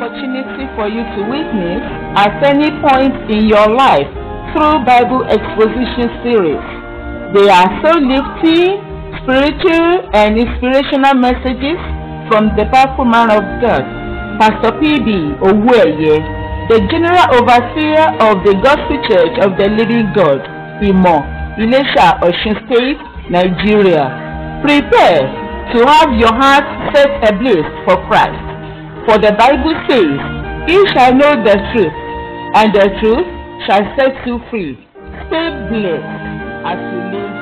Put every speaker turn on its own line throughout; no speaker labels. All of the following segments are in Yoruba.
opportunity for you to witness at any point in your life through Bible exposition series. They are so lifting, spiritual, and inspirational messages from the powerful man of God, Pastor P.B. Owueye, the General Overseer of the Gospel Church of the Living God, Imo, Ilesha, Osun State, Nigeria. Prepare to have your heart set ablaze for Christ. For the Bible says, Ye shall know the truth, and the truth shall set you free. Stay blessed as you live.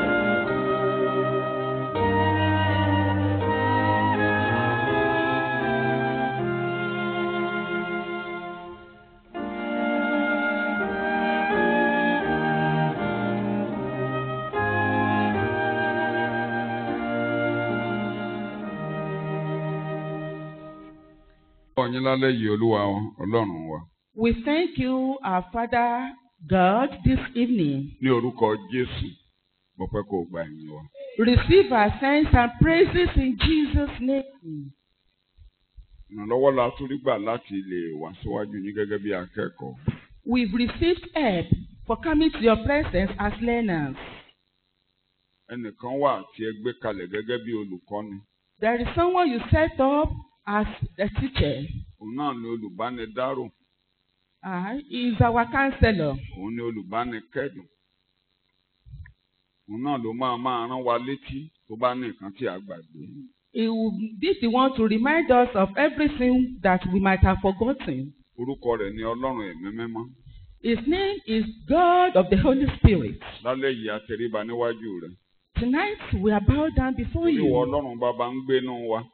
ọ̀yin lálẹ́ yìí olúwa ọlọ́run wa
We thank you, our Father God, this evening.
ní orúkọ jésù mo fẹ́ kó o gba ẹ̀yìn wa.
Receive our thanks and praises in Jesus' name.
ìrànlọ́wọ́ la tún rí gbà láti lè wá síwájú yín gẹ́gẹ́ bí akẹ́kọ̀ọ́.
We've received help for coming to your presence as learners.
ẹnìkan wà tí ẹ gbé kalẹ̀ gẹ́gẹ́ bí olùkọ́ni
There is someone you set up as a teacher.
òun náà ni olùbánidárò
Uh, he is our counselor.
òun ni olùbánikẹ́dùn òun náà ló máa máa rán wa létí tó bá ní nǹkan tí a gbàgbé.
He will be the one to remind us of everything that we might have forgotten.
orúkọ rẹ̀ ni ọlọ́run ẹ̀mí mímọ́
His name is God of the Holy Spirit.
lálẹ́ yìí a tẹríba níwájú rẹ̀
Tonight we are bowed down before
oníwọ̀
you.
ọlọ́run bàbá ń gbénú wa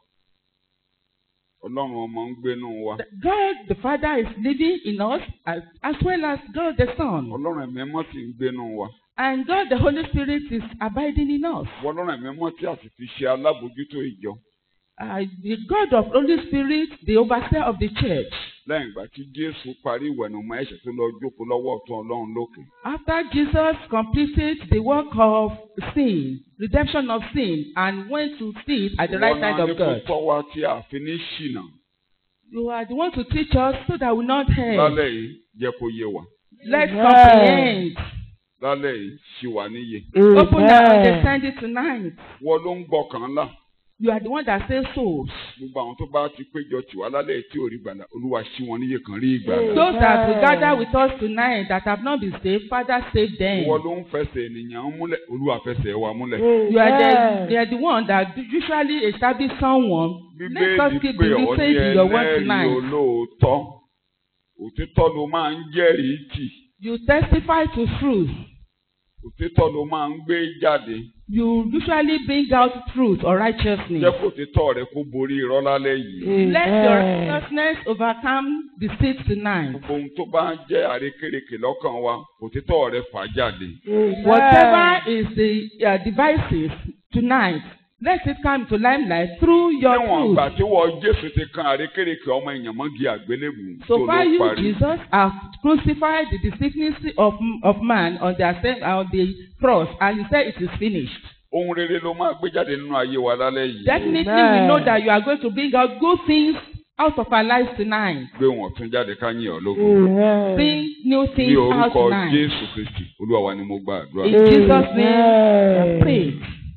ọlọ́run ọmọ ń gbénú wa
God the Father is living in us as, as well as God the Son.
ọlọ́run ẹ̀mí mímọ́ sì ń gbénú wa
And God the Holy Spirit is abiding in us.
ọlọ́run ẹ̀mí mímọ́ tí a sì fi ṣe alábòójútó ìjọ
Uh, the God of Holy Spirit, the overseer of the church.
lẹ́yìn ìgbà tí jésù parí ìwẹ̀nùmọ́ ẹ̀ṣẹ̀ tó lọ jókòó lọ́wọ́ ọ̀tún ọlọ́run lókè
After Jesus completed the work of sin, redemption of sin, and went to sit at the right
Ìwọ
side
náà ní
of
kó
God,
tọ́ wa tí a fi ní ṣìnà
you are the one to teach us so that we not err.
lálẹ́ yìí jẹ́ kó yé wa
Let's
Amen.
comprehend.
lálẹ́ yìí ṣì wà níyè
Open our
Amen.
understanding tonight.
wọ́n ló ń gbọ́kàn ńlá
You are the one that saves souls.
gbogbo àwọn tó bá ti péjọ tì wá lálẹ́ yìí tí ò rí gbàlà olúwa ṣí wọn níyè kan rí ìgbàlà
Those that will
Amen.
gather with us tonight that have not been saved, Father save them.
wọ́n ló ń fẹsẹ̀ ènìyàn múlẹ̀ olúwa fẹsẹ̀ wa múlẹ̀
You are the,
Amen.
they are the one that usually establish someone. Let us
bíbélì
keep
pé ọ̀ ní
believing your word
ẹlẹ́rìí
tonight.
olóòótọ́ òtítọ́ ló máa ń jẹ́rìí tì
You testify to truth.
òtítọ́ ló máa ń gbé jáde
You usually bring out truth or righteousness.
jẹ́ kó òtítọ́ rẹ kó borí irọ́ lálẹ́ yìí
Let your
Amen.
righteousness overcome deceit tonight.
gbogbo ohun tó bá ń jẹ́ àrékérekè lọ́kàn wa òtítọ́ rẹ fà jáde
Whatever is the uh, devices tonight, let it come to limelight through your
níwọ̀n
truth.
ìgbà tí wọ́n jésù ti kan àrékérekè ọmọ èèyàn mọ́gi àgbélébù tó
So
ló
far, you,
parí
Jesus, have crucified the deceitfulness of, of man on the, assem- on the cross, and he said it is finished.
ohun rere ló máa gbé jáde nínú ayé wa lálẹ́ yìí
Definitely, we
Amen.
know that you are going to bring out good things out of our lives tonight.
gbé wọn tún jáde ká yìn ọ́ lógo
Amen.
Bring new
ní
things out
orúkọ
tonight.
jésù kristi olúwa wa ni mo gba àdúrà.
In Jesus' name, I
Amen.
pray.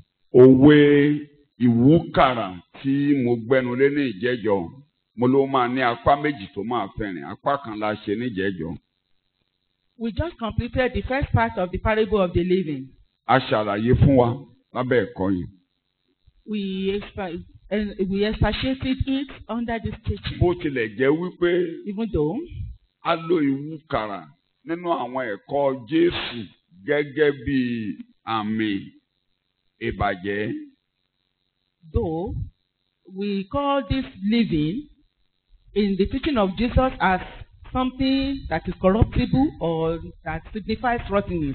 òwe ìwúkàrà tí mo gbẹnu lé ní ìjẹ́jọ́ mo ló máa ní apá méjì tó máa fẹ́rìn apá kan la ṣe níjẹ́jọ́
We just completed the first part of the parable of the living.
a ṣàlàyé fún wa lábẹ́ ẹ̀kọ́ yìí
We expa- and we expatiated it under this teaching.
bó tilẹ̀ jẹ́ wípé
Even though
a lo ìwúkàrà nínú àwọn ẹ̀kọ́ jésù gẹ́gẹ́ bí àmì ìbàjẹ́
though we call this living in the teaching of Jesus as something that is corruptible or that signifies rottenness.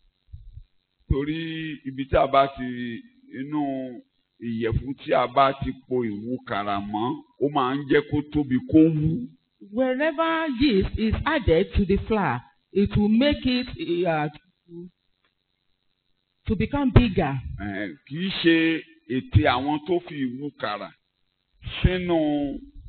torí ibi tí a bá ti inú ìyẹ̀fun tí a bá ti po ìwúkàrà mọ́ ó máa ń jẹ́ kó tóbi kó wú.
Wherever yeast is added to the flour, it will make it uh, to- to become bigger.
Eh, kì í ṣe ète àwọn tó fi ìwúkàrà sínú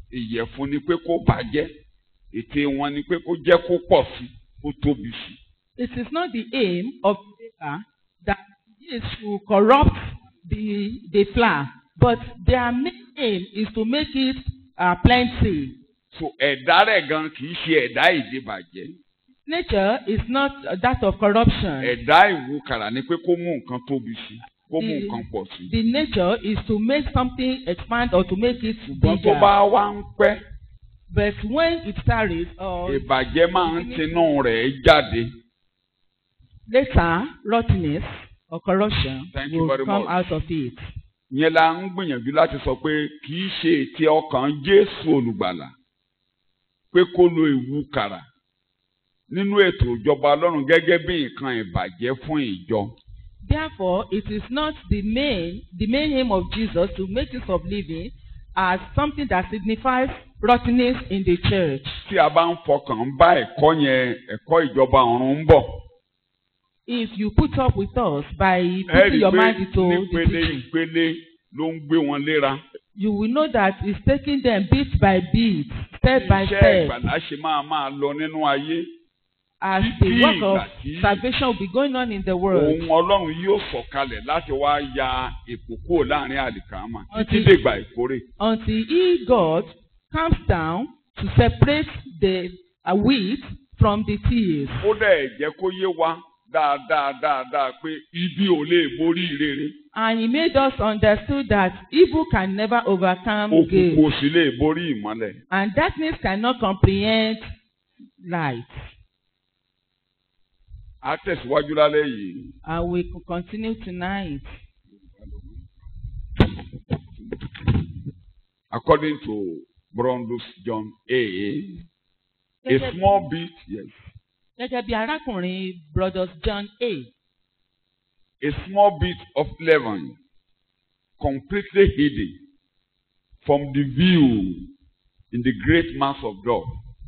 ìyẹ̀fun ni pé kó bàjẹ́ ète wọn ni pé kó jẹ́ kó pọ̀ sí kó tóbi sí.
It is not the aim of the baker that is to corrupt the the flour, but their main aim is to make it uh, plenty.
so ẹ̀dá rẹ̀ gan kì í ṣe ẹ̀dá ìdíbàjẹ́
Nature is not uh, that of corruption.
ẹ̀dá ìwúkàrà ni pé kó mú nǹkan tóbi sí kó mú
The-
nǹkan pọ̀ sí.
The nature is to make something expand or to make it
ṣùgbọ́n tó
bigger.
bá wá ń pẹ́
But when it tarries or
ìbàjẹ́ máa ń tinú rẹ̀ jáde.
later rottenness or corruption
Thank you
will
very
come
much.
out of it.
yẹn la ń gbìyànjú láti sọ pé kì í ṣe ètí ọkàn Jésù olùgbàlà pé kó lo ìwúkàrà nínú ètò ìjọba Ọlọ́run gẹ́gẹ́ bí nǹkan ìbàjẹ́ fún ìjọ.
Therefore, it is not the main the main aim of Jesus to make use of living as something that signifies rottenness in the church.
tí a bá ń fọkàn bá ẹ̀kọ́ yẹn ẹ̀kọ́ ìjọba ọ̀run ń bọ̀.
If you put up with us by
ẹ rí
putting
i
your
pé
mind into the
nípele
teaching,
ìpele ló ń gbé wọn léra.
you will know that it's taking them bit by bit, step by
iṣẹ́
step,
ìgbàlá ṣe máa máa lọ nínú ayé.
as
títí
the work of
ìgbà tí
salvation will be going on in the world.
Òun Ọlọ́run yóò sọ̀kalẹ̀ láti wá ya èpò kúrò láàrin àlìkàmà títí
Until-
dègbà ìkórè.
until he God comes down to separate the uh, wheat from the tears.
ó dẹ̀ jẹ́ kó yé wa dáadáa dáadáa pé ibi ò lè borí rere
And he made us understood that evil can never overcome
òkùnkùn
good,
ò sì lè borí ìmọ́lẹ̀.
and darkness cannot comprehend light.
a tẹ̀síwájú lálẹ́ yìí.
And we will continue tonight.
according to Brondus John A. a
Gẹ́gẹ́
small bit yes
gẹ́gẹ́ bí arákùnrin Brothers John A.
a small bit of leaven completely hidden from the view in the great mass of God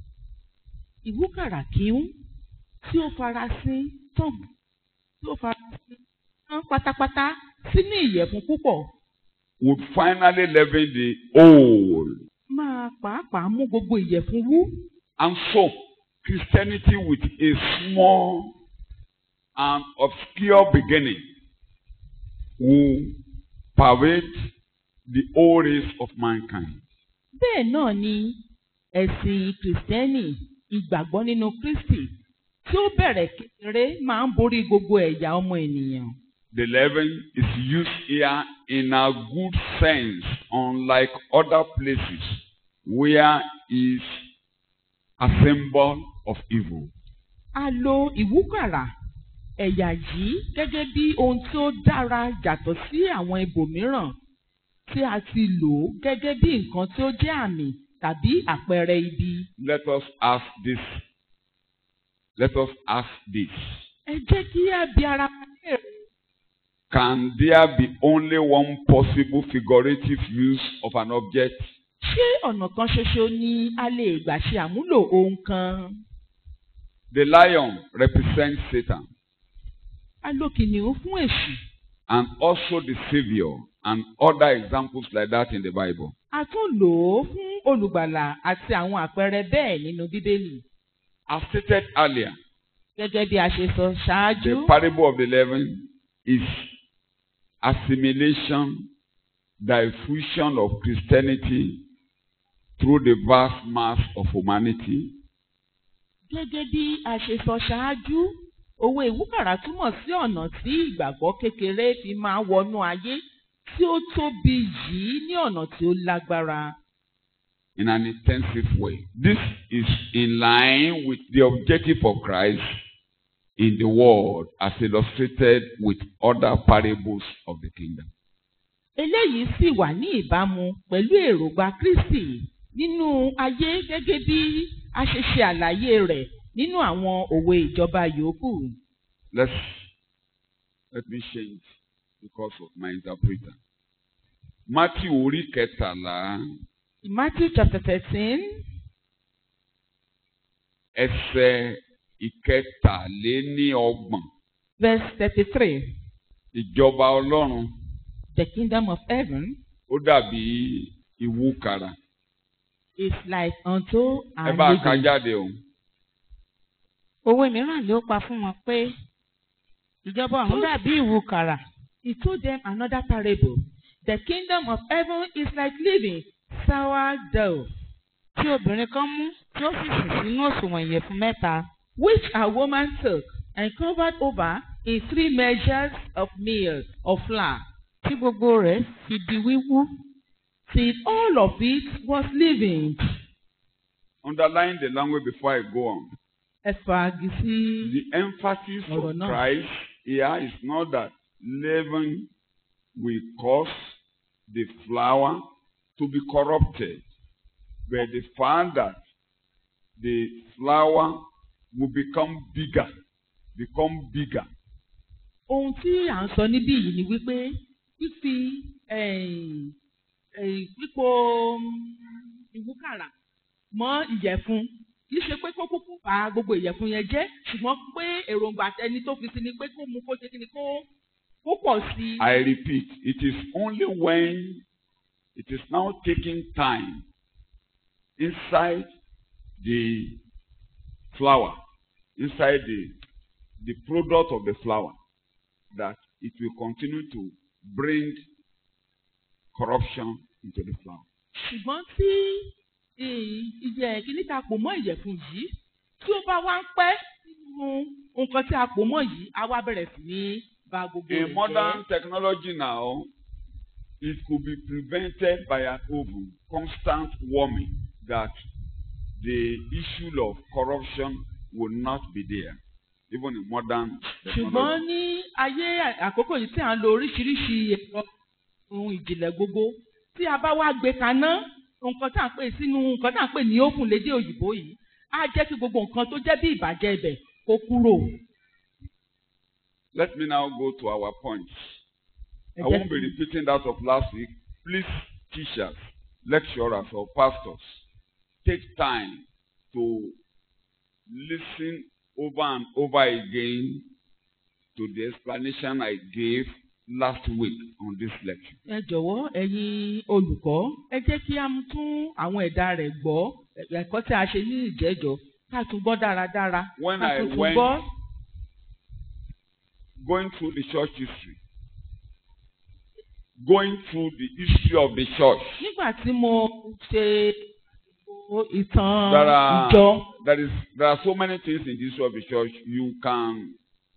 Ìwúkàrà kíún tí ó farasin tán tí ó farasin tán pátápátá sínú ìyẹ̀fun púpọ̀
would finally leaven the whole
máa pàápàá mú gbogbo ìyẹ̀fun wú.
And so, Christianity with a small and obscure beginning will pervade the whole race of mankind.
bẹ́ẹ̀ náà ni ẹ̀sìn kìrìsìtẹ́nì ìgbàgbọ́ nínú Kristi tí ó bẹ̀rẹ̀ kékeré máa ń borí gbogbo ẹ̀yà ọmọ ènìyàn.
The leaven is used here in a good sense, unlike other places where is a symbol of evil.
a lo ìwúkàrà ẹ̀yà yìí gẹ́gẹ́ bí ohun tí ó dára yàtọ̀ sí àwọn ibòmíràn tí a ti lò ó gẹ́gẹ́ bí nǹkan tí ó jẹ́ àmì tàbí àpẹẹrẹ ibi.
Let us ask this. Let us ask this.
ẹ jẹ́ kí a bi ara wa léèrè.
Can there be only one possible figurative use of an object?
ṣé ọ̀nà kan ṣoṣo ni a lè gbà ṣe àmúlò ohun kan?
The lion represents Satan
a lo kìnìún fún èṣù.
and also the Savior and other examples like that in the Bible.
a tún lò ó fún olùgbàlà àti àwọn àpẹẹrẹ bẹ́ẹ̀ nínú bíbélì.
As stated earlier,
gẹ́gẹ́ bí a ṣe sọ
the
ṣáájú.
parable of the leaven is assimilation, diffusion of Christianity through the vast mass of humanity.
gẹ́gẹ́ bí a ṣe sọ ṣáájú òwe ìwúkàrà túmọ̀ sí ọ̀nà tí ìgbàgbọ́ kékeré fi máa wọnú ayé tí ó tóbi yìí ní ọ̀nà tí ó lágbára.
in an intensive way. This is in line with the objective of Christ in the world as illustrated with other parables of the kingdom.
eléyìí sì wà ní ìbámu pẹ̀lú èròǹgbà Kristi nínú ayé gẹ́gẹ́ bí a ṣe ṣe àlàyé rẹ̀ nínú àwọn òwe ìjọba yòókù.
Let's let me change because of my interpreter. Matthew orí kẹtàlá
Matthew chapter thirteen
ẹsẹ̀ ìkẹtàléníọgbọ̀n
verse thirty-three
ìjọba Ọlọ́run
the kingdom of heaven
ó dàbí ìwúkàrà
is like unto
ẹ
an
bá a ka
living.
jáde o.
òwe mìíràn ló pa fún wọn pé ìjọba ọ̀run dàbí ìwúkàrà
He told them another parable. The kingdom of heaven is like living sourdough,
tí obìnrin kan mú tí ó sì sìn sínú òṣùwọ̀n ìyẹ̀fun mẹ́ta
which a woman took and covered over in three measures of meal of flour,
tí gbogbo rẹ̀ fi di wíwú.
till all of it was living.
Underline the language before I go on.
Ẹ fagi sí
The emphasis
Ọ̀rọ̀
of
náà.
Christ here is not that leaven will cause the flour to be corrupted, but the fact that the flour will become bigger, become bigger.
ohun tí à ń sọ níbí yìí ni wípé fífi ẹ̀yìn, ẹ̀yìn pípo ìwúkàrà mọ́ ìyẹ̀fun kì í ṣe pé kó kúkú bà gbogbo ìyẹ̀fun yẹn jẹ́ ṣùgbọ́n pé èròǹgbà ẹni tó fi sí ni pé kó mu kó ṣe kí ni kó kó pọ̀ sí i.
I repeat, it is only when it is now taking time inside the flour, inside the, the product of the flour, that it will continue to bring corruption into the flour.
ṣùgbọ́n tí ì- ìyẹ̀ kíní ta pò mọ́ ìyẹ̀fun yìí tí ó bá wá ń pẹ́ nínú nǹkan tí a pò mọ́ yìí á wá bẹ̀rẹ̀ sí ní ba gbogbo rẹ̀
In
jẹ́.
modern technology now, it could be prevented by an oven, constant warming, that the issue of corruption will not be there, even in modern
ṣùgbọ́n
technology.
ní ayé àkókò yìí tí à ń lo oríṣiríṣi ẹ̀rọ ohun ìjìnlẹ̀ gbogbo tí a bá wá gbé kaná nǹkan tá à ń pè sínú nǹkan tá à ń pè ní oven lédè òyìnbó yìí á jẹ́ kí gbogbo nǹkan tó jẹ́ bí ìbàjẹ́ ibẹ̀ kó kúrò.
Let me now go to our points.
Ẹ
I
jẹ́
won't be
kí-
repeating that of last week. Please, teachers, lecturers, or pastors, take time to listen over and over again to the explanation I gave last week on this lecture.
ẹ jọ̀wọ́ ẹ̀yin olùkọ́ ẹ jẹ́ kí a tún àwọn ẹ̀dá rẹ̀ gbọ́ ẹ̀kọ́ tí a ṣe ní ìjẹ́jọ́ ká tún gbọ́ dáradára
When
ká
I
tún tún
went
gbọ́.
going through the church history, going through the history of the church,
nígbà tí mo ṣe ìtàn
there are,
ìjọ
there is, there are so many things in the history of the church you can.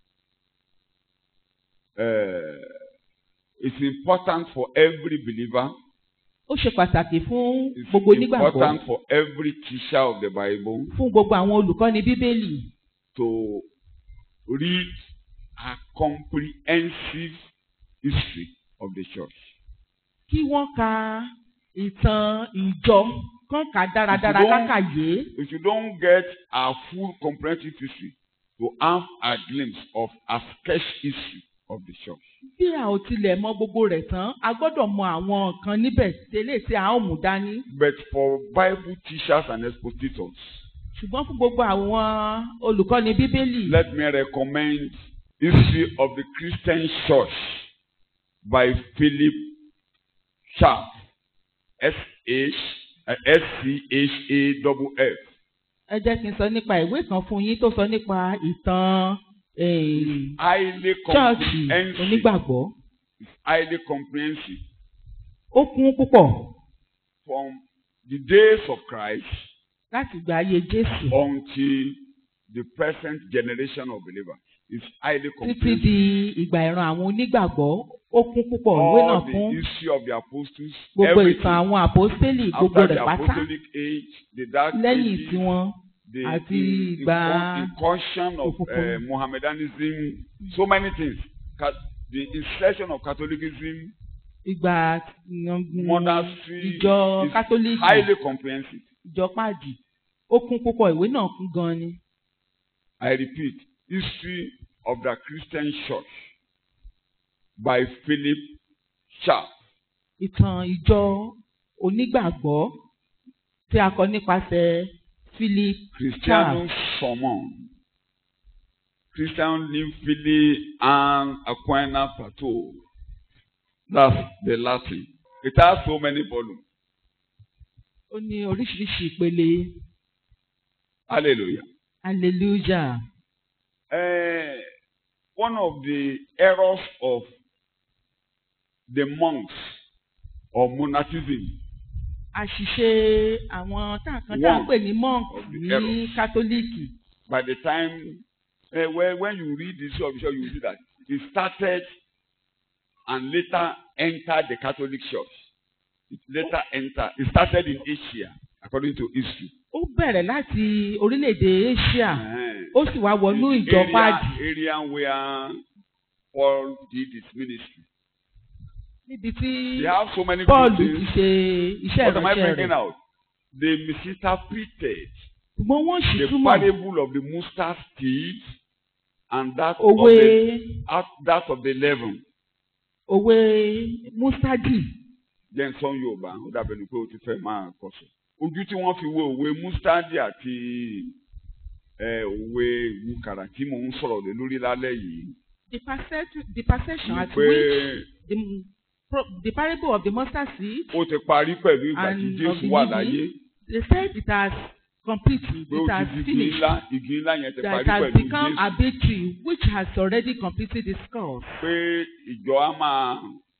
Uh, it's important for every believer.
ó ṣe pàtàkì fún
It's
gbogbo onígbàgbọ́
important for every teacher of the Bible
fún gbogbo àwọn olùkọ́ni bíbélì
to read a comprehensive history of the church.
kí wọ́n ka ìtàn ìjọ kán kà á dáradára
If you don't-
kákàyé
If you don't get a full comprehensive history, to have a glimpse of a sketch history of the church.
bí a ò tilẹ̀ mọ gbogbo rẹ̀ tán a gbọ́dọ̀ mọ àwọn nǹkan níbẹ̀ tẹ́lẹ̀ tí a ó mú dání
But for Bible teachers and expositors,
ṣùgbọ́n fún gbogbo àwọn olùkọ́ni bíbélì
let me recommend History of the Christian Church by Philip Sharp. S H S C H A double F.
ẹ jẹ́ kí n sọ nípa ìwé kan fún yín tó sọ nípa ìtàn eh,
Highly
chọ́ọ̀chì
comprehensive.
onígbàgbọ́
It's highly comprehensive.
ó kún púpọ̀
From the days of Christ
láti gba ayé Jésù
until the present generation of believers. It's highly
títí
comprehensive.
di ìgbà ìran àwọn onígbàgbọ́ ó kún púpọ̀ ìwé náà
All
fún
the history of the apostles,
gbogbo
everything.
ìtàn àwọn àpọ́stélì gbogbo
After
rẹ̀
the
pátá
apostolic age, the dark
lẹ́yìn
ages,
tiwọn
the
àti
in-
ìgbà
incur- incursion of
òkùnkùn.
uh, Mohammedanism, so many things. Ca- The insertion of Catholicism,
ìgbà mm,
monastery
ìjọ
is
kátólíìkì
highly comprehensive.
ìjọ pàdì ó kún púpọ̀ ìwé náà kún gan ni
I repeat, history of the Christian Church by Philip Sharp.
ìtàn ìjọ onígbàgbọ́ tí a kọ nípasẹ̀ Philip
Christianum Sermon. Christian Nymphili and Aquina Plateau. That's the Latin. It has so many volumes.
ó ní oríṣiríṣi ìpele
hallelujah.
hallelujah.
Uh, one of the errors of the monks or monasticism
àṣìṣe àwọn tá a kan tá a ń
One
pè ní monk
of the
ní
errors.
kátólíìkì
by the time uh, when, when you read the history of the church you see that it started and later entered the Catholic Church. It later entered. It started in Asia according to history.
ó bẹ̀rẹ̀ láti orílẹ̀-èdè Asia
Uh-huh.
ó sì wá wọnú
In
ìjọ
area,
páàdì
area where Paul did his ministry.
níbi tí
They have so many
Paul
good
ti
things.
ṣe iṣẹ́
What am I
ìránṣẹ́
bringing
rẹ̀
out? They misinterpreted
ṣùgbọ́n wọ́n sì
the
túmọ̀
parable of the mustard seed and that of
òwe
the out- that of the leaven.
òwe mustadi
jẹ́ nsọ́n yorùbá ó dàbẹ̀ ni pé o ti fẹ́ máa kọ̀sọ̀. ojú tí wọ́n fi wo òwe mustadi àti ẹ, òwe ìwúkàrà tí mò ń sọ̀rọ̀ lé lórí lálẹ́ yìí.
the perception the perception
ni
at
pé
which the, pro- the parable of the mustard seed
ó ti parí pẹ̀lú ìgbà tí
And
jésù
of the
wà
living,
láyé.
they said it has completed
pé ó
it has
ti di igi
finished
ńlá igi ńlá yẹn ti
that
parí
it has
pẹ̀lú
become
jésù.
a big tree which has already completed its course.
pé ìjọ á máa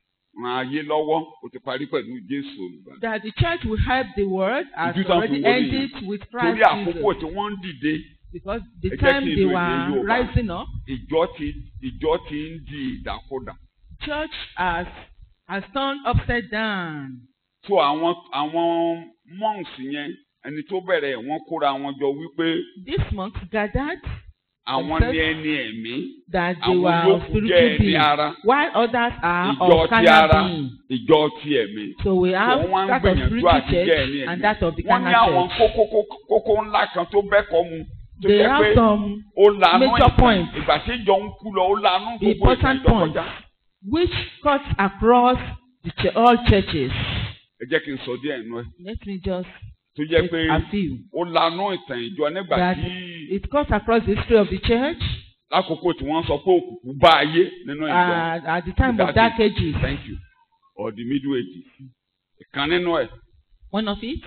ran ayé lọ́wọ́ ó ti parí pẹ̀lú jésù olùgbàlà.
that the church will help the world has
Ojú tán fi
already
wọlé
ended with Christ
torí àkókò
Jesus
tí wọ́n ń dìde
because the
Ẹ jẹ́
time
kí n
they
lo èdè
were
Yorùbá.
rising up
ìjọ ti ìjọ ti ń di ìdàkudà.
church has has turned upside down.
so àwọn àwọn monks yẹn ẹni tó bẹ̀rẹ̀ wọ́n kóra wọn jọ wípé
These monks gathered
àwọn
Themselves.
ní ẹni ẹ̀mí
that they
àwọn
were
yòókù jẹ́
spiritual
ẹni
beings
ara
while others are
ìjọ
of
ti
carnal
ara
beings.
ìjọ ti ẹ̀mí.
So we have
wọ́n wá ń
that of
gbìyànjú
spiritual
àti jẹ́ ẹni
church and
ẹ̀mí.
that of the
wọ́n ní
carnal
àwọn
church.
kókó kókó ńlá kan tó bẹ́kọ̀ mu tó
They
jẹ́
have
pé
some
ó lanú
major
ìtàn
points.
ìgbà tí ìjọ ń kú lọ ó lanú gbogbo ìtàn
important
ìjọ
points
kọjá.
which cuts across the ch- all churches.
ẹ jẹ́ kí n sọ díẹ̀ nù ẹ
Let me just
tó jẹ́
take
pé
a few.
ó lanú ìtàn ìjọ nígbà
That
tí
It cuts across the history of the church
lákòókò tí wọ́n sọ pé òkùnkùn bá ayé nínú ìjọ.
uh, at the time of
Dark
dark ages.
Thank you. Or the middle ages. Ìkan nínú ẹ̀,
One of it,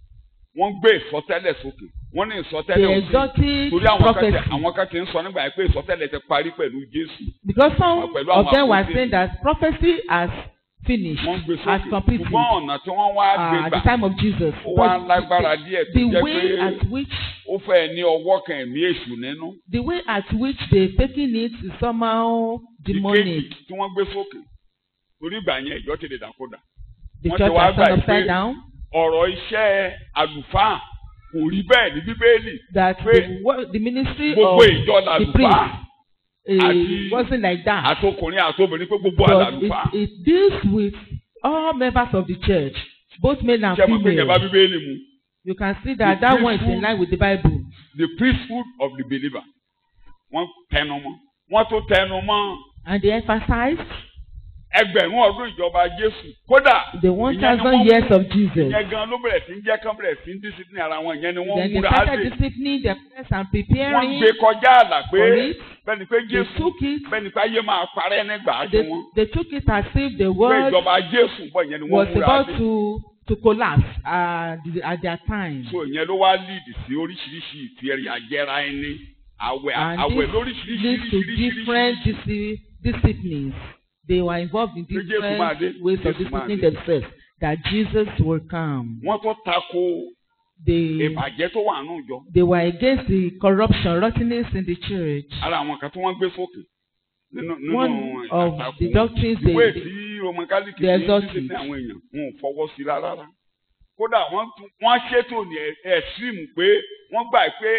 wọ́n gbé ìsọtẹ́lẹ̀ sókè. Wọ́n ní
the
ìsọtẹ́lẹ̀ òsì.
exotic
Torí àwọn kan
prophecy.
ti àwọn kan ti ń sọ nígbà yẹn pé ìsọtẹ́lẹ̀ ti parí pẹ̀lú Jésù.
Because some
Pẹ̀lú
of
àwọn
them were
àpótí.
saying that prophecy has finished,
Wọ́n gbé
has
sókè.
completed
Ṣùgbọ́n ọ̀nà tí wọ́n wá gbé
uh, at the
gbà
time of Jesus.
ó wá
But
lágbára
the,
díẹ̀ tó
the
jẹ́
way
pé
at which
ó fẹ́ ní ọwọ́ kan ẹ̀mí èṣù nínú.
the way at which they taking it is somehow demonic.
Ìkejì tí wọ́n gbé sókè. Torí ìgbà yẹn ìjọ ti lè dàkúdà.
The
wọ́n
church
ti wá
has turned
gbà
upside
pé
down.
Ọ̀rọ̀ iṣẹ́ àlùfáà kò rí bẹ́ẹ̀ ní Bíbélì.
That
pé
the, wo- the ministry
Gbogbo
of
ìjọ
the
làlùfáà.
priest uh,
àti-
wasn't like that.
àtọkùnrin àtobìnrin pé gbogbo
But
àlàlùfáà
it, it deals with all members of the church, both male and
ṣe mọ̀ pé ìjọba
female.
bíbélì mu
You can see that
The
that one is in
priesthood-
line with the Bible.
the priesthood of the believer wọ́n tẹnu mọ́ wọ́n tó tẹnu mọ́
And they emphasize
ẹgbẹ̀rún ọdún ìjọba Jésù kódà
the one
ìyẹn ni
thousand
wọ́n-
years of Jesus.
ìyẹn gan ló bẹ̀rẹ̀ sí ń jẹ́ kán bẹ̀rẹ̀ sí ń discipline ara wọn ìyẹn ni wọ́n
Then
ń
they
múra
started
dé
disciplining themselves and
wọ́n
preparing
gbé kọjá àlà pé
for it.
bẹ́ẹ̀ni pé
They
Jésù
took it.
bẹ́ẹ̀ni pé ayé máa parẹ́ nígbà tí
They,
wọ́n
they took it as if the
pé
world
ìjọba Jésù bọ̀ ìyẹn ni
was
wọ́n múra
about
dé
to to collapse uh, the- at their time.
so ìyẹn ló wá lead sí oríṣiríṣi ìfẹ́rẹ́ àjẹra ẹni àwẹ̀
And
àwẹ̀
this
lóríṣiríṣi
leads to different disci- disciplines. They were involved in
Pé Jésù máa dé,
different ways of
Jésù máa
disciplining
dé.
themselves. That Jesus will come.
wọ́n tó tako
They
ìbàjẹ́ tó wà nù jọ
they were against the corruption, rottenness in the church.
ara àwọn kan tí wọ́n gbé sókè nínú nínú
One of
àtakò
the doctrines they,
ìwé
they
tí roman catholic
they
ní
exalt
títí
it.
ní àwọn èèyàn wọn ò fọwọ́ sí rárá rárá kódà wọ́n tún- wọ́n ṣètò ní extreme pé wọ́n gbà pé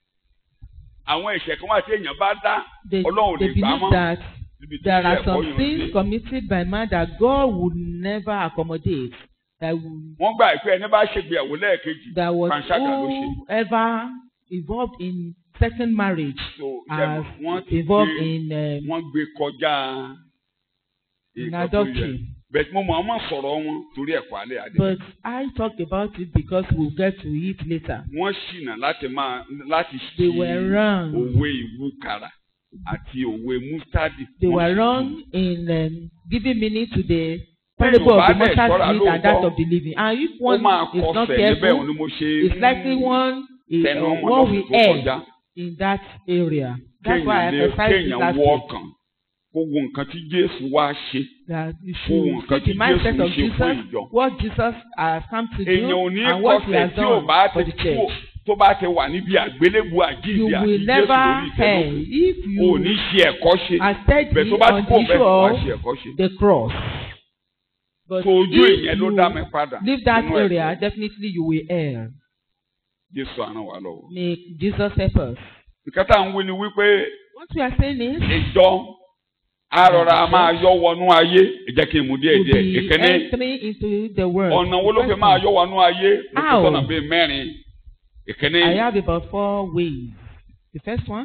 àwọn ẹ̀ṣẹ̀ kan wà tí èèyàn bá dá
they,
Ọlọ́run ò
they
lè gbà
believe
mọ́
that
níbi tí
there are
ẹ̀kọ́
some
yàn
sins
dé
committed by man that God would never accommodate. That would
wọ́n gbà pé ẹni bá ṣègbéyàwó lẹ́ẹ̀kejì
that was
panṣágà ló ṣe
whoever involved in second marriage
so
as
ṣe- wọ́n ti
involved
gbé
in um,
wọ́n gbé kọjá
in
nǹkan tó yẹ.
adultery.
bẹ́ẹ̀ mo mọ̀ ọ́n mọ̀ sọ̀rọ̀ wọn torí ẹ̀kọ́ alẹ́ adé.
But I talk about it because we'll get to it later.
wọ́n ṣìnà láti máa láti
They
ṣe
were wrong.
òwe ìwúkàrà àti òwe mustadi.
They
Wọ́n
were
ṣì-
wrong in um, giving meaning to the
parable of the
bá dẹ̀
mustard
ṣọ́ra
seed and that
lóòótọ́,
of the living and if
ó
one
máa
is not
kọsẹ̀ níbẹ̀
careful
òun ni mo ṣe
it's likely one is
tẹnu
uh,
ọmọ
one
lọ́sùn
will
tó
err
kọjá
in that area that's why I
kéèyàn lè
emphasize it
kéèyàn
last
wọ
week
ọkàn kó wo nǹkan tí Jésù wá ṣe
that you
kó wo
should
nǹkan
see
tí
the mindset
Jésù
of
ṣe fún
Jesus
ìjọ.
what Jesus has come to do
èèyàn ò ní
and what he
kọsẹ̀
has
tí ò
done
bá
for
ti
the
kú
church
tó bá ti wà níbi àgbélébù
you
àjíǹde àti
will
Jésù
never
lórí
err
ìtẹ́lógún
if
ò
you
ní ṣe ẹ̀kọ́ ṣe
are steady
bẹ́ẹ̀ tó bá ti
on
kó
the
bẹ́ẹ̀
issue
wá
of
ṣe ẹ̀kọ́ ṣe.
the cross but
tó ojú
if
ìyẹn ló dá mi
you
padà
leave that
nínú
area
ẹ̀kọ́.
definitely you will err
Jésù á ràn wá lọ́wọ́.
may Jesus help us
nǹkan tá à ń wí ni wípé
what we are saying is
ìjọ arọra máa yọ wọnú ayé ẹ jẹ́ kí n mú díẹ̀
to
díẹ̀
be
ìkíní
entering into the world
ọ̀nà wo ló fi
First
máa
one,
yọ wọnú ayé mo fi
How?
sọ̀nà bíi mẹ́rin ìkíní
I have about four ways the first one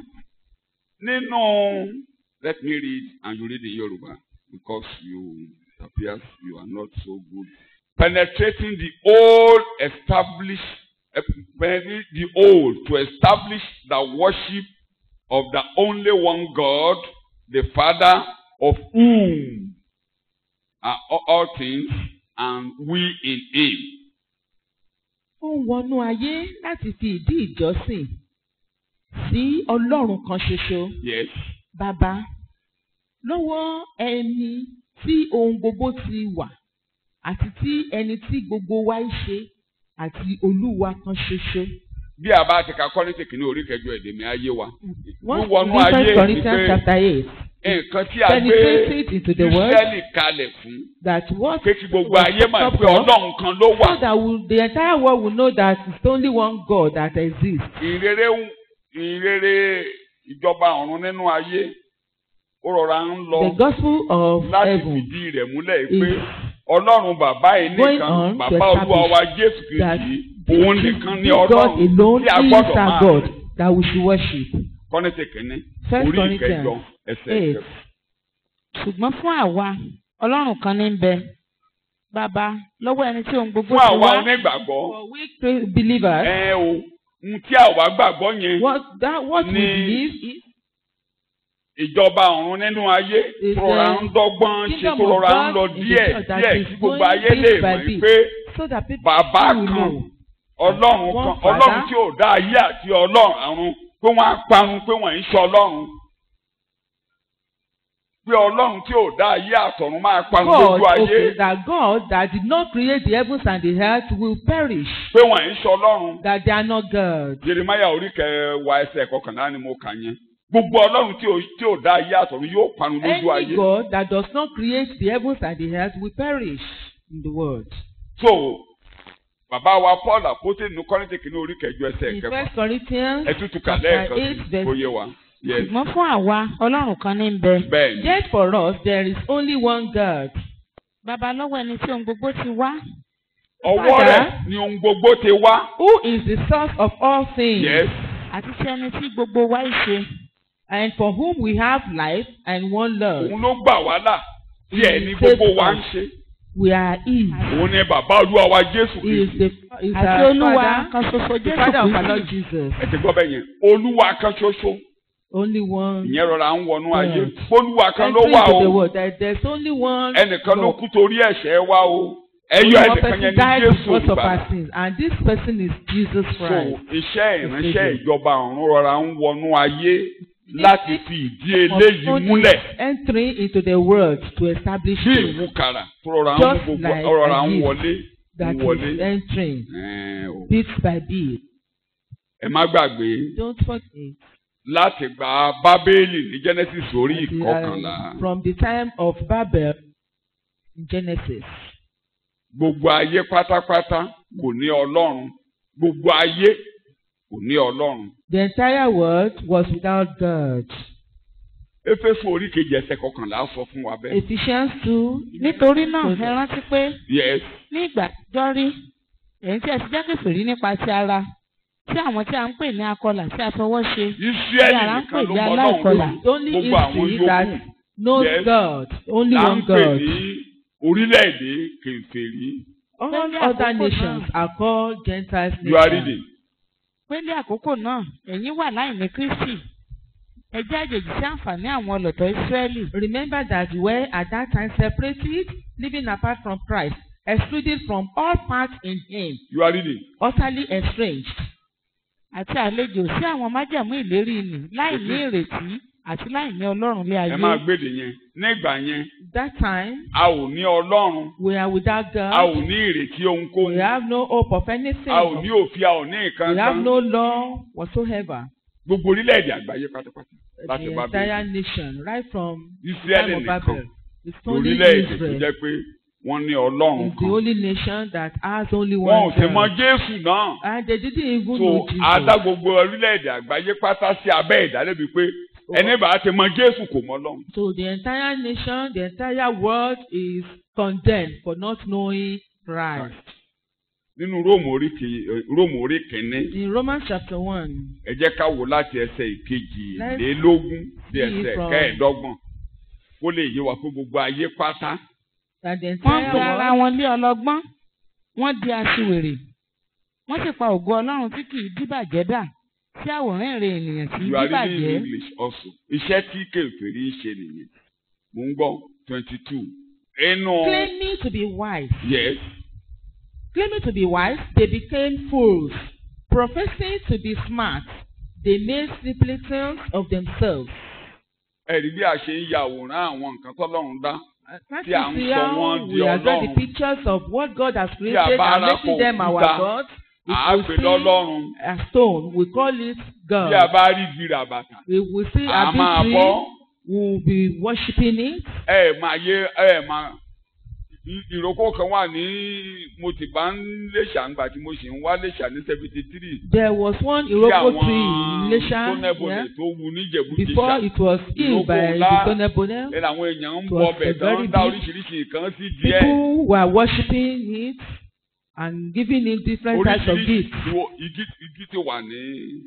nínú let me read and you read in Yoruba because you appear you are not so good penetrating the old established eh, penetrating the old to establish the worship of the only one God the Father of whom are all- all things and we in him.
ó ń wọnú ayé láti fi ìdí ìjọsìn sí Ọlọ́run kan ṣoṣo
Yes.
bàbá lọ́wọ́ ẹni tí ohun gbogbo ti wà àti tí ẹni tí gbogbo wa ń ṣe àti Olúwa kan ṣoṣo.
Bí a bá ti ka Kọ́ríńtì kìíní orí kẹjọ èdè mi ayé wa.
Once
Wíwọnú
in
ayé
First
ni
Corinthians
pé
chapter eight
nǹkan tí a gbé
penetrated into the world
Ísírẹ́lì kalẹ̀ fún.
that what
Pé kí gbogbo
was
ayé máa
top
pé
of,
Ọlọ́run kan ló
so
wà.
that will, the entire world will know that it's only one God that exists.
Ìrere ìrere ìjọba ọ̀run nínú ayé ó rọra ń lọ
The gospel of
láti
heaven
fìdí rẹ̀ múlẹ̀
is
pé Ọlọ́run bàbá yìí
going
nìkan
on to
bàbá Olúwa wa Jésù
that
Kristi òun nìkan ní
this God
Ọlọ́run
alone
tí a
is
gbọ́dọ̀
our
máa
God
sìn.
that we should worship.
Kọ́ríńtì kìíní
First
orí ìkẹjọ
Corinthians
ẹsẹ̀
eight.
ìkẹfà.
ṣùgbọ́n fún àwa ọlọ́run kan ní bẹ bàbá lọ́wọ́ ẹni tí ohun gbogbo
Fún
ti
àwa
wá
onígbàgbọ́
For we cre- believers,
ẹ o ohun tí àwa gbàgbọ́ yẹn
what that what we
Ní-
believe is
ìjọba ọ̀run nínú ayé
Is,
tó rọra
uh,
ń dọ́gbọ́n ṣe
kingdom
tó
of
rọra ń
God
lọ
in the
díẹ̀
church that
díẹ̀
is
kí gbogbo
going
ayé
bit
lè
by
mọ̀
bit.
pé
so that people
bàbá
will
kan
know
ọlọ́run
One
kan
Father.
ọlọ́run tí ò dá ayé àti ọlọ́run àrùn pé wọ́n á parun pé wọ́n ń ṣe ọlọ́run pé ọlọ́run tí ò dá ayé àtọ̀run máa parun
God,
lójú ayé
okay, that God that did not create the heavens and the earth will perish,
pé wọ́n ń ṣe ọlọ́run
that they are not God.
Jeremiah orí kẹwàá ẹsẹ̀ kọkànlá ni mo kà yẹn gbogbo ọlọ́run tí ò tí ò dá ayé àtọ̀run yóò parun lójú
Any
ayé
God that does not create the heavens and the earth will perish in the world.
so bàbá wa Paul àpótí nínú Kọ́ríńtì kìíní orí kẹjọ ẹsẹ̀
In
kẹfà
First Corinthians
ẹ tútù kà
chapter
lẹ́ẹ̀kan
eight
sí
verse
kó yé wa yes
ṣùgbọ́n fún àwa ọlọ́run kan ní bẹ
bẹ́ẹ̀ ni
Yet for us there is only one God.
bàbá lọ́wọ́ ẹni tí ohun gbogbo ti wá
ọwọ́
Father.
rẹ̀ ni ohun gbogbo ti wá
Who is the source of all things?
yes
àti sí ẹni tí gbogbo wa ń ṣe
And for whom we have life and one love.
òun ló gbà wá là tí ẹ̀ ní
He
gbogbo
saved
wa ń
us.
ṣe
We are His.
òun ni bàbá olúwa wa Jésù
He is
Kristi
the is
àti
our
olúwa
Father,
kan ṣoṣo
the
jésù
Father of our Lord
kristi
Jesus.
ẹ ti gbọ́ bẹ́ẹ̀ yẹn olúwa kan ṣoṣo
Only one.
ìyẹn rọra ń wọnú ayé
God.
olúwa kan ló
Entry
wà
into the
o
world. There, there's only one.
ẹnìkan ló
God.
kú torí ẹ̀ṣẹ̀ wa o ẹyọ
Only one
ẹnìkan
person
yẹn ní
died
Jésù
because of
olùgbàlà
our sins. And this person is Jesus
so
Christ.
iṣẹ́ ìránṣẹ́
Savior.
ìjọba ọ̀run rọra ń wọnú ayé láti fi ìdí eléyìí
Only
múlẹ̀
Entering into the world to establish
bí
it.
ìwúkàrà tó rọra ń
Just
gbogbo
like
rọra
a
ń
gift
wọlé
That
ń wọlé
is entering
Ẹ̀ẹ́n o.
bit by bit.
ẹ má gbàgbé
Don't forget.
láti gba bábélì ní Genesis orí
that, uh,
ìkọkànlá
From the time of Babel in Genesis.
gbogbo ayé pátápátá kò ní ọlọ́run gbogbo ayé kò ní ọlọ́run
The entire world was without God.
éfésù orí kejì ẹsẹ̀ kọkànlá sọ fún wa bẹ́ẹ̀.
Ephesians 2.
nítorí náà ẹ rántí pé
yes
ní ìgbà àtijọ́ rí èyí tí ẹ ti jẹ́ kèfèrí nípa ti ara tí àwọn tí a ń pè ní akọlà tí a fọwọ́ ṣe
Ísírẹ́lì
Yàrá ń
nìkan ló
pè ní
mọ ọlọ́run
aláìkọlà.
lò
Only
gbogbo àwọn
Israel that
yòókù
knows
Yes.
God. Only
là ń
one
pè
God.
ní orílẹ̀-èdè kèfèrí
All
Lẹ́yìn
other
àkókò
nations
náà.
are called Gentiles
you are
nations.
reading
pé ní àkókò náà ẹ̀yin wà láì ní kristi ẹ jẹ́ àjèjì sí àǹfààní àwọn ọlọ́tọ̀ ìsírẹ́lì
Remember that we were at that time separated living apart from Christ, excluded from all parts in Him,
you are reading.
utterly estranged.
àti àlejò sí àwọn májẹ̀mú ìlérí nì láì ní ìrètí àti láì ní ọlọ́run lé
ẹ
ayé.
máa gbèdè yẹn nígbà yẹn
That time,
a ò ní ọlọ́run
we are without
a ò
God.
ní ìrètí
We
ohunkóhun
have no hope of anything.
a ò ní òfin a ò ní nǹkan
We have
kan
no law whatsoever.
gbogbo orílẹ̀-èdè àgbáyé pátápátá
The
láti bá
entire nation, right from the
Ísírẹ́lì
time of
nìkan
Babel, it's only
orílẹ̀-èdè tó
Israel.
jẹ́ pé wọ́n ní ọlọ́run
It's the
kan
only nation that has only
wọn ò
one
sì mọ
God.
Jésù náà
And they didn't even
so
know
adá
Jesus.
gbogbo orílẹ̀-èdè àgbáyé pátá sí abẹ́ ìdálẹ́bi pé ẹni bá ti mọ Jésù kò mọ Ọlọ́run
So the entire nation, the entire world is condemned for not knowing Christ.
nínú Róòmù orí kì- eh, Róòmù orí kìíní
In Romans chapter 1,
ẹ jẹ́ ká wò láti ẹsẹ̀ ìkejìlélógún sí
see
ẹsẹ̀
from-
kẹẹ̀ẹ́dọ́gbọ̀n kó lè yé wa pé gbogbo ayé pátá
that the
wọ́n
entire
pe ara
world,
wọn lé ọlọ́gbọ́n wọ́n di aṣiwèrè wọ́n sì pa ògo ọlọ́run tí kì í díbàjẹ́ dà sí àwòrán èrè ènìyàn tí í
you are reading in
díbàjẹ́.
English also iṣẹ́ tí kèfèrí ń ṣe nìyẹn mò ń gbọ́ twenty two inú
claiming to be wise,
yes
claiming to be wise, they became fools. Professing to be smart, they made simpletons of themselves.
ẹ̀rí bí a ṣe ń ya àwòrán àwọn nǹkan tọ́lọ́run dá
Uh, Can't
Tí à ń
you see
sọ
how
wọ́n di
we are drawing
Ọlọ́run.
the pictures of what God has
a
created
bá
and
ara
making them our
òkúta,
God?
à á
If
pè
we see
lọ́lọ́run
a stone, we call it God.
bí a bá rí gíra bàtà
If we see
à
a
máa
big
bọ́
tree, we will be worshiping it.
ẹ máa yé ẹ máa ì- ìrókò kan wà ní mo ti bá ń léṣà ńgbà tí mo sì ń wá léṣà ní seventy three
There was one
tí
Iroko tree
àwọn
in Lesha
tónẹ́bọ̀lẹ̀
yeah,
tó wu níjẹ̀bú
before
jìṣà
it was killed by
Iroko
the
ńlá.
Tonebone.
ẹ làwọn èèyàn ń
It
bọ
was
ọbẹ̀
a
tán
very
ń dá
big-
oríṣiríṣi nǹkan sí díẹ̀
People were worshiping it and giving it different types of
oríṣiríṣi
gifts.
ìwọ- igi igi ti wà ní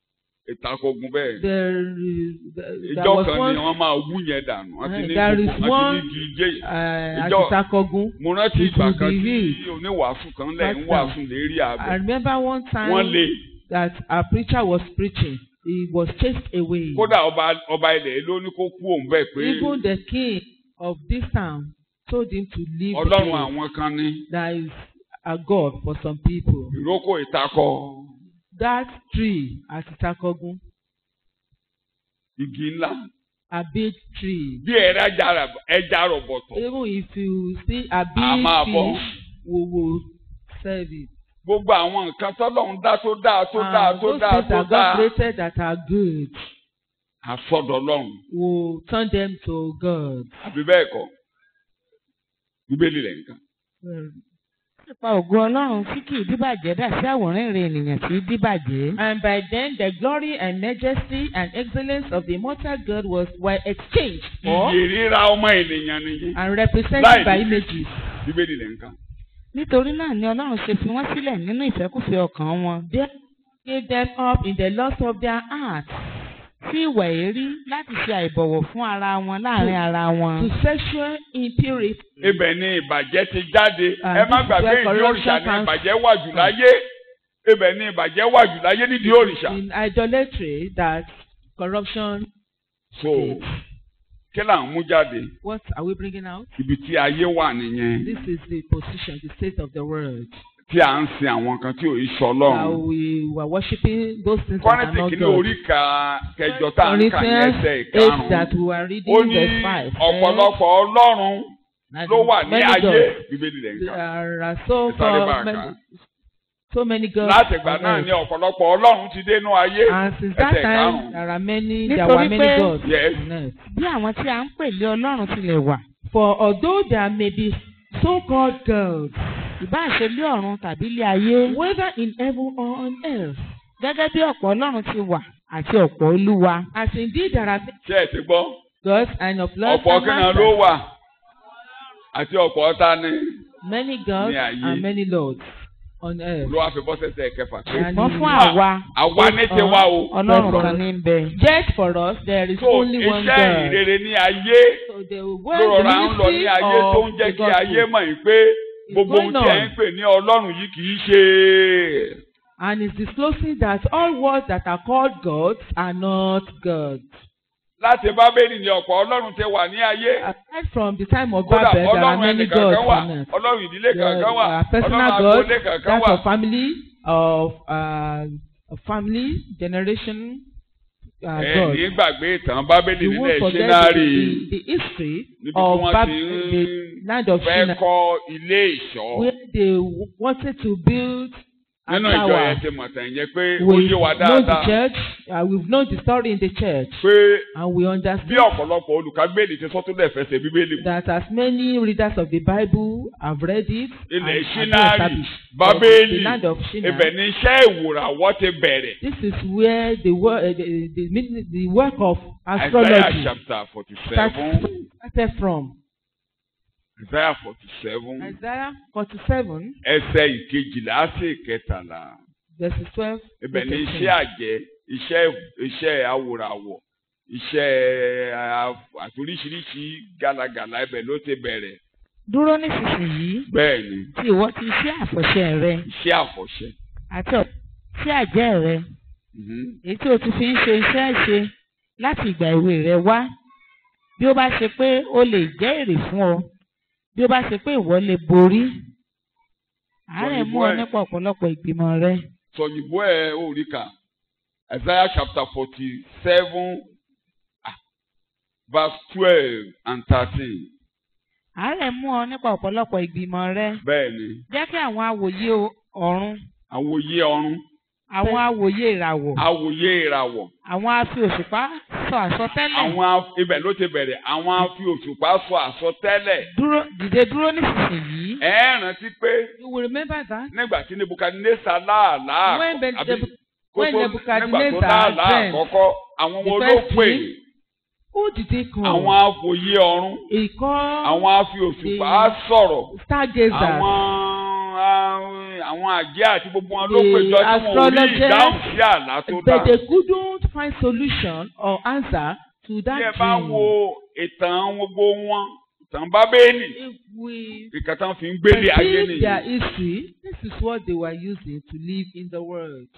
ìtakọ̀gùn bẹ́ẹ̀.
There, is- there
ìjọ
was
kan ni
one
wọ́n máa wú yẹn dànù wọ́n ti
Uh,
ní
there is
gbogbo wọ́n
one-
ti ní igi jẹ́
uh,
Ìjọ-
Akitakogun.
mo rántí
it
ìgbà
will
kan
be
tí
healed.
oníwàásù kan lẹ̀ ń
Right
wàásù
now.
lérí
I
àbẹ̀
remember one time
wọ́n lé
that a preacher was preaching. He was chased away.
kódà ọba ọba ilẹ̀ ló ní kó kú òun bẹ́ẹ̀ pé
Even the king of this town told him to leave the
ọlọ́run
place.
àwọn kan ní
There is a God for some people.
ìrókò ìtakọ
That tree at Itakogun,
igi ńlá
a big tree.
bí ẹ̀rọ ẹja rà- ẹja rọ̀bọ̀tọ̀
Even if you see a
a
big
máa bọ́
fish, we will serve it.
gbogbo àwọn nǹkan tọ́lọ́run dá tó dáa tó dáa
And
tó
those
dáa
things
tó
that God
dáa
created that are good,
àsọdọ̀ ọlọ́run
will turn them to God.
àbí bẹ́ẹ̀ kọ́ bíbélì rẹ̀ nǹkan.
Well,
wọ́n sì pa ògo ọlọ́run tí kì í díbàjẹ́ dà sí àwòrán èrè ènìyàn tí í díbàjẹ́.
And by then the glory and majesty and excellence of the immortal God was were exchanged for
iye ríra ọmọ ènìyàn nìyí
and represented
Láì
by
ní-
images.
bíbélì rẹ̀ nǹkan.
nítorí náà ni ọlọ́run ṣe fi wọ́n sílẹ̀ nínú ìfẹ́kùfẹ́ ọkàn wọn.
They gave them up in the lust of their hearts
sí ìwà èérí láti ṣe àìbọ̀wọ̀ fún ara wọn láàrin ara wọn.
to sexual impurity.
ibẹ̀ ni ìbàjẹ́ ti jáde
And
ẹ má
this is
gbàgbé
where
ìdí
corruption
òrìṣà ni
comes
ìbàjẹ́ wà jù láyé ibẹ̀ ni ìbàjẹ́ wà jù láyé nídìí òrìṣà.
In idolatry that corruption.
so kí là ń mú jáde
What are we bringing out?
ibi tí ayé wà nìyẹn
This is the position, the state of the world.
tí à ń sin àwọn kan tí ò í sọ
That
lọ́run.
we were worshiping those things that are
kọ́rẹ́tì
not
kìíní
God.
orí ka kẹjọ tá à ń kà ní
Corinthians
ẹsẹ̀
8 that
ìkarùn-ún
we were
ó
reading
ní
verse 5.
ọ̀pọ̀lọpọ̀ ọlọ́run
That
ló wà ní
many
ayé
gods.
bíbélì rẹ̀
There
nǹkan.
are so
Ẹ sáré bá a
called
kà.
many, so many gods.
láti ìgbà
on
náà
earth.
ni ọ̀pọ̀lọpọ̀ ọlọ́run ti dénú ayé
And since that
ẹsẹ̀
time,
ìkarùn-ún.
there are many, there
Nítorí
were many
pé-
gods
Yes.
on earth.
bí àwọn tí a ń pè lé ọlọ́run tilẹ̀ wà.
For although there may be so-called gods,
ìbáà ṣe lé ọ̀run tàbí lé ayé.
whether in heaven or on earth,
gẹ́gẹ́ bí ọ̀pọ̀ ọlọ́run ti wà àti ọ̀pọ̀ olúwa.
as indeed there are many
ṣé ẹ ti gbọ́
gods and of lords
ọ̀pọ̀
and
kí náà
masters,
ló wà àti ọ̀pọ̀ ọ̀tá ni
many gods
ní ayé.
and many lords on earth.
ló wá fi bọ́ sẹ́sẹ̀ kẹfà pé
And
ṣùgbọ́n
in-
fún àwa
àwa ní tiwa o.
ọlọ́run kan ní bẹ.
Yet for us, there is
so
only one
iṣẹ́
God.
ìrere ní ayé
So the
ló
word,
rọra
the
ń lọ ní
ministry
ayé tó ń
of
jẹ́
the
kí ayé
gospel.
mọ̀ yìí pé gbogbo ohun tí ẹ̀ ń pè ní ọlọ́run yìí kì í ṣe.
And it's disclosing that all words that are called gods are not gods.
láti bábélì ni ọ̀pọ̀ ọlọ́run ti wà ní ayé
Aside from the time of
kódà
Babel, there are
ọlọ́run
many
ẹnìkan
gods
kan wà
on earth.
ọlọ́run ìdílé
There
kankan wà
are personal
ọlọ́run
gods,
agboolé kankan
that
wà
of family, of uh, of family, generation, uh,
ẹ
God.
ní gbàgbé ìtàn bábélì
You
nílẹ̀
won't forget the,
ṣínárì
the, the history
níbi tí
of
wọ́n
Bab
ti
the
ń
land of
fẹ́
Shinar,
kọ́ ilé ìṣọ́
where they wanted to build a
nínú ìjọ
tower.
yẹn ti mọ̀ tàn yẹn pé ó
We've
yé wa
known the
dáadáa
church, uh, we've known the story in the church,
pé
and we
bí
understand
ọ̀pọ̀lọpọ̀ olùkágbélé ti sọ tó lẹ̀ fẹsẹ̀ bíbélì mu
that as many readers of the Bible have read it
ilẹ̀
and have been
ṣínárì
established,
bábélì
the land of Shinar,
ibẹ̀ ni iṣẹ́ ìwòràwọ̀ ti bẹ̀rẹ̀
this is where the, wor- uh, the, the, the, the work of
Isaiah
astrology
chapter forty
starts-
seven
started from.
Isaiah forty seven
Isaiah 47,
ẹsẹ̀ ìkejìlá sí ìkẹtàlá
verses 12.
ibẹ̀
to
ni
13.
iṣẹ́ àjẹ́ iṣẹ́ iṣẹ́ awòràwọ̀ iṣẹ́ a- àtoríṣiríṣi gàlagàlà ibẹ̀ ló ti bẹ̀rẹ̀
Dúró nísinsìnyí
bẹ́ẹ̀ ni
tí ìwọ ti ṣe àfọ̀ṣẹ rẹ
iṣẹ́ àfọ̀ṣẹ.
àti ọ̀ṣẹ́ àjẹ́ rẹ
Mhm.
èyí tí o ti fi ń ṣe iṣẹ́ ṣe láti ìgbà èwe rẹ wá bí ó bá ṣe pé ó lè jẹ́ èrè fún ọ bí ó bá ṣe pé ìwọ lè borí àárẹ̀ mú ọ
Òyìnbó ẹ̀.
nípa ọ̀pọ̀lọpọ̀ ìgbìmọ̀ rẹ
sọ̀yìnbó ẹ̀ ò rí kà Isaiah chapter forty seven verse twelve and thirteen
àárẹ̀ mú ọ nípa ọ̀pọ̀lọpọ̀ ìgbìmọ̀ rẹ
bẹ́ẹ̀ ni
jẹ́ kí àwọn awòye o- ọ̀run
àwòye ọ̀run
àwọn awòye ìràwọ̀
àwòye ìràwọ̀
àwọn afi òṣùpá sọ àsọtẹ́lẹ̀
àwọn af- ibẹ̀ ló ti bẹ̀rẹ̀ àwọn afi òṣùpá sọ àsọtẹ́lẹ̀
dúró dìde dúró nísinsìnyí.
ẹ ẹ́ rántí pé
you will remember that
nígbà tí nebukadnesa láàlá
when Ben-
àbí
Nebu-
kó
when
tó-
Nebuchadnezzar
nígbà tó láàlá
dreamt
àkọ́kọ́ àwọn
the
wo ló
first
pè
dream, who did he call?
àwọn afòye ọ̀run
he called
àwọn afi òṣùpá sọ̀rọ̀
stargazers.
àwọn àwọn- àwọn àjẹ́ àti gbogbo wọn ló
The
péjọ tí wọn ò rí
astrologers,
ìdáhùn sí àlá tó dá
but they couldn't find solution or answer to
bí ẹ
that
bá
dream.
wo ìtàn gbogbo wọn ìtàn bábélì
if we
ìkan tán fi ń gbélé ayé
read their
nìyí
history this is what they were using to live in the world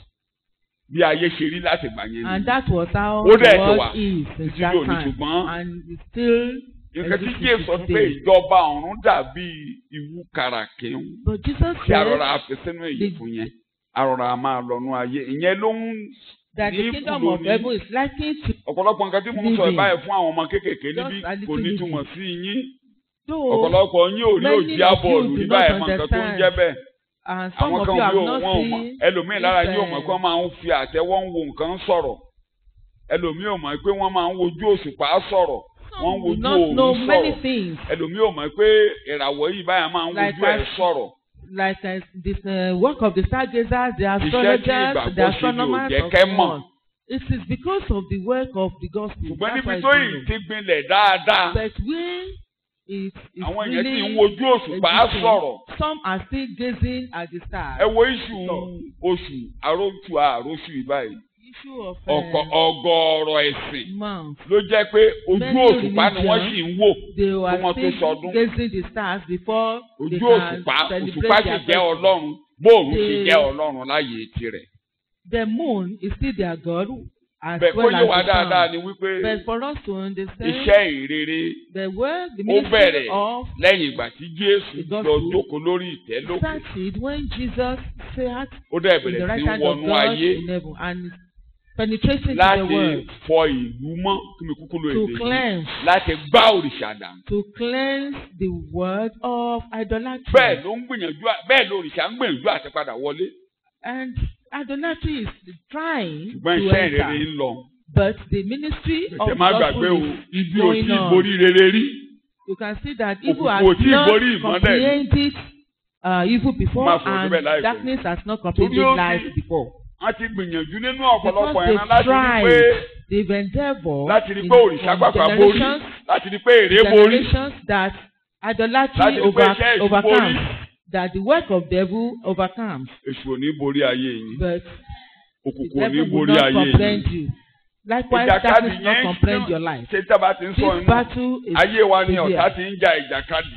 bí ayé ṣe rí láti gbà yẹn
and
nìyí
that was how
Ó dẹ̀
the
ti
world
wà
is since
títí
that
dòní
time
ṣùgbọ́n
and it's still
nǹkan tí
existing
jésù sọ ni pé
today.
ìjọba ọ̀run dàbí ìwú kàràkín
but Jesus
tí arọra
said
fi sínú èyí
the-
fún yẹn arọra máa lọnú ayé ìyẹn ló ń
that the
ní
kingdom
kúlò
of
ní-
heaven is likely to
ọ̀pọ̀lọpọ̀ nǹkan tí mo ń sọ
Living.
ìbáyẹ̀ fún àwọn ọmọ kéékèèké
Just
níbí
a little
kò ní
living.
túmọ̀ sí yín
though
ọ̀pọ̀lọpọ̀ yín ò rí
many
òjì
of
àbọ̀ọ̀lù
you do
ní
not
báyìí mọ nǹkan tó ń
understand.
jẹ́ bẹ́ẹ̀
and some
àwọn
of
kan
you
ò
have
rí
not
wọn ò mọ̀
seen
ẹlòmíín lára
this,
yóò mọ̀
uh,
pé wọ́n máa ń fi àtẹ́wọ́ ń wo nǹkan sọ̀rọ̀ ẹlòmíín ò mọ̀ pé wọ́n máa ń wojú òṣùpá sọ̀rọ̀ wọ́n ń
some do
wojú
not know
òòrùn
many
sọ̀rọ̀
things
ẹlòmíín ò mọ̀ pé ìràwọ̀ yìí báyà máa ń
Like
wojú ẹ̀
us.
sọ̀rọ̀
like uh, this uh, work of the stargazers the
Iṣẹ́ tí
astrologers
ìgbàgbọ́
the
ṣe ni ò
astronomers
jẹ́
of
kẹ́ mọ̀.
God it is because of the work of the gospel
ṣùgbọ́n
that's
níbi
why
tó
it's
yìí
known.
ti gbinlẹ̀ dáadáa
but when it is
àwọn èèyàn
really
ti ń wojú òṣùpá
existing,
sọ̀rọ̀
some are still gazing at the stars
ẹ wo iṣu
Sọ.
oṣù àròtù àròṣù ìbáyìí
issue of
ọ̀kọ̀
uh,
ọgọ́rọ̀ ẹ̀sìn
month
ló jẹ́ pé ojú
Many
òṣùpá ni wọ́n
religions,
sì ń wò
they
wọ́n
were
tó
still
sọdún.
gazing the stars before they
ojú
can
òṣùpá òṣùpá
celebrate
sì
their
jẹ́
festival.
ọlọ́run bóòrùn sì
The-
jẹ́ ọlọ́run láyé tirẹ̀.
The moon is still their God as
bẹ́ẹ̀ kó
well
yé
as
wa
the
dáadáa
sun.
ni wípé
But for us to understand
iṣẹ́ ìrere
the word, the
ó
ministry
bẹ̀rẹ̀
of
lẹ́yìn ìgbà tí jésù
The
lọ
gospel
jókòó lórí ìtẹ́ lókè
started when Jesus sat
ó dẹ̀
in the
bẹ̀rẹ̀
right
sí
hand of
wọnú
God
ayé
in heaven and penetrating to the
láti
world
fọ ìlú mọ́ kí mi kúkú lo
to
èdè yìí
cleanse,
láti gbá òrìṣà dànù.
to cleanse the word of idolatry.
bẹ́ẹ̀ ló ń gbìyànjú à- bẹ́ẹ̀ ló òrìṣà ń gbìyànjú àti padà wọlé
And idolatry is trying
ṣùgbọ́n
to
iṣẹ́ ìrere
enter.
ń lọ.
But the ministry of
Tètè má gbàgbé o
gospel is
ibi ò
going
tí ì
on.
borí rere rí.
You can see that evil
Òkùnkùn
has
ò tí ì
not
borí ìmọ́lẹ̀.
comprehended uh, evil before
Máa fò síbẹ̀
and
láìpẹ́.
darkness has not
Torí
comprehended
ó ti-
light before.
wọ́n ti gbìyànjú nínú
Because
ọ̀pọ̀lọpọ̀
they
ẹran láti rí
tried,
pé
they've endeavored
láti rí
in
pé òrìṣà
from
gbàgbà borí
generations,
láti rí pé èrè borí
generations that idolatry
láti rí pé
over,
iṣẹ́ èṣù borí.
overcomes, that the work of devil overcomes.
Èṣù ò ní borí ayé yín
But the
òkùnkùn ò ní
devil will
borí
not
ayé yín.
comprehend you. Likewise,
Ìjàkadì
darkness will not
yẹn
comprehend your life.
ṣe tí a bá ti ń sọ
This
inú
battle is
ayé wa ni
severe.
ọ̀tá ti ń ja ìjàkadì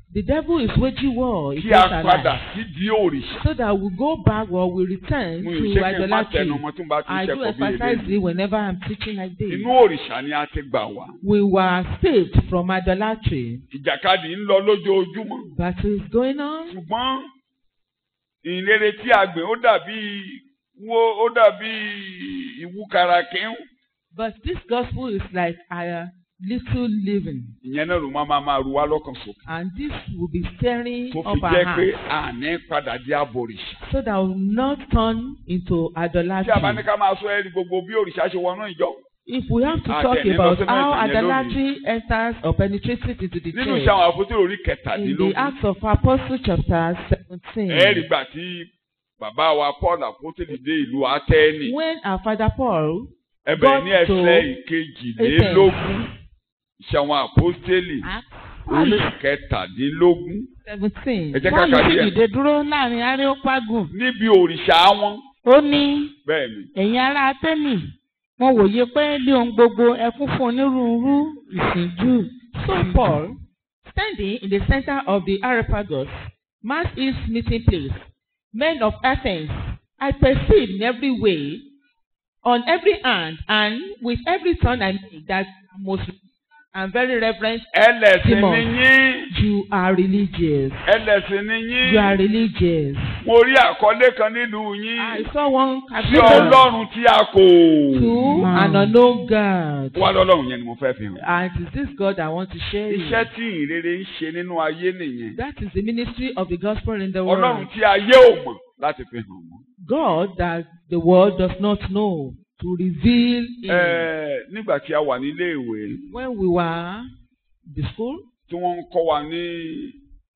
The devil is waging war
kí a
against our
padà
life
sídìí òrìṣà.
so that we go back or we return
mo
to
ì ṣe kí n má
idolatry.
tẹnu ọmọ tó ń bá ti
I
ń
do
ṣẹ̀kọ́ bí
emphasize
eléyìí.
it whenever I'm teaching like this.
inú òrìṣà ni a ti gbà wá.
We were saved from idolatry.
ìjàkadì ń lọ lójoojúmọ́.
Battle is going on.
ṣùgbọ́n ìrere tí a gbìn ó dàbí wo ó dàbí ìwúkàrà kẹ́hún.
But this gospel is like a little living.
ìyẹn náà ló máa máa máa ru wá lọ́kàn sókè.
And this will be stirring
tó fi
up our
jẹ́ pé
hearts
àní padà di abọ̀rìṣà.
so that we will not turn into
tí a bá ní
idolatry.
ká máa sọ ẹ́rí gbogbo bí òrìṣà ṣe wọnú ìjọ.
If we have to
Ah,
talk
then,
about
never
how
say nothing,
idolatry enters or penetrates into the
nínú
church,
iṣẹ́ àwọn àpótí orí
in the
kẹtàdínlógún.
Acts of Apostles chapter
ẹ̀ẹ́rì
seventeen,
gbà tí bàbá wa Paul àpótélì dé ìlú Atẹ́ẹ̀nì.
when our father Paul
ẹbẹ̀ ní
got to
ẹsẹ̀ ìkejìlélógún. iṣẹ́ àwọn àpótélì
Acts
orí kẹtàdínlógún.
seventeen,
Ẹ jẹ́ ká
Paul
ka
sì
díẹ̀.
dìde dúró láàrin Areopagun.
níbi òrìṣà wọn.
Ó ní
bẹ́ẹ̀ ni
ẹ̀yin ará Atẹ́nì mo wòye pé lé ohun gbogbo ẹ kún fún onírúurú ìsìnjú. So Paul, standing in the center of the Areopagus, mass his meeting place, men of Athens, I perceive in every way, on every hand, and with every tongue I make that most and very reverent,
ẹlẹ́sìn
Simon.
ni yín.
you are religious.
ẹlẹ́sìn ni
You are
yín.
religious.
mo rí àkọlé kan nílùú
I
yín.
saw one
sí
caption
ọlọ́run tí a kò.
to an unknown God.
wá lọ́lọ́run yẹn ni mo fẹ́ fi hàn.
And it is this God I want to share you.
iṣẹ́ tí ìrere ń ṣe nínú ayé nìyẹn.
That is the ministry of the gospel in the
ọlọ́run
world.
tí ayé ò mọ̀ láti fi hàn wọ́n.
God that the world does not know to reveal him.
Ẹ, nígbà tí a wà nílé ìwé
When we were in the school,
tí wọ́n ń kọ́ wa ní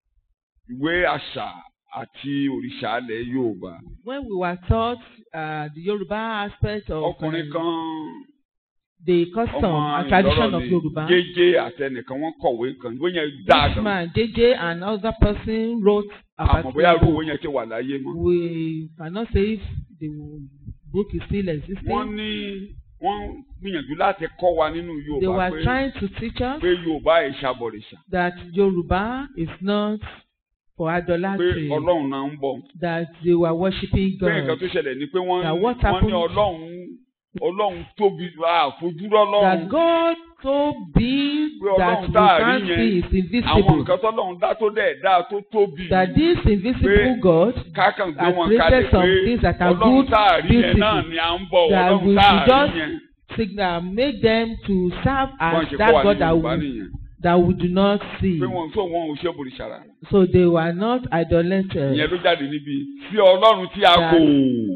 ìwé àṣà àti òrìṣà ilẹ̀ Yorùbá.
when we were taught uh, the Yoruba aspect of
ọkùnrin
um,
kan
the custom
ọmọ
and tradition
ìlọ́rọ̀
of
ni
Yoruba,
jẹ́jẹ́ àtẹnìkan wọ́n kọ̀wé kan ìwé yẹn dáa
this
gan.
man JJ and other person wrote a
àmọ́ bóyá
particular
irú
book.
ìwé yẹn ti wà láyé mọ́.
We cannot say if the book is still existing.
wọ́n ní wọ́n gbìyànjú láti kọ́ wa nínú
They
Yorùbá
were
pé
trying to teach us
pé Yorùbá ìṣàbọ̀rìṣà
that Yoruba is not for
pé
idolatry,
Ọlọ́run náà ń bọ̀.
that they were worshiping
pé nǹkan
God,
tó ṣẹlẹ̀ ni pé wọ́n
That what
wọ́n ní
happened-
Ọlọ́run Ọlọ́run tóbi àfojúrọ́
that
Ọlọ́run.
God so big
Pé
that
Ọlọ́run
we
tá a rí
can't
yẹn,
see is
àwọn
invisible.
nǹkan tọ́lọ́run dá tó dẹ̀ dá tó tóbi.
That this invisible
Pé
God
kákan gbé
has
wọn
created
kalẹ̀
some
pé
things that are
Ọlọ́run
good,
tá a rí yẹn
beautiful.
náà ni à ń bọ̀
That
Ọlọ́run
we
tá a
should
rí
just
yẹn.
signal make them to serve
Wọ́n
as
ṣe kọ́
that
wa ní
God that
Yorùbá
we,
nìyẹn.
that we do not see.
Pé wọn tó wọn ò ṣe bòrìṣàrà.
So they were not idolaters
Ìyẹn ló jáde níbi sí Ọlọ́run tí a kò.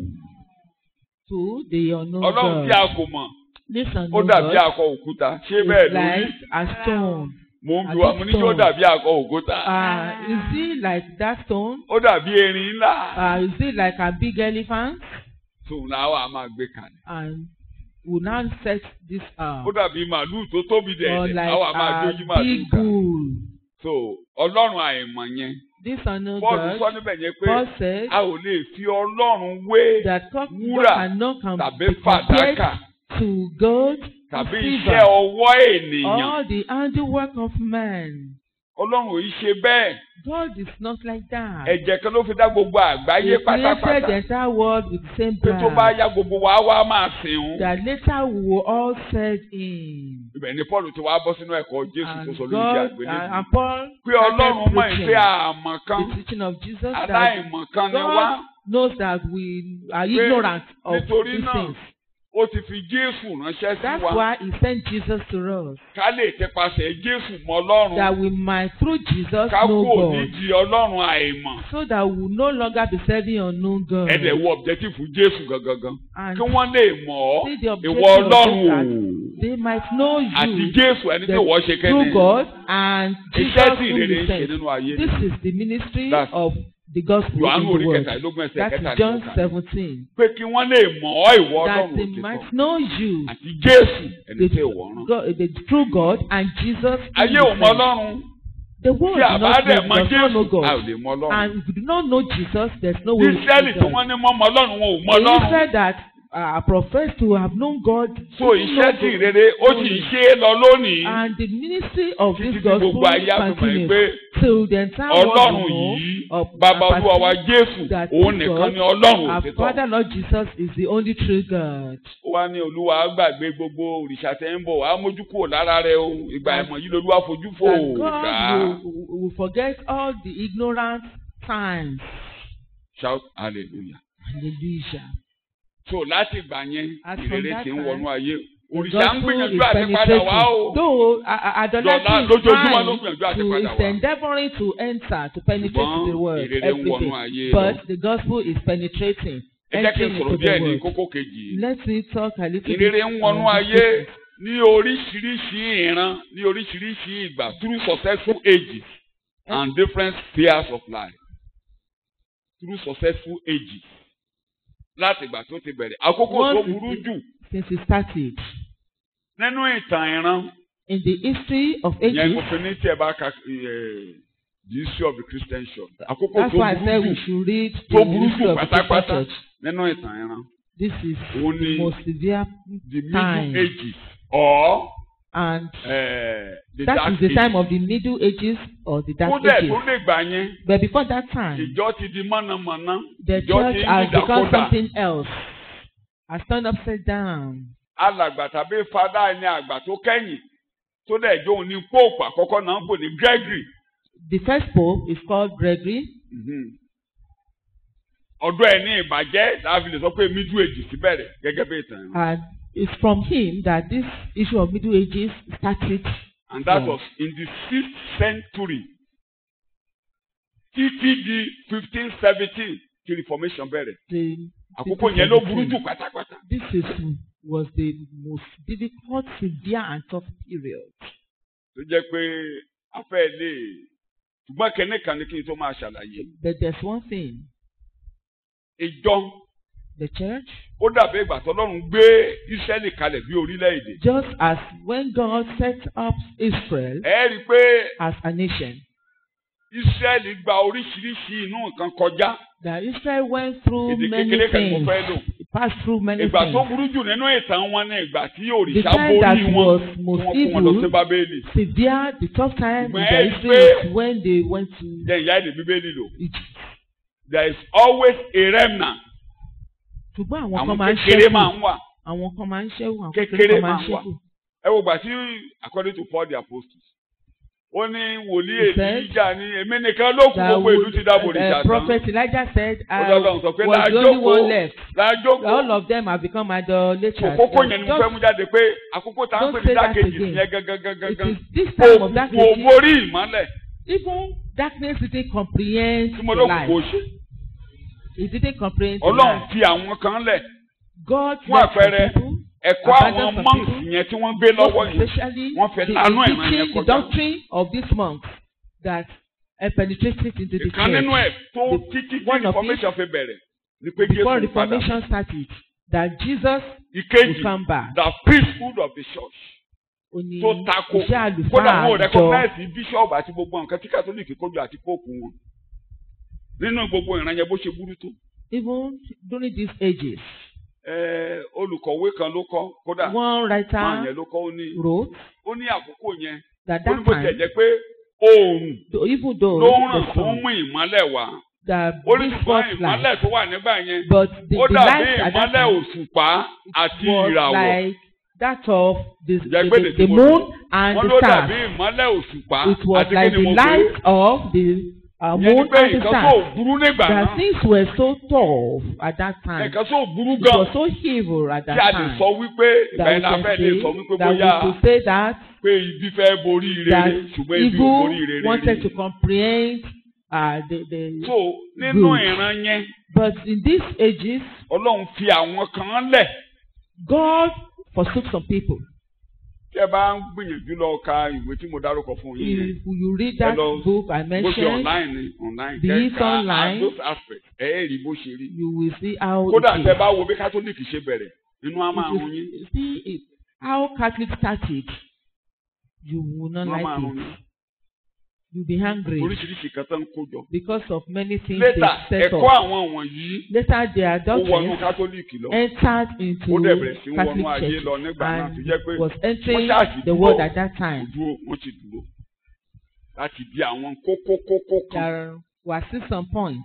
to the unknown
Ọlọ́run tí
God.
a kò mọ̀.
This
Ó
unknown
dàbí
God
akọ òkúta. Ṣé bẹ́ẹ̀
is
ló rí?
like a stone.
Mo ń bi wa mo ní kí ó
stone.
dàbí akọ òkúta.
Uh, is it like that stone?
Ó dàbí erin ńlá.
Uh, is it like a big elephant?
Tòun náà wà á máa gbé kalẹ̀.
And we now set this up.
Ó dàbí màálù tó tóbi
Or
dẹ̀ẹ̀dẹ̀.
like
Àwọn àmà
a
àjọyí màálù
big
kan.
bull.
So Ọlọ́run àìmọ̀ yẹn.
This unknown
Bọ́ọ̀lù sọ
God,
níbẹ̀ yẹn pé
Paul said
a ò lè fi Ọlọ́run wé
that God
wúrà
cannot com-
tàbí
be compared
fàdákà
to gold, to
tàbí
silver,
iṣẹ́ ọwọ́ ènìyàn.
all the handiwork of man.
Ọlọ́run ò yí ṣe bẹ́ẹ̀.
God is not like that.
Ẹ̀jẹ̀ kan ló fi dá gbogbo àgbáyé
He created the
pátápátá.
entire world with the same
Pé tó bá
blood.
yá gbogbo wa wá máa sìn ún.
That later we will all serve him.
Ibẹ̀ ni Paul ti wá bọ́ sínú ẹ̀kọ́ Jésù tó
And
sọ lórí
God
ìdí
and,
àgbélébùú.
and Paul
Pé Ọlọ́run mọ̀
preaching
pé àmọ̀ kan
the teaching of Jesus that
aláìmọ̀ kan ni wá.
God knows that we are
Pé
ignorant of
nítorí
these
náà,
things.
Ó ti fi Jésù ránṣẹ́ sí
That's
wa.
why he sent Jesus to us.
Ká lè tẹpasẹ̀ Jésù mọ Ọlọ́run.
That we might through Jesus
Ká
know
kúrò
God.
nídìí Ọlọ́run àìmọ̀.
So that we will no longer be serving unknown God.
Ẹ̀dẹ̀ wo objective fún Jésù gangan.
And
Kí wọ́n lè mọ̀ ọ́.
see the objective
Ìwọ
of
Ọlọ́run
this
o.
that they might know
Àti
you
Jésù ẹni tí wọ́n ṣe
through
kẹ́ni.
God and Jesus
Iṣẹ́ tí
whom
ìrere
you
ń ṣe
sent.
nínú ayé.
This is the ministry
That's-
of the gospel in
Yohanu orí
the world.
kẹtàlélógún ẹsẹ̀
That is
kẹtàlélógún.
John seventeen.
Pé kí wọ́n lè mọ̀ ọ́ ìwọ
That
Ọlọ́run
they
òtítọ́.
might know you,
Àti Jésù ẹni
the,
tí ìwọ rán.
God, the true God and Jesus. whom
Ayé
you
ò mọ
sent.
Ọlọ́run.
The world
Tí
does
àbá
not
dẹ̀
know,
mọ
does not know
Jésù, a ò
God.
lè mọ Ọlọ́run.
And if you do not know Jesus, there's no way we
Ísírẹ́lì
can
tí
know
wọ́n
God.
ní mọ́ mọ Ọlọ́run wọn ò mọ
He
Ọlọ́run.
said that uh, profess to have known God.
so
even
iṣẹ́
know
tí
God
ìrere ó sì ń ṣe é lọ lónìí
And the ministry of
títí
this
tí
gospel
gbogbo ayé àfihàn
continues
pé
till the entire world
ọlọ́run
will know
yìí
of
bàbá
and
olúwa wa
perceive
jésù
that
òun
this
nìkan
God,
ni ọlọ́run
Our
òtítọ́
Father Lord Jesus is the only true God.
ó wá ní olúwa gbàgbé gbogbo òrìṣà tẹ́ ń bọ̀ á mójú kúrò lára rẹ o ìgbà
That-
ẹ̀mọ̀ yìí lolúwa fojú fò
That God
dá
will, will forget all the ignorant times.
shout hallelujah.
Hallelujah.
so láti ìgbà yẹn
As from
ìrere
that
ti ń
time,
wọnú ayé
The
òrìṣà ń
gospel
gbìyànjú
is
àti padà
penetrating.
wá o
Though uh, uh, idolatry
Dọ̀la
is
lójoojúmọ́ ló
trying
gbìyànjú àti
to
padà
is
wá.
endeavoring to enter to penetrate
ṣùgbọ́n
the world
ìrere ń
every
wọnú
day.
ayé lọ.
But the gospel is penetrating,
ẹ jẹ́ kí n
entering
sọ̀rọ̀
into
díẹ̀
the
ní
world.
kókó kejì
Let me talk a little bit.
ìrere ń wọnú
on this
ayé
business.
ní oríṣiríṣi ìran ní oríṣiríṣi ìgbà through successful ages and different spheres of life through successful ages láti ìgbà tó ti bẹ̀rẹ̀ àkókò tó
Once it
burú
is-
jù
Since it started
nínú ìtàn ìran
in the history of
yẹn
ages,
kò fi ní tí ẹ bá ka eh, the history of the Christian church àkókò
that's
tó
why I said
burú
we
jù
should read
tó
the
burú
history
jù
of the Christian
pátápátá
church.
nínú ìtàn ìran
This is
Òun
the
ni
most severe
the
time,
middle ages or
and
eh, the
that
dark
is the
ages.
time of the Middle Ages or the Dark
kódà
Ages.
tó lè gbà yẹn
But before that time,
ìjọ ti di mọ̀nàmọ́ná
the
ìjọ ti
church
ń
has become
dìdàkudà
something else, has turned upside down.
alàgbà tàbí fada ni àgbà tó kẹ́yìn tó dẹ̀ jó ní pope àkọ́kọ́ náà ń pè ní Gregory
The first pope is called Gregory.
ọ̀dọ̀ ẹ̀ ní ìbàjẹ́ láàfin lè sọ pé middle ages ti bẹ̀rẹ̀ gẹ́gẹ́ bí ìtàn ìran.
And it's from him that this issue of Middle Ages started.
and that
Yeah.
was in the sixth century títí di fifteen seventeen tí reformation bẹ̀rẹ̀
The,
àkókò yẹn ló burú jù pátápátá.
This is was the most difficult, severe, and tough period.
tó jẹ́ pé afẹ́ lè ṣùgbọ́n kẹ́ní kan ní kí n tó máa ṣàlàyé.
But there's one thing:
ìjọ
the church,
ó dàbí ìgbà tọ́lọ́run gbé Ísírẹ́lì kalẹ̀ bí orílẹ̀-èdè.
just as when God set up Israel
ẹ rí i pé
as a nation,
Ísírẹ́lì gba oríṣiríṣi inú nǹkan kọjá.
that Israel went through
èdè
many
kékeré kan ni mo
things,
fẹ́ lò.
it passed through many
ìgbà tó
things.
burú jù nínú ìtàn wọn ni ìgbà tí
The
òrìṣà
time that
borí wọn
was
tí
most
wọ́n kó wọn lọ sí
evil,
Bábélì.
severe, the tough time in
Ṣùgbọ́n
their
ẹ
history
pé-
is when they went to
jẹ́ ìyá èdè Bíbélì lò.
Egypt.
there is always a remnant.
ṣùgbọ́n àwọn kan
àwọn
máa ń
kékeré máa
ṣẹ́kù
ń wà.
àwọn kan máa ń ṣẹ́kù àwọn
Kékeré
kékeré kan máa
máa
ń
ń wà.
ṣẹ́kù.
ẹ wo gbà tí according to Paul the apostle ó ní wòlíì
He said
Èlíjà ní èmi nìkan ló kù
That
gbogbo ìlú ti dáàbò
would-
òrìṣà
uh,
tán.
prophet Elijah said
Ó
I
lọ́dọ̀ sọ pé
was the only one
lájókòó
left
lájókòó.
all of them have become idolaters.
Àkókò yẹn ni mo
Just-
fẹ́ mú jáde pé àkókò tá à ń
Don't
pè ní
say that
dákejì
again.
yẹn gangan gangan
It
gangan.
is this time of that
Òkùnkùn ò borí ìmọ́lẹ̀
even darkness didn't comprehend
tí mo
the
lókùnkùn ò
light.
ṣe.
It didn't comprehend the
Ọlọ́run
light.
fi àwọn kan lẹ̀
God
fún
left some
àpẹẹrẹ,
people,
ẹ̀kọ́ àwọn
Abandon some
monks
people.
yẹn tí wọ́n gbé lọ́wọ́
most
yẹn.
especially
wọ́n fẹ́
the,
lánú
the
ìran yẹn
teaching, the
kọjá.
doctrine of these monks that uh, penetrated into the
Ìkan nínú
church.
ẹ̀ tó
The-
títí tí
one of
reformation fi bẹ̀rẹ̀ ni pé
Before
Jésù padà.
Reformation started, that Jesus will
Ìkejì
come back.
the priesthood of the church
Ó ní
tó tako
iṣẹ́
kódà wọn ò
àlùfáà àjọ
recognize bíṣọ̀bù àti gbogbo nǹkan tí kátólíìkì kójú àti póòpù wọn. Nínú gbogbo ìran yẹn bó ṣe burú tó.
even during these ages.
Ẹ, olùkọ̀wé kan ló kọ́ kódà
One
máa
writer
yẹn ló kọ́ ó ní
wrote
ó ní àkókò yẹn
that
ó ní
that
bó tiẹ̀
time,
jẹ́ pé oòrùn
though- even though
ló ń ràn
the
tó ń
sun,
mú ìmọ́lẹ̀ wá.
the
ó ní
big
ṣùgbọ́n
spotlight,
ìmọ́lẹ̀ tó wà nígbà yẹn
but the,
ó
the
dàbí
light at that
ìmọ́lẹ̀
time
òṣùpá àti
was
ìràwọ̀.
like that of the, the,
Jẹ́ pé
the,
tí
the
mo
moon and
wọ́n
the
ló dàbí
stars.
ìmọ́lẹ̀ òṣùpá
It was
àti
like
kí ni
the
mo pè é.
light of the uh,
Ìyẹn ni
moon
pé
and the
nǹkan tó
stars.
burú nígbà
That
náà
things were so tough at that time.
nǹkan tó burú
It
gan
was so evil at
tí a
that
lè
time.
sọ wípé ìgbà
That
yẹn la
we
fẹ́
can
lè
say
sọ wípé
that we
bóyá
could say that
pé ibi fẹ́ borí
that
rere ṣùgbọ́n ibi ò borí
evil
rere
wanted
rí.
to comprehend uh, the, the
so nínú
good.
ìran yẹn
but in these ages
Ọlọ́run fi àwọn kan lẹ̀
God forsook some people.
tí ẹ bá ń gbìyànjú lọ ka ìwé tí mo dárúkọ fún yín yẹn
If you read that
Hello.
book I
bó ṣe
mentioned,
online ni online
Be it
kẹ́ka
online.
those aspects ẹ̀ ẹ́ rí bó ṣe rí.
you will see how
kódà
it
tẹ
is.
bá wo bí kátólíìkì ṣe bẹ̀rẹ̀ inú á máa
If
run
you
yín
see it, how Catholic started, you will not
inú á máa
like
run
it.
yín.
you'll be hungry
oríṣiríṣi kan tó ń kó jọ.
because of many things
later
they set
ẹ̀kọ́
up.
àwọn wọ̀nyí
Later their
ó wọnú
doctrines
kátólíìkì lọ.
entered into
ó dẹ̀ bẹ̀rẹ̀ sí í wọnú
Catholic
ayé
Church
lọ nígbà náà tó
and
jẹ́ pé
was entering
wọ́n ṣáàṣì
the
dúró.
world at that time.
dúró wọ́n ti dúró láti di àwọn kókó kókó kan
There were still some points.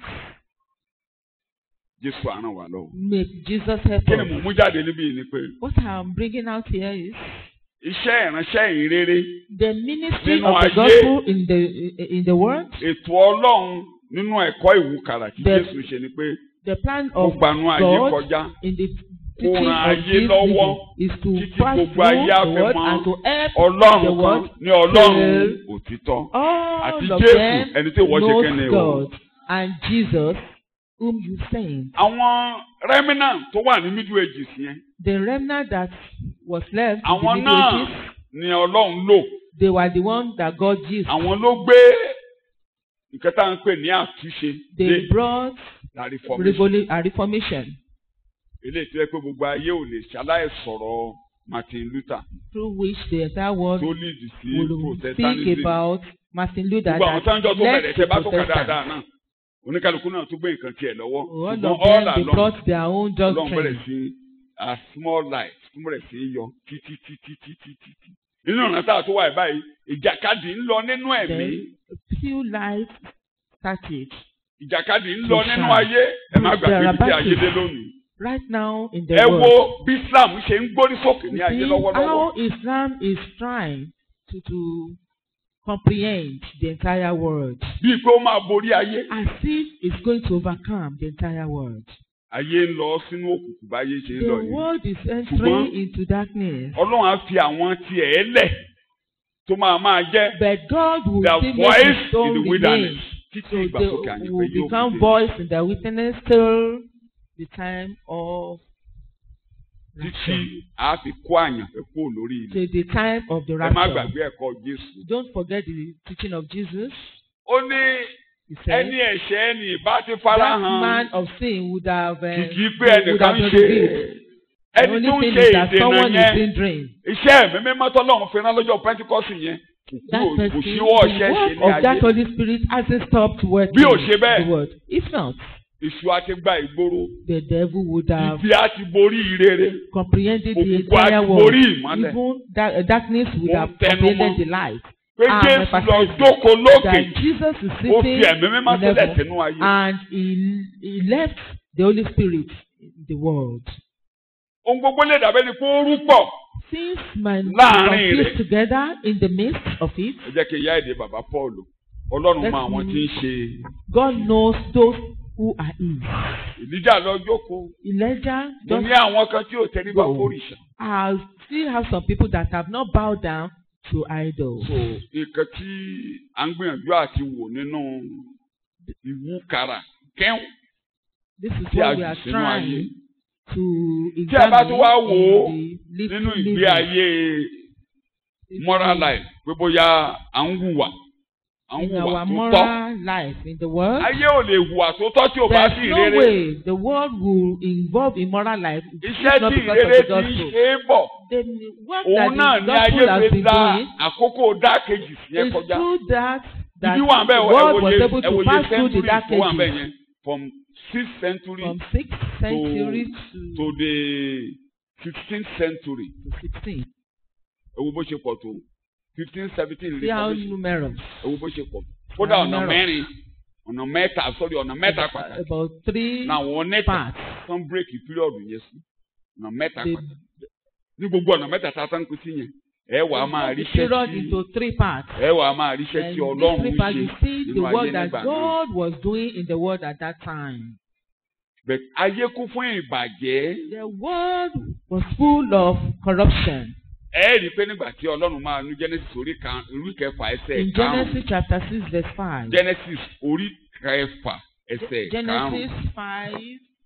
Jésù á ràn wá lọ́wọ́.
May Jesus help
kí ni mò ń
us.
mú jáde níbí yìí ni pé
What I'm bringing out here is
iṣẹ́ ìránṣẹ́ ìrere
the ministry
Nínú
of the
ayé.
gospel in the in the world.
ètò Ọlọ́run nínú ẹ̀kọ́ ìwúkàrà tí
The-
Jésù ṣe ni pé
The plan
ó
of
gbanú ayé
God
kọjá
in the
Kó
teaching
ran
of
ayé
this
lọ́wọ́
meeting is to
títí
pass
gbogbo
through
ayé á
the
fi
word
mọ
and to help
Ọlọ́run
the
kan
word
ní Ọlọ́run
till
òtítọ́
all
àti
of
Jésù
them
ẹni tí wọ́n ṣe kẹ́ni
knows
o.
God and Jesus whom you sent.
àwọn remnant tó wà ní middle ages yẹn
The remnant that was left in the
àwọn
Middle
náà
Ages,
ni Ọlọ́run lò
they were the ones that God used.
àwọn ló gbé nǹkan tá à ń pè ní àtúnṣe
They
dé
brought
la reformation
revolu- a reformation
eléyìí tó yẹ pé gbogbo ayé ò lè ṣaláì sọ̀rọ̀ Martin Luther
through which the entire world
tó lead sí
will speak
protestantism
about Martin Luther
gbogbo àwọn tó ń jọ
that
tó bẹ̀rẹ̀
led
ṣe
to
bá tó kà
Protestant.
dáadáa náà oníkálukú náà tó gbé nǹkan tiẹ̀ lọ́wọ́
All
ṣùgbọ́n
of
all
them they
along
brought their own
Ọlọ́run bẹ̀rẹ̀
doctrine.
sí a small light tó bẹ̀rẹ̀ sí í yọ títí títí títí títí nínú ọ̀nà tá a tó wà báyìí ìjàkadì ń lọ nínú ẹ̀mí
Then few lights started.
ìjàkadì ń lọ
To
nínú
shine.
ayé ẹ má gbàgbé
There are
bí tí ayé
battles.
dé lónìí
Right now in the
ẹ
world,
wo bí Islam ṣe ń gbórí sókè ní
you
ayé
see
lọ́wọ́lọ́wọ́
how Islam is trying to, to comprehend the entire world.
bíi pé ó máa borí ayé
As if it's going to overcome the entire world.
ayé ń lọ sínú òkùnkùn báyé ṣe ń
The
lọ yìí
world is entering
Ṣùgbọ́n-
into darkness.
Ọlọ́run á fi àwọn tiẹ̀ lẹ̀ tó máa máa jẹ́
But God will
the
still make
voice
his own
in the
remain.
wilderness títí
So
ìgbàsókè
they
àyìnbó
will
yóò
become
fi dé
voice in the witness till the time of
títí
rapture.
a fi kó àyànfẹ́ kúrò lórí ilẹ̀
Till the time of the
ẹ má
rapture.
gbàgbé ẹ̀kọ́ Jésù.
Don't forget the teaching of Jesus.
ó ní
He said,
ẹni ẹ̀ṣẹ̀ ẹni ìbá ti
that
fara
man
hàn
of sin would have, uh,
kìkì pé
would
ẹnìkan
have
ń
been
ṣe
revealed. The
ẹni
only
tó ń
thing
ṣe
is that
ìdènà
someone is
yẹn
hindering.
iṣẹ́ ẹ̀mí mímọ́ tọ́lọ́run fi rán lọ́jọ́ Pentikọ́sì yẹn kò
That
kúrò
person,
kò
the
síwọ́ ọ̀ṣẹ́ ṣe
work
ní
of that
ayé
Holy Spirit hasn't stopped working.
Bí ò ṣe bẹ́ẹ̀.
the word. If not,
èṣù àti gba ìgboro
the devil would have
ibi á ti borí ìrere
comprehended the
òkùnkùn á
entire
ti
world.
borí ìmọ́lẹ̀
Even da- darkness would
Mo ń
have
tẹnu
comprehended
mọ́.
the light.
pé
Ah,
Jésù
my
lọ
pastor
jókòó lókè
That Jesus is
ó fi
sitting
ẹ̀mí mímọ́
in
sílẹ̀
heaven
sínú ayé
and he, he left the Holy Spirit in the world.
ohun gbogbo lè dàbẹ́ ni kó rú pọ̀
Since man
Láàrin
confused
rẹ̀.
together in the midst of it,
ẹ jẹ́ kí n yá èdè bàbá Paul Ọlọ́run mọ
Let's
àwọn tí ń ṣe
God knows those who are his.
ìdíjà lọ jókòó
Elijah
mo
just
ní àwọn kan tí ò tẹríba
Go.
fórìṣà
I still have some people that have not bowed down to idols.
so nǹkan tí à ń gbìyànjú àti wò nínú ìwúkàrà kẹ́hùn
This is
tí a
what we
jù
are
sínú ayé
trying to
tí a bá tún wá wò ó
examine in the
nínú
little
ìgbé
living.
ayé moral life pé bóyá à ń hùwà à ń
in
hùwà
our
tó tọ́
moral life in the world.
ayé ò lè hùwà tó tọ́ tí ò bá sí
There's no
ìrere
way the world will involve in moral life if
iṣẹ́
not
tí
because of
ìrere
the
ti ń
gospel.
ṣe é bọ̀
The work
òun náà
that
ní
the
ayé
gospel has
fi
been
dá
doing
àkókò dákejì yẹn
is
kọjá
through that that
ibi wà
the
bẹ́ẹ̀
world was
ẹ̀wòye
able to
ẹ̀wòye
pass through the
century
dark
tó wà bẹ́ẹ̀
ages
yẹn from sixth century
from sixth century to,
to the fifteenth century
to sixteen.
ewu bó ṣe pọ̀ tó fifteen seventeen
See how
reformation
numerous.
ewu bó ṣe pọ̀ kódà ọ̀nà
numerous.
mẹ́rin ọ̀nà mẹ́ta sorry ọ̀nà mẹ́ta pàtàkì
About three
na àwọn nẹ́tà
parts.
tán bírèkì píríọ̀dù yẹn sí ọ̀nà mẹ́ta
They
pàtàkì ní gbogbo ọ̀nà mẹ́ta tá a tán kú sí yẹn ẹ wà á máa ríṣẹ́
divided
tí
into three parts.
ẹ wà á máa ríṣẹ́
And
tí
these
ọlọ́run
three
ń
parts,
ṣe
you see the
nínú ayé
work that
nígbà náà
God was doing in the world at that time.
bẹ́ẹ̀ ayé kún fún ìbàjẹ́
The world was full of corruption.
ẹ rí i pé nígbà tí ọlọ́run máa nu Genesis orí kan orí kẹfà ẹsẹ̀
In
karùn-ún
Genesis chapter six verse five.
Genesis orí kẹfà ẹsẹ̀ karùn-ún
Genesis five.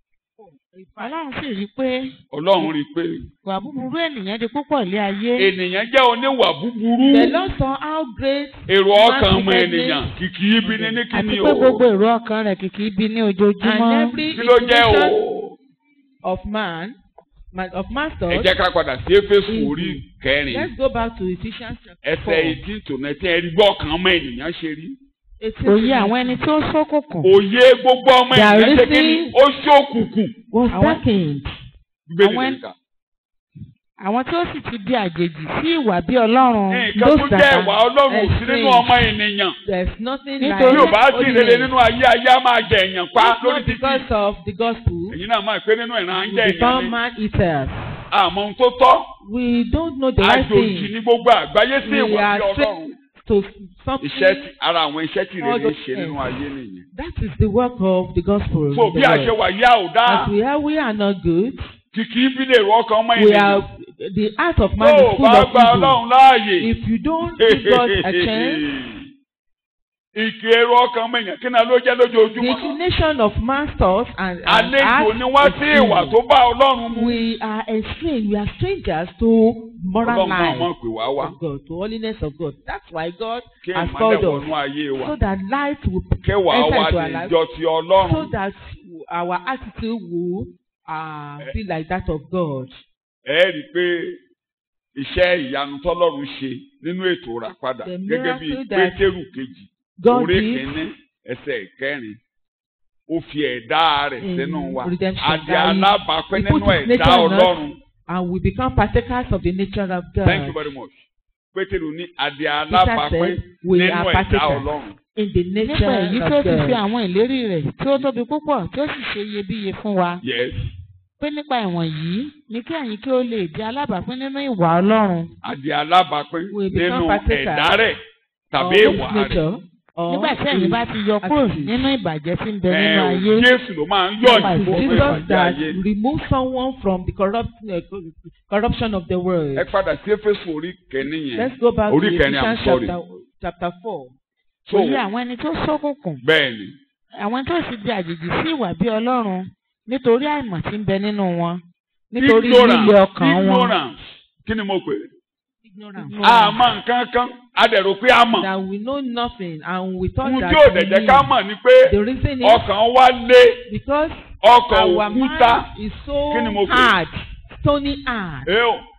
ọlọ́run sì rí i pé
ọlọ́run rí i pé
ìwà búburú ènìyàn di púpọ̀ lé ayé
ènìyàn jẹ́ oníwà búburú
The Lord saw how great
èrò ọkàn ọmọ
Man's
ènìyàn kìkì ibi ní ní
àti
kíni
pé
o
gbogbo èrò ọkàn rẹ̀ kìkì ibi ní
and
ojoojúmọ́
every
kí ló jẹ́ o
inclination of man
ma- of
ẹ
masters.
jẹ́ ká padà sí éfésù
Into-
orí kẹrin
Let's go back to Ephesians chapter
ẹsẹ̀
four.
eighteen to nineteen ẹ̀rí gbọ́ ọkàn ọmọ ènìyàn ṣe rí.
Eighteen
òye
to
àwọn ẹni tí ó ṣókùnkùn
òye gbogbo ọmọ
They are
ènìyàn ṣe kí ni
listening.
ó ṣókùnkùn
was
Àwọn-
darkened.
bíbélì
Àwọn-
nìkan.
àwọn tí ó sì ti di àjèjì sí ìwà bí ọlọ́run
nǹkan tó
those
jẹ́
that
ìwà
are
ọlọ́run ò sí nínú
estranged.
ọmọ ènìyàn.
There's nothing
Nítorí-
bí ò bá
like
sì rere
holiness.
nínú ayé ayé á máa jẹ èèyàn pa
It's
lórí
not
títì.
because of the gospel.
èyí náà máa pé nínú ìran ń
We
jẹ èèyàn
become
ni
man eaters.
àmọ́ ohun tó tọ́
We don't know the right
àjòjì
thing
ní gbogbo àgbáyé sí
We
ìwà
are
bí
straight-
ọlọ́run.
to something.
iṣẹ́ tí ara àwọn iṣẹ́ tí
All
rere
those
ṣe nínú
things.
ayé nìyẹn.
That is the work of the gospel.
so
in
bí
the
a ṣe
world.
wà yá ò dáa
As we are, we are not good.
kìkì bí lè rọ ọkàn ọmọ
We
ènìyàn.
are the heart of man
tó
is
o
full
bá
of
gba
evil.
ọlọ́run láàyè.
If you don't give God a chance,
ìkì èrò ọkàn ọmọ ènìyàn kí náà ló jẹ́
the
lójoojúmọ́.
inclination of man's thoughts and, and
àlejò ni wọ́n sí
is
ìwà
evil.
tó bá ọlọ́run mu.
We are estranged. We are strangers to moral
ọlọ́run náà
life
mọ̀ pé wá wá
of God, to holiness of God. That's why God
kí
has
ìmọ̀lẹ̀
called
wọnú
us
ayé wa
so that light will
kẹwàá
enter
wa
into
lè
our life,
jọ ti ọlọ́run.
so that our attitude will uh, be like that of God.
ẹ rí i pé iṣẹ́ ìyanu tọ́lọ́run ṣe nínú ètò ìràpadà
The
gẹ́gẹ́ bí
miracle that
pétérù kejì
God
orí
did
kìíní ẹsẹ̀ kẹrin ó fi ẹ̀dá rẹ̀
In
sínú wa
redemption,
àdé
that he-
alábàápín
he put
nínú
his
ẹ̀dá
nature in us.
ọlọ́run
and we become partakers of the nature of God.
thank you very much pétérù ní àdé
Peter
alábàápín
said, we
nínú
are
ẹ̀dá
partakers
ọlọ́run
in the
nípa
nature
èyí
of
tí ó ti fi
God.
àwọn ìlérí rẹ̀ tí ó tóbi púpọ̀ tí ó sì ṣe iyebíye fún wa
yes
pé nípa ìwọ̀n yìí ni kí ẹ̀yin kí ó lè di alábàápín nínú ìwà ọlọ́run
àdé alábàápín
We become
nínú
partakers
ẹ̀dá rẹ̀ tàbí
of
ìwà
His
rẹ̀
nature or
nígbà tí ẹ̀yin bá ti yọ kúrò
attitude.
nínú ìbàjẹ́ tí ń bẹ nínú
Ẹ̀,
ayé
Jésù ló máa ń yọ̀
It
ní
is
gbogbo
Jesus
ìbàjẹ́
that
ayé.
remove someone from the corrupt, uh, corruption of the world.
ẹ padà sí éfésù orí kẹ́ni yẹn
Let's go back to
orí kẹrin
Ephesians
i'm sorry
chapter, chapter 4.
so
òye àwọn ẹni tó ṣókùnkùn
bẹ́ẹ̀ ni
àwọn tó sì di àjèjì sí ìwà bí ọlọ́run nítorí àìmọ̀ tí ń bẹ nínú wọn nítorí líle ọkàn wọn.
ignorance kí ni mo pè é
Ignorance.
àmọ́ nǹkan kan a dẹ̀ rò pé a mọ̀
That we know nothing and we thought
ohun
that
tí ò
we
dẹ̀ jẹ́
knew.
ká mọ̀ ni pé
The reason is
ọkàn wa lé
because
ọkàn
our
òkúta
mind is so
Kí ni mo pè?
hard, stony hard.
ẹ o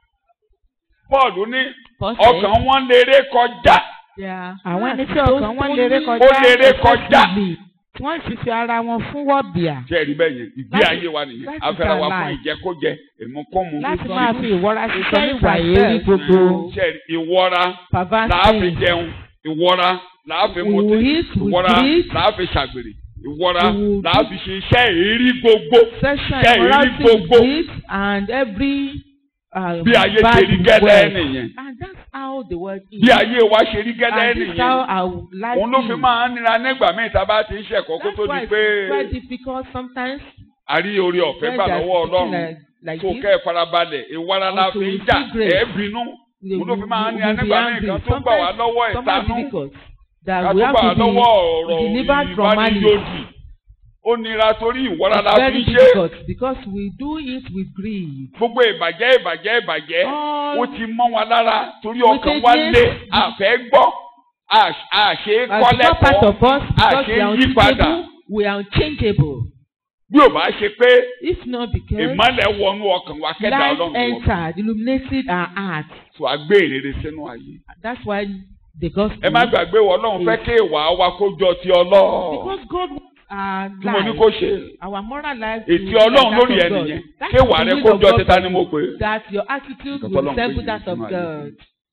Paul ní
Paul said
ọkàn wọn lérè kọjá
they are
àwọn ẹni tí
so
ọkàn wọn lérè
stony
kọjá
ó lérè kọjá
excessively.
tí wọ́n sì fi ara wọn fún wọ̀bìà
ṣe é rí bẹ́ẹ̀ yẹn ìgbé
That-
ayé wa nìyẹn
that is
afẹ́ra wa
our
fún
life.
ìjẹkújẹ ìmúkúmu
láti
Ìsọ̀rí-
máa fi ìwọra ṣiṣẹ́
ìsọ̀rí
ìwà
ourselves.
èrí gbogbo.
ṣe é rí ìwọra
perverse
làá fi
things.
jẹun ìwọra làá fi
We
mutí
will eat, we
ìwọra
drink.
làá fi ṣàgbèrè ìwọra
We will
làá
do-
fi ṣe iṣẹ́ èrí gbogbo
sexual
Ṣe
immorality
ìrí gbogbo.
with it and every uh,
bí ayé
bad
ṣe rí gẹ́lẹ́
word.
nìyẹn
And that's how the world is.
bí ayé wa ṣe rí gẹ́lẹ́
and this is how
nìyẹn
our life
òun ló fi
is.
máa ń nira nígbà míì tá a bá ti ń ṣẹ̀kọ́ kó
That's
tó
why
di
it's
pé
very difficult sometimes
a rí orí ọ̀fẹ́
when
gbà
there's
lọ́wọ́
something
ọlọ́run
like, like
tó
this.
kẹ́ ẹ̀ farabalẹ̀ ìwara la
Or to
fi ń jà
receive grace.
ẹ̀ bínú
they
òun ló fi
will-
máa ń
will
nira
be
nígbà míì
angry.
kan tó gbà wá
Sometimes-
lọ́wọ́
sometimes
ìtanú
difficult
ká
that
tó
we have
gbà wá
to
lọ́wọ́
be
ọ̀rọ̀
delivered from malice.
ìbánidódì ó nira torí ìwara la
It's
fi
very
ń ṣe
difficult because we do it with greed.
gbogbo ìbàjẹ́ ìbàjẹ́ ìbàjẹ́
All
ó ti mọ́ wa lára torí
We
ọkàn
take
wa
this-
lé àfẹ́ gbọ́ à- àṣe
has become part of
kọ́lẹ́kọ̀ọ́
us because
àṣe
we are
yí padà
unchangeable. We are unchangeable.
bí ò bá ṣe pé
If not because
ìmọ́lẹ̀ wọnú ọkàn wa kẹ́dà
light
ọlọ́run wọ̀
entered, illuminated our heart.
tó a gbé ìrere sínú ayé.
That's why the gospel.
ẹ má gbàgbé wọ ọlọ́run fẹ́ kí ìwà wa kó jọ ti ọlọ́ọ̀
Because God wants our
tí mo ní
life,
kó ṣe
our moral life. to
ètí
be like
ọlọ́run
that
lórí
of
ẹ
God.
nìyẹn
That's
kí ìwà
the
rẹ
will
kó
of
jọ
God
títa
for
ni
you.
mo pè é
That your attitude
Nǹkan
will
tọ́lọ́run
resemble
pè
that
yín
of
sínú ayé.
God.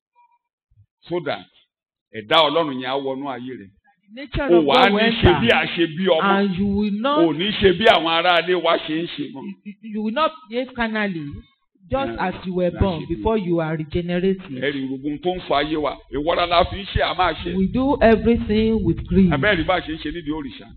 so that ẹ̀dá ọlọ́run yẹn á wọnú ayé rẹ̀
The nature
o
of
wà á
God
ní
will
ṣe bí
enter.
a ṣe bí ọmọ
And you will
o
not
ní ṣe bí àwọn aráalé wa ṣe ń ṣe mọ́.
you will not behave carnally just
Yeah.
as you were
Yeah,
born
she do.
before you are regenerated.
ẹ̀rì ìrògùn tó ń fa ayé wa ìwọ́ra la fi ń ṣe àmà ṣe
We do everything with greed.
abẹ́rẹ́ bá ṣe ń ṣe nídìí òrìṣà.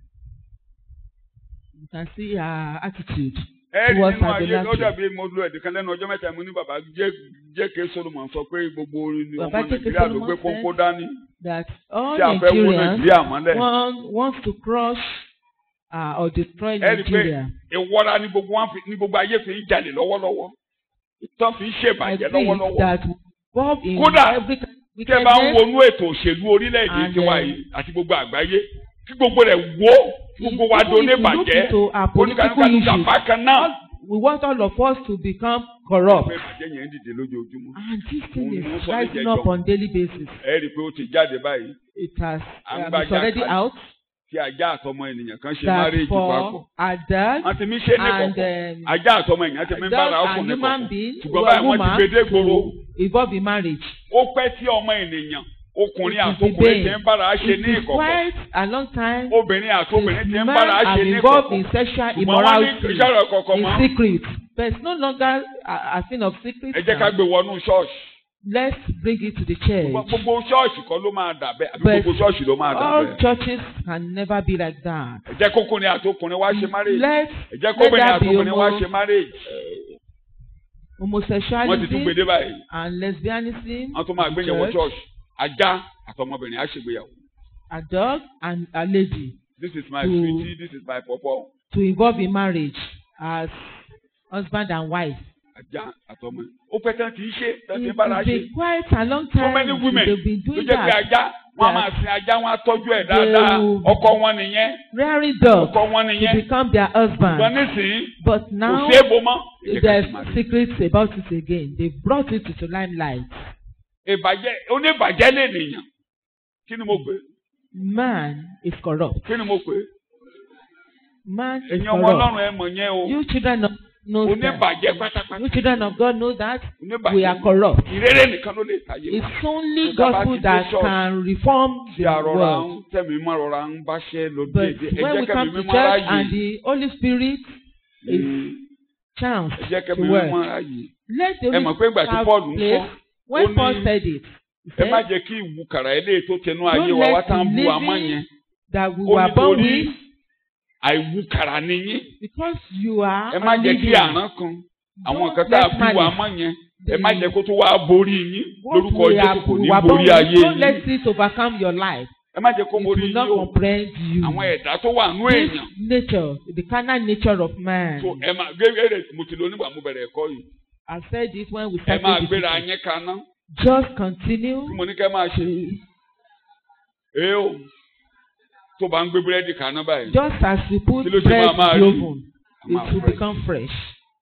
You can see our attitude.
ẹ̀rì
Towards
nínú ayé
idolatry.
ó dàbí mo lo ẹ̀dùn lẹ́nu ọjọ́ mẹ́ta mo ní bàbá J.K. Solomon sọ pé gbogbo ọmọ
Bàbá J.K.
Nàìjíríà ló
Solomon
gbé
said-
pọ́npọ́ dání
That all
tí a fẹ́ wó
Nigerians
Nàìjíríà mọ́lẹ̀.
want, wants to crush uh, or destroy
ẹ rí i pé
Nigeria.
ìwọ́ra ni gbogbo wọn fi- ni gbogbo ayé fi ń jalè lọ́wọ́lọ́wọ́ tó fi ń
I
ṣèbàjẹ́
think
lọ́wọ́lọ́wọ́.
that Bob in
Kódà,
every
tẹ́ ẹ bá ń
wickedness
wọnú ètò òṣèlú orílẹ̀-èdè
And,
tiwa
uh,
yìí àti gbogbo àgbáyé kí gbogbo rẹ̀ wó kí gbogbo wa
Even
do ní
if you look
bàjẹ́
into our political
oníkanúkanú
issues,
gàfá kan náà
we want all of us to become corrupt.
pé ìbàjẹ́ yẹn ń dìde lójoojúmọ́.
And this thing
Òun
is
ló sọ
rising
níjẹ̀jọ́.
up on daily basis.
ẹ rí i pé ó ti jáde báyìí
It has
À ń
um,
gbàjà
it's already
kalẹ̀.
out
tí ajá àtọmọ ènìyàn kan ṣe
that
márèèjì papọ̀.
for a dog
wọ́n ti mí ṣe ní
and
kọ̀kọ̀.
um,
ajá àtọmọ ènìyàn ti mí
dog
bára
and
ọkùnrin
human
kọ̀kọ̀.
being
ṣùgbọ́n
or
báyìí wọ́n
woman
ti gbé dé gbòòrò.
to involve in marriage.
ó pẹ́ tí ọmọ ènìyàn ọkùnrin
It is
àtọkùnrin
the
ti ń bára ṣe
It
ní
is
ìkọ̀kọ̀.
quite a long time
obìnrin àtọkùnrin ti ń bára
men
ṣe
are
ní
involved
ìkọ̀kọ̀.
in sexual
ṣùgbọ́n wọ́n ní
immorality
ìṣàrọ̀ kọ̀ọ̀kan
in
mọ́.
secret. There is no longer a, a thing of secret.
ẹ jẹ́ ká
now.
gbé wọnú ṣọ́ọ̀ṣì.
Let's bring it to the church.
Ṣùgbọ́n gbogbo ṣọ́ọ̀ṣì kọ́ ló máa dà bẹ́ẹ̀ àbí
But
gbogbo ṣọ́ọ̀ṣì ló máa dà
All
bẹ́ẹ̀.
churches can never be like that.
ẹ jẹ́ kókùnrin àtọkùnrin wá ṣe márèèjì.
Let
ẹ jẹ́
let
kóbìnrin
that be
àtọkùnrin wá
homo-
ṣe márèèjì. wọ́n ti tún
homosexuality
gbèdé báyìí.
and lesbianism.
wọ́n tún máa gbé yẹn wọ
church,
ṣọ́ọ̀ṣì. ajá àtọmọbìnrin á ṣègbéyàwó.
A dog and a lady
this is my
To-
sweetie this is my pọpọ.
to involve in marriage as husband and wife.
ajá àtọmọ. ó pẹ́ tán kì í ṣe tán kì í
It
bára
has
ṣe.
been quite a long
so
time
many women
they've been
ló
doing
jẹ́ pé
that.
ajá wọ́n á
That
máa sin ajá wọ́n á tọ́jú ẹ̀
they
dáadáa.
will-
ọkọ wọn nìyẹn.
Rearing dogs
ọkọ wọn
to
nìyẹn.
become their
ṣùgbọ́n
husband.
nísìnyí
But
kò
now
ṣeé bo mọ́. Ẹ jẹ́ ká
there's
sì máa rí.
secrets about it again. They brought it to limelight.
ìbàjẹ́ oníbàjẹ́ lè nìyàn. kí ni mo pè é?
Man is corrupt.
kí ni mo pè é?
Man is
ẹ̀yin ọmọ
corrupt.
ọlọ́run ẹ mọ̀ yẹn o.
You children of know that.
oníbàjẹ́ pátápátá.
You children of God know that we
oníbàjẹ́
are corrupt.
ìrere nìkan ló lè tàyè wá.
It's only
Tó bá ti
gospel
dé
that
church,
can reform
tí
the
a rọra
world.
ń tẹ̀mí mọ́ rọra ń báṣẹ́ lọ
But
déédéé ẹ
when
jẹ́
we
kẹ́mi
come to
mímọ́
church
ráàyè
and the Holy Spirit is
Mm,
chance
ẹ jẹ́
to
kẹ́mi
work,
mímọ́ ráàyè.
let the
ẹ mọ̀ pé ìgbà tí
have
Paul ń
place.
kọ́
When
ó
Paul
ní-
said it, he
ẹ má
said
jẹ́ kí ìwúkàrà eléyìí tó tẹnu ayé
Don't
wa
let
wá tá ń
the
bu àmọ́
living
yẹn
that we
ó
were born
nítorí
with
àìwúkàrà nìyí
because you are
ẹ má jẹ́ kí
unleavened.
àrán kan àwọn
Don't
nǹkan tá a
let
bí
malice
wa mọ́ yẹn ẹ má
be-
jẹ́ kó tó wá borí yín
What
lórúkọ
we
Jésù
are-
kò ní
we were born
borí
with,
ayé
Don't
yín
let it overcome your life.
ẹ má jẹ́ kó
It
borí
will
yín
not
o
comprehend you.
àwọn ẹ̀dá tó wà nú
This
èèyàn
nature, the carnal nature of man.
so ẹ máa gẹ́gẹ́ mo ti lọ nígbà mo bẹ̀rẹ̀ ẹ̀kọ́ yìí
I said it when we
ẹ
started
máa
the
gbéra
teaching.
yín kaná
Just continue.
tí mo ní kẹ́ máa ṣe é o tó bá ń gbé búrẹ́dì kaná báyìí
Just as you put
Kí ló ṣe
bread
máa máa
in the
rí?
oven,
a máa
it will
fresh,
become fresh.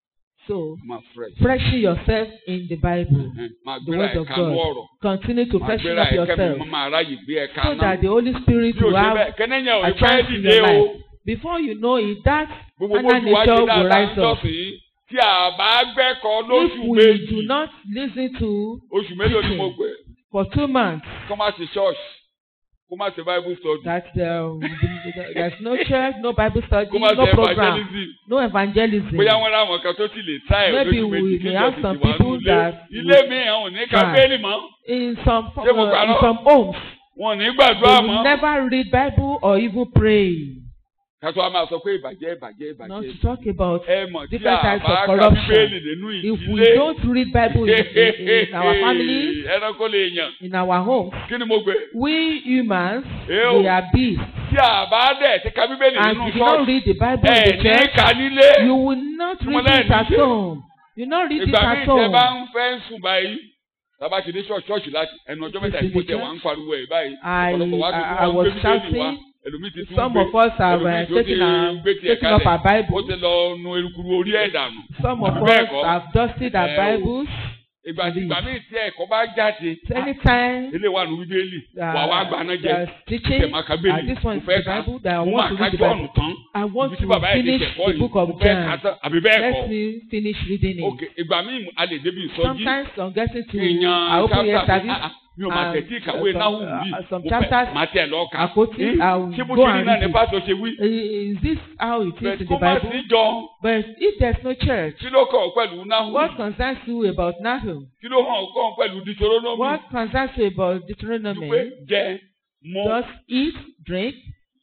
So,
a máa fresh
freshen yourself in the Bible,
Ẹ, máa
the
gbéra
word
ẹ̀
of
kanú
God.
ọ̀rọ̀
Continue to
máa
freshen
gbéra
up
ẹ̀ kẹ́mi
yourself
mo máa ráyè gbé ẹ̀
so
kaná
that the Holy Spirit
bí o
will
ṣe
have
bẹ́ẹ̀ kẹ́nẹ́yìn ò
a
ní fẹ́
chance in
dìde
your
o
life. Before you know it, that
gbogbo
carnal
bójú wa
nature
ṣe
will
dáadáa ń
rise up.
jọ́sìn tí a bá gbẹ́kọ̀ọ́
If
lóṣù
we
méjì
do not listen to
oṣù mélòó ni mo
teaching.
pè
for two months
kó má ṣe church kó má ṣe bible study
that um, there's no church, no Bible study,
kó má
no
ṣe
program,
evangelism
no evangelism.
bóyá wọn ra àwọn kan tó ti lè tá ẹ̀
Maybe
lóṣù
we
méjì
may
kí
have
jọ́sìn
some
ti wà
people
nílé
that
ilé
will
mi àwọn ò ní ka
try.
bẹ́ẹ̀lì mọ́
In some
Ṣé mo
uh,
gbà
in
náà?
some homes,
wọn ò ní
they
gbàdúrà
will
mọ́
never read Bible or even pray.
kátó a máa sọ pé ìbàjẹ́ ìbàjẹ́
Not
ìbàjẹ́
to talk about
ẹ mọ̀ tí
different
a
types
bá
of
ka
corruption.
bíbélì nínú
if we
ìdílé
don't read Bible in, in, in our family,
ẹranko lè yàn
in our homes,
kí ni mo gbé
we humans,
Ew.
we are beasts.
tí a bá dẹ̀ ti ka bíbélì
And
nínú
if you don't
ṣọ́ọ̀ṣì
read the Bible in
ẹ̀
the
ní
church,
ka nílé
you will not
Mo
read it
lẹ́ẹ̀ni
at
ṣe.
home. You not read it
ìgbà míì
at
tẹ bá
home.
ń fẹ́ sùn báyìí tábà ti dé ṣọ́ọ̀ṣì ṣọ́ọ̀ṣì láti ẹnu ọjọ́ mẹ́ta
This is
ìfún
the
tẹ wà ń pariwo ẹ̀ báyìí
I,
ọ̀pọ̀lọpọ̀ wá ti
I,
tún
I
wá ń
was
gbé bíbélì wá
shouting.
ẹlòmíì ti tún
Some
gbé
of us have
ẹlòmíì
uh,
tó ti
taken, our,
gbé tiẹ̀
taken up
kalẹ̀
our
ó
Bible.
ti lọ nu erukuru orí ẹ̀ dànù
Some of
Àbí bẹ́ẹ̀
us
kọ́?
have dusted our
Ẹ o.
Bibles.
ìgbà tí ìgbà míì tí ẹ̀kọ́ bá jáde
Anytime
ilé wa nu bíbélì wà wá gbaná jẹ
there's teaching,
tẹ̀ máa ka
uh,
bíbélì
this one
mo
is
fẹ́
the
ka
Bible that I
mo
want
máa
to
ka
read the
jọ́ọ̀nù
Bible.
tán
I want
ibi tí
to
bàbá yẹn ti
finish
kẹ̀kọ́
the
yìí
book
mo
of
fẹ́ ka
John.
tán àbí bẹ́ẹ̀
Let
kọ́
me finish reading it.
ok ìgbà míì a lè débi ìsọjí
Sometimes on getting to
èèyàn
our open
chapter
air service,
ah, ah, mi ò máa
um,
tẹ̀tí ìkàwé
some-
náhùn
uh,
bí
some
mo
chapters,
fẹ́ máa tẹ̀ lọ́ọ́ kà
Àkótí,
Eh,
I will
ṣé mo
go
ti rí
and
náà
read
ní
it.
pásítọ̀ ṣe wí
is this how it is
bẹ́ẹ̀
in
kó
the
má sí
Bible?
jọ
But if there's no church,
kí ló kọ̀ ọ́ pẹ̀lú náhùn
what concerns you about Nahum?
kí ló hàn kọ́ ọ́ pẹ̀lú Deuteronomy
What concerns you about
dúpẹ́
Deuteronomy?
jẹ mu
Just eat, drink,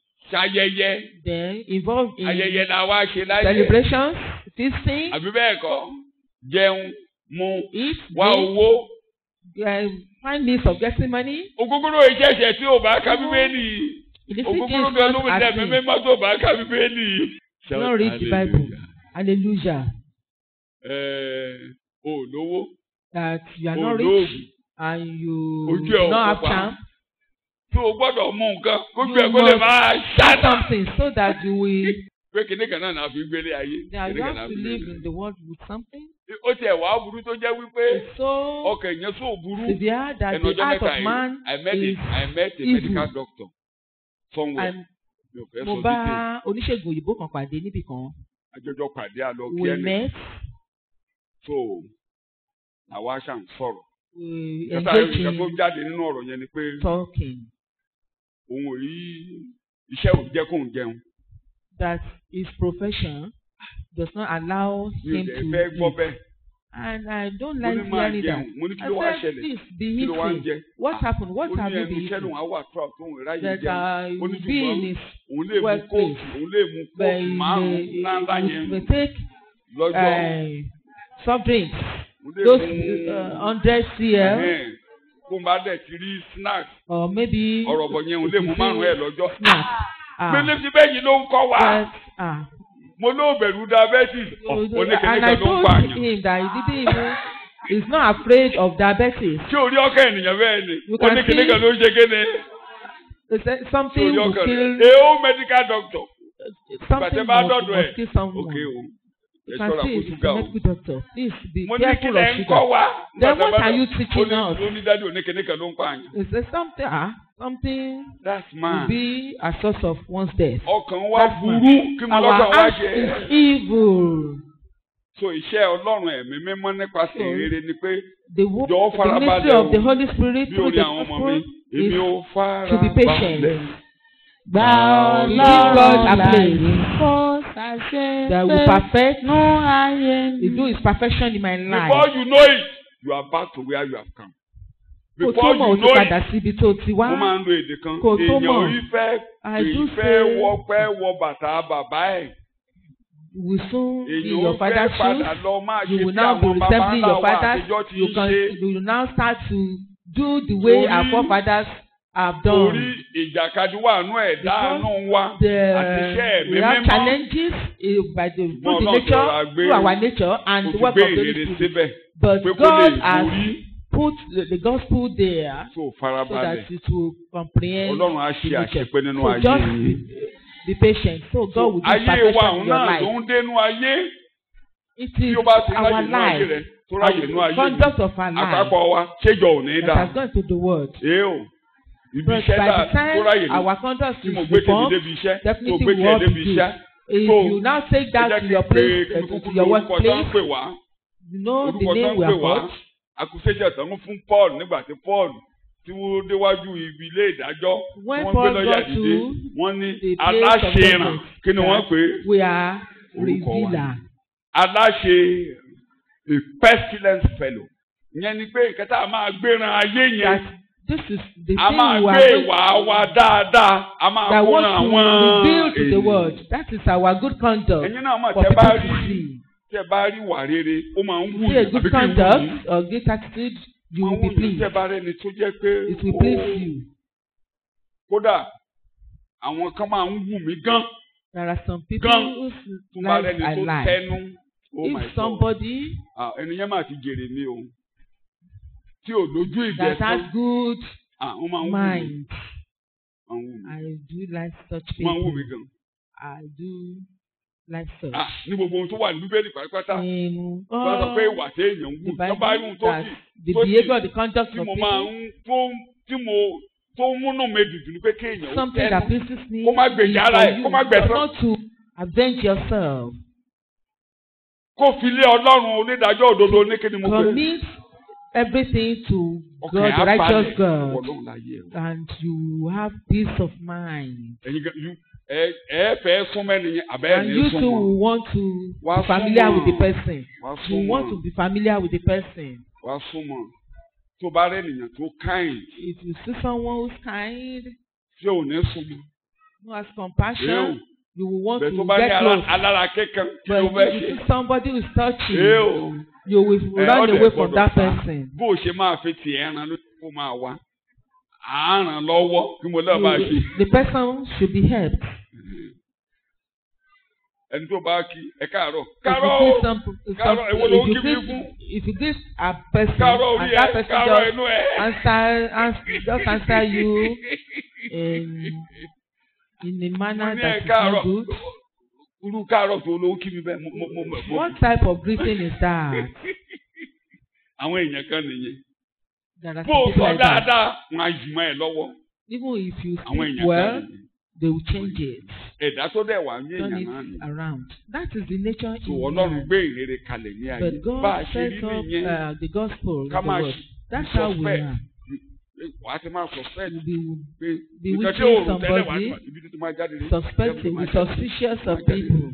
ṣayẹyẹ
then involve in
ayẹyẹ la wá ṣe láyé
celebrations, feasting,
àbí bẹ́ẹ̀ kọ́ jẹun mu
eat,
wá
drink,
owó
uh, find means of getting money.
ògógóró ìjẹ́sẹ̀ tí ò bá ka bíbélì
Illicit
ògógóró
is
gan ló
not
ń
a
dẹ̀
sin.
mímọ́ tó bá ka bíbélì.
Do not read the Bible. Hallelujah.
Ẹ̀ẹ́ olówó
That you are not rich
olóògùn
and you
Ojú ẹ̀
do
ò
not have
pupa.
charm.
tí o gbọ́dọ̀ mú nǹkan kójú
You
ẹ̀ kó lè
must
máa
Do
ṣáná.
something so that you will
pé kíní kan náà náà fi gbélé ayé
That
kíní
you
kan náà
have
fi
to live
gbélé
in the world with something.
ó tiẹ̀ wá burú tó jẹ́ wípé
It's so
ọkàn èèyàn sóò burú
severe that
ẹnu
the
ọjọ́
heart
mẹ́ta
of
yìí
man
I met a
is
I met a
evil.
medical doctor somewhere
and
mi ò fẹ́
mo
sọ
bá
detail
oníṣègùn òyìnbó kan pàdé níbì kan.
àjọjọ pàdé àlọ́ kí
We
ẹni
met,
so àwa ṣà ń sọ̀rọ̀
we
kẹta
engaged
ìgbà tó
in
jáde nínú ọ̀rọ̀ yẹn ni pé
talking.
òun ò rí iṣẹ́ ò jẹ́ kóun jẹun
That his profession does not allow
mi ò
him
dẹ̀
to
fẹ́ gbọ́
eat.
bẹ́ẹ̀
And I don't
mo ní
like
máa
hearing
jẹun
that.
mo ní kí
I
ló wá
said,
ṣẹlẹ̀
please be
kí ló wá ń
eating.
jẹ
What
Ah,
happened? What
ó ní
have you
ẹnu
been
iṣẹ́ lòun
eating?
á wà tó àwọn òun ráyè
That
jẹun
I
ó ní
will be in
ṣùgbọ́n
his
òun lè mú
workplace.
kóòtù òun lè mú
but
kóòtù
he
márùn-ún
may,
ńláńlá
he
yẹn
may take
lọ́jọ́
uh, soft drinks,
òun lè
those
mú
uh, hundred cl
ẹ̀hẹ́n, kó n bá dẹ̀ ti rí snack
or maybe
ọ̀rọ̀ bọ̀ yẹn òun lè mú márùn-ún ẹ̀ lọ́jọ́
snack. Ah,
gbélé ti bẹ́ẹ̀ yìí ló ń kọ́ wa
but, ah,
mo ló bẹ̀rù diabetes oníkèéké
and I
kan ló ń
told
pààyàn
him that he didn't even, he's not afraid of diabetes.
tí orí ọkọ ènìyàn bẹ́ẹ̀ ni
You can
oníkèéké
see-
kan ló ń ṣe kéde
He said
tí
something
orí
will
ọkọ
kill,
rẹ̀ èó medical doctor
something
Gbàtẹ́ bá
must,
dọ̀dọ̀ ẹ̀.
must kill someone.
ok o ẹ
You can
ṣọ́ra
see
fún
it's
ṣúgà
a
o
medical doctor. Please be
mo ní kí
careful
lẹ
of
ń kọ́
sugar.
wa
Then
Gbàtẹ́
what
bá
are you
dọ̀-
teaching
ó ní-
us?
ó ní dájú oníkèéké kan ló ń pààyàn
Is there something, ah, something
that's
will
man
be a source of one's death?
ọkàn wa
That's man.
burú kí mo lọ́kàn
Our
wá
heart
jẹ
is evil.
so iṣẹ́ ọlọ́run ẹ̀mí mímọ́ nípasẹ̀
So,
ìrere ni pé
The, wo-
Jọ̀ọ́
the
farabalẹ̀
ministry of the
o.
Holy Spirit
bí
through
orí
the
àwọn ọmọ mi
gospel
èmi
is
ò fara
to be patient.
balẹ̀.
Gba
Give God a
ọlọ́run
place.
láyè kó ṣàṣe
that will perfect,
nú ayé
He do His perfection in my
before
life.
you know it you are back to where you have come
Kò
before
tó mọ̀
you
o ti
know it
padà síbi tó ti
mo
wá.
máa ń lo èdè kan
Kò tó
èèyàn
mọ̀.
orí fẹ́
I do
èyí fẹ́
say
wọ pẹ́ wọ bàtà bàbá ẹ̀
you will soon be
èèyàn
your
ó fẹ́
father's
padà
shoes.
lọ máa ṣe
You will
bí
now be
àwọn bàbá
resembling
ńlá
your
wa
fathers.
àtijọ́ ti
You
ń
can
ṣe
you will now start to do the way our
Torí-
forefathers have
torí
done.
ìjàkadì wà nú ẹ̀dá
Because
àánú wa àti iṣẹ́
The
ẹ̀mí
we have
mímọ́
challenges uh, by the through the
Ọlọ́run
nature
ṣọra gbé-
through our nature
kò
and the
ti
work
gbé
of the Holy
ìrere
Spirit.
síbẹ̀
But
pé kó lè
God has
borí
put the, the gospel there
tó
so
farabalẹ̀
that it will comprehend.
ọlọ́run á ṣe
the nature.
àṣepé nínú
So
ayé
just
yìí.
be, be patient. So God will do
ayé wa
perfection
òun
in your
náà
life.
ló ń dénú ayé
It
tí
is
ó bá ti
our
ráyè nú ayé
life,
rẹ tó ráyè nú
our
ayé mi
conduct of our life
àpapọ̀ wa ṣéjọ ò ní
that
dà
has gone to the world.
ee o ibi
But
iṣẹ́
by
dà
the time
tó ráyè ní
our conduct
tí mo
is
gbé tèmi
reformed,
débi iṣẹ́ tó
definitely
gbé
we
tiẹ̀
want to
débi
do.
iṣẹ́
if
So,
you now take
ẹ
that
jẹ́
to
kí
your
n pe
place,
kí n
uh,
kúkú
to your
lórúkọ tó ń
workplace,
pè wá
you know the
orúkọ tó
name
ń
we
pè
are
wá
called.
àkùsẹ́jẹ̀ tán fún Paul nígbà tí Paul tí wọ́n déwájú ibi ilé ìdájọ́
When
wọ́n gbé
Paul
lọ́yà
got
dìde
to
wọ́n ní
the place of
aláṣẹràn
judgment,
kí ni wọ́n
that
pè é
we are
Orúkọ wa.
revealer.
aláṣẹ a pestilence fellow ìyẹn ni pé nǹkan tá a máa gbéran ayé
That
yẹn
this is the
a
thing
máa
we
gbé
are going
ìwà wa dáadáa a máa
that
kóran
want
àwọn
to reveal to the
ènìyàn.
world. That is our good conduct
ẹ̀yin náà mọ̀
for
tẹ́
people
bá
to
rí
see.
tẹ́ bá rí wà rere ó máa ń wù
See a
yín
good
àbí kí n wù yín
conduct or good attitude, you
máa
will
ń
be
wù yín
pleased.
tẹ́ bá rẹ́ni tó jẹ́ pé
It will
ó-
please you.
kódà àwọn kan máa ń wù mí gan
There are some people
Gan.
whose
tó bá
lives
rẹ́ni
are
tó
lies.
tẹnu oh my
If
God
somebody
Ah, ẹni yẹn máa ti jèrè mi o tí ò lójú
that
ìgbẹ́
has
tán
good
ah wọ́n máa ń wù mí
mind,
wọ́n ń wù mí
I do like such
wọ́n máa ń wù mí
people.
gan.
I do like such.
Ah, ní gbogbo ohun tó wà ní bíbélì pátápátá
In
wọ́n sọ pé
all
ìwà téèyàn ń
the
wù tó bá rí ohun
Bible
tó
that
sì
the
tó sì-
behavior, the conduct
tí
of
mo máa
people,
ń tó tí mo tó múnú mi dùdù ni pé kéèyàn ó
something that
tẹnu
pleases me
kó má gbèjà
is
ara
for
ẹ̀
you
kó má gbẹ̀san
not to avenge yourself.
kó fi lé ọlọ́run onídàájọ́ òdodo ní kí ni mo pè é.
Commit everything to God,
ọkàn
the
ẹ̀ á balẹ̀
righteous
ìwọ
God,
ọlọ́run láyé ẹ̀.
and you have peace of mind.
ẹ̀yin gan you ẹ ẹ fẹ́ súnmọ́ ẹnìyẹn àbẹ́ ẹ̀
And
ní
you too
súnmọ́
will want to
Wá
be familiar with the
súnmọ́.
person.
wá
You want
súnmọ́
to be familiar with the person.
wá súnmọ́ tó bá rẹ̀ nìyẹn tó kind
If you see someone who's kind,
tí ò ní súnmọ́
who has
Ew.
compassion, you will want
bẹ́ẹ̀ tó
to
bá ní
get
ala-
close.
alára kékan kí
But
ló fẹ́
if you
ṣe.
see somebody who's touching,
Ew.
you will
Ẹ,
run
ọ̀dẹ̀
away from
gbọ́dọ̀
that
sá.
person.
bó o ṣe máa fi tiẹ̀ ran ló kó máa wá à ń ràn lọ́wọ́ kí mo lọ́ọ́ bá ṣe.
You- the person should be helped.
ẹni tó bá kí ẹ káàárọ̀
If
káàárọ̀
you
o
give some, some
Káàárọ̀, èwo ló
if you
kí mi
give,
fún?
if you give a person
káàárọ̀ orí
and
ẹ
that person
káàárọ̀
just
inú ẹ.
answer, answer just answer you in in a
mo
manner
ní ẹ
that is
káàárọ̀
not good,
irú káàárọ̀ tó olówó kí mi bẹ́ẹ̀ mo mo mo mo
What type of greeting is that?
àwọn èèyàn kan nìyẹn
There are
bó o
some people
sọ
like that.
dáadáa wọn á jùmọ̀ ẹ lọ́wọ́
Even if you
àwọn
speak
èèyàn
well,
kan nìyẹn
they will change it.
ẹ̀dá tó dẹ̀ wà ní
Turn
èèyàn
it
náà nìyẹn
around. That is the nature
tó
in
ọlọ́run
man.
gbé ìrere kalẹ̀ ní ayé
But
bá a
God
ṣe
set
rí
up
nìyẹn
uh, the gospel in
ká
the
máa
world. That's how we
suspect.
are.
wà á ti máa suspect
We be
pé
be
nǹkan tí
wishing
òòrùn tẹ́lẹ̀ wà
somebody,
ní ibi tó ti máa jáde rí
suspecting,
máa
be
jáde.
suspicious of
Máa jáde.
people.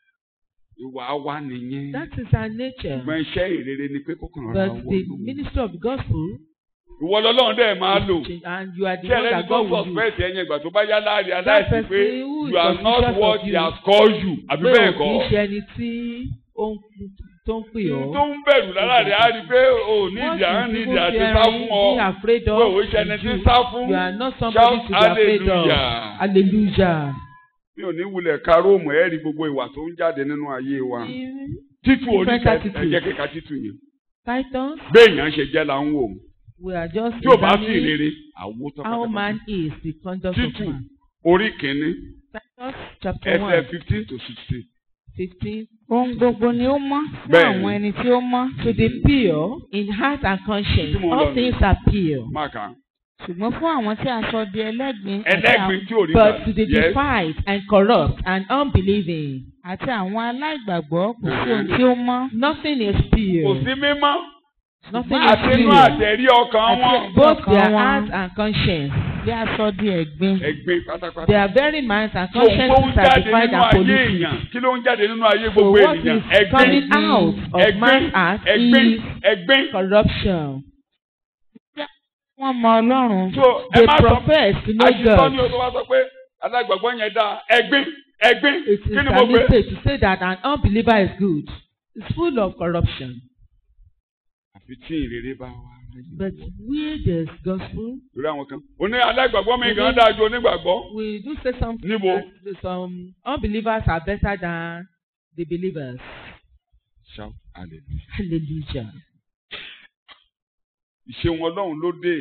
ìwà wa nìyẹn
That is our nature.
ṣùgbọ́n iṣẹ́ ìrere ni pé kó kàn ra
But the
wọ
ministry of the gospel,
ìwọ lọ́lọ́run dẹ̀ máa lò
is change- and you are the
tí
one
ẹlẹ́ni
that
tó
God will use.
suspect ẹ̀yìn ìgbà tó bá yá láàrin
That
aláìsí
person
pé
who is
you are not
suspicious
what
of
he
you.
has called you àbí
Pé
bẹ́ẹ̀
ò kì í
kọ́
ṣe ẹni tí ó ń tó ń pè ọ́.
tó ń bẹ̀rù lára rẹ̀ á rí i pé o ní
What
ìdí à ń
is
ní ìdí
people
àti
fearing,
sá fún ọ
being afraid
pé
of,
òun ṣe ẹni tí ń
you,
sá fún
you are not somebody
shout
to be afraid of.
hallelujah.
Hallelujah.
mi ò ní wulẹ̀ ka róòmù ẹ̀ rí gbogbo ìwà tó ń jáde nínú ayé wa títù
Different
oníkẹ́
attitudes.
ẹ̀jẹ̀ kíka títù yẹn
Titus,
béèyàn ṣe jẹ́ là ń wò
we are just
tí ò bá sí
examining
ìrere àwo tó
how
pátápátá
man is, the conduct of
títù
man.
orí kìíní
Titus chapter
ẹsẹ̀
one,
fifteen to sixteen
fifteen.
Ohun gbogbo ni ó mọ́ fún
Bẹ́ẹ̀ni.
àwọn ẹni tí ó mọ́.
To the pure in heart and conscience,
Tí mo lọ
all
nù.
things are pure.
máàkà
Ṣùgbọ́n fún àwọn tí a sọ di ẹlẹ́gbin àti
ẹlẹ́gbin
àwọn-
tí ò rí
But to the
yes
defiled and corrupt and unbelieving,
àti àwọn aláìgbàgbọ́ kò sí ohun tí ó mọ́.
nothing is
kò
pure.
sí mímọ́
Nothing is
àti inú
pure.
àtẹ̀rí ọkàn wọn
Both
ọkàn
their
wọn.
heart and conscience.
Bí a sọ di ẹ̀gbin.
ẹgbẹ́ pátápátá
Their very minds and
tó tó ń
consciences are
jáde
defied
nínú
and
ayé
polluted.
èèyàn kí ló ń jáde nínú ayé
So
gbogbo
what
ènìyàn
is
ẹgbẹ́
coming out of
ẹgbẹ́
man's heart
ẹgbẹ́
is
ẹgbẹ́
corruption.
Wọ́n mọ Ọlọ́run.
so ẹ
They
má sọ
profess to know
àṣìṣọ́ ni
God.
o tó bá sọ pé alágbàgbọ́ yẹn dáa ẹgbẹ́ ẹgbẹ́
It
kí
is
ni mo
a
gbé
mistake to say that an unbeliever is good. It's full of corruption.
àfi tí ìrere bá wà.
But where there's gospel,
lórí àwọn kan oní alágbàgbọ́ mi gan dáa ju onígbàgbọ́
we do say something
Níbo?
that some unbelievers are better than the believers.
shout hallelujah.
Hallelujah.
ìṣeun ọlọ́run ló dé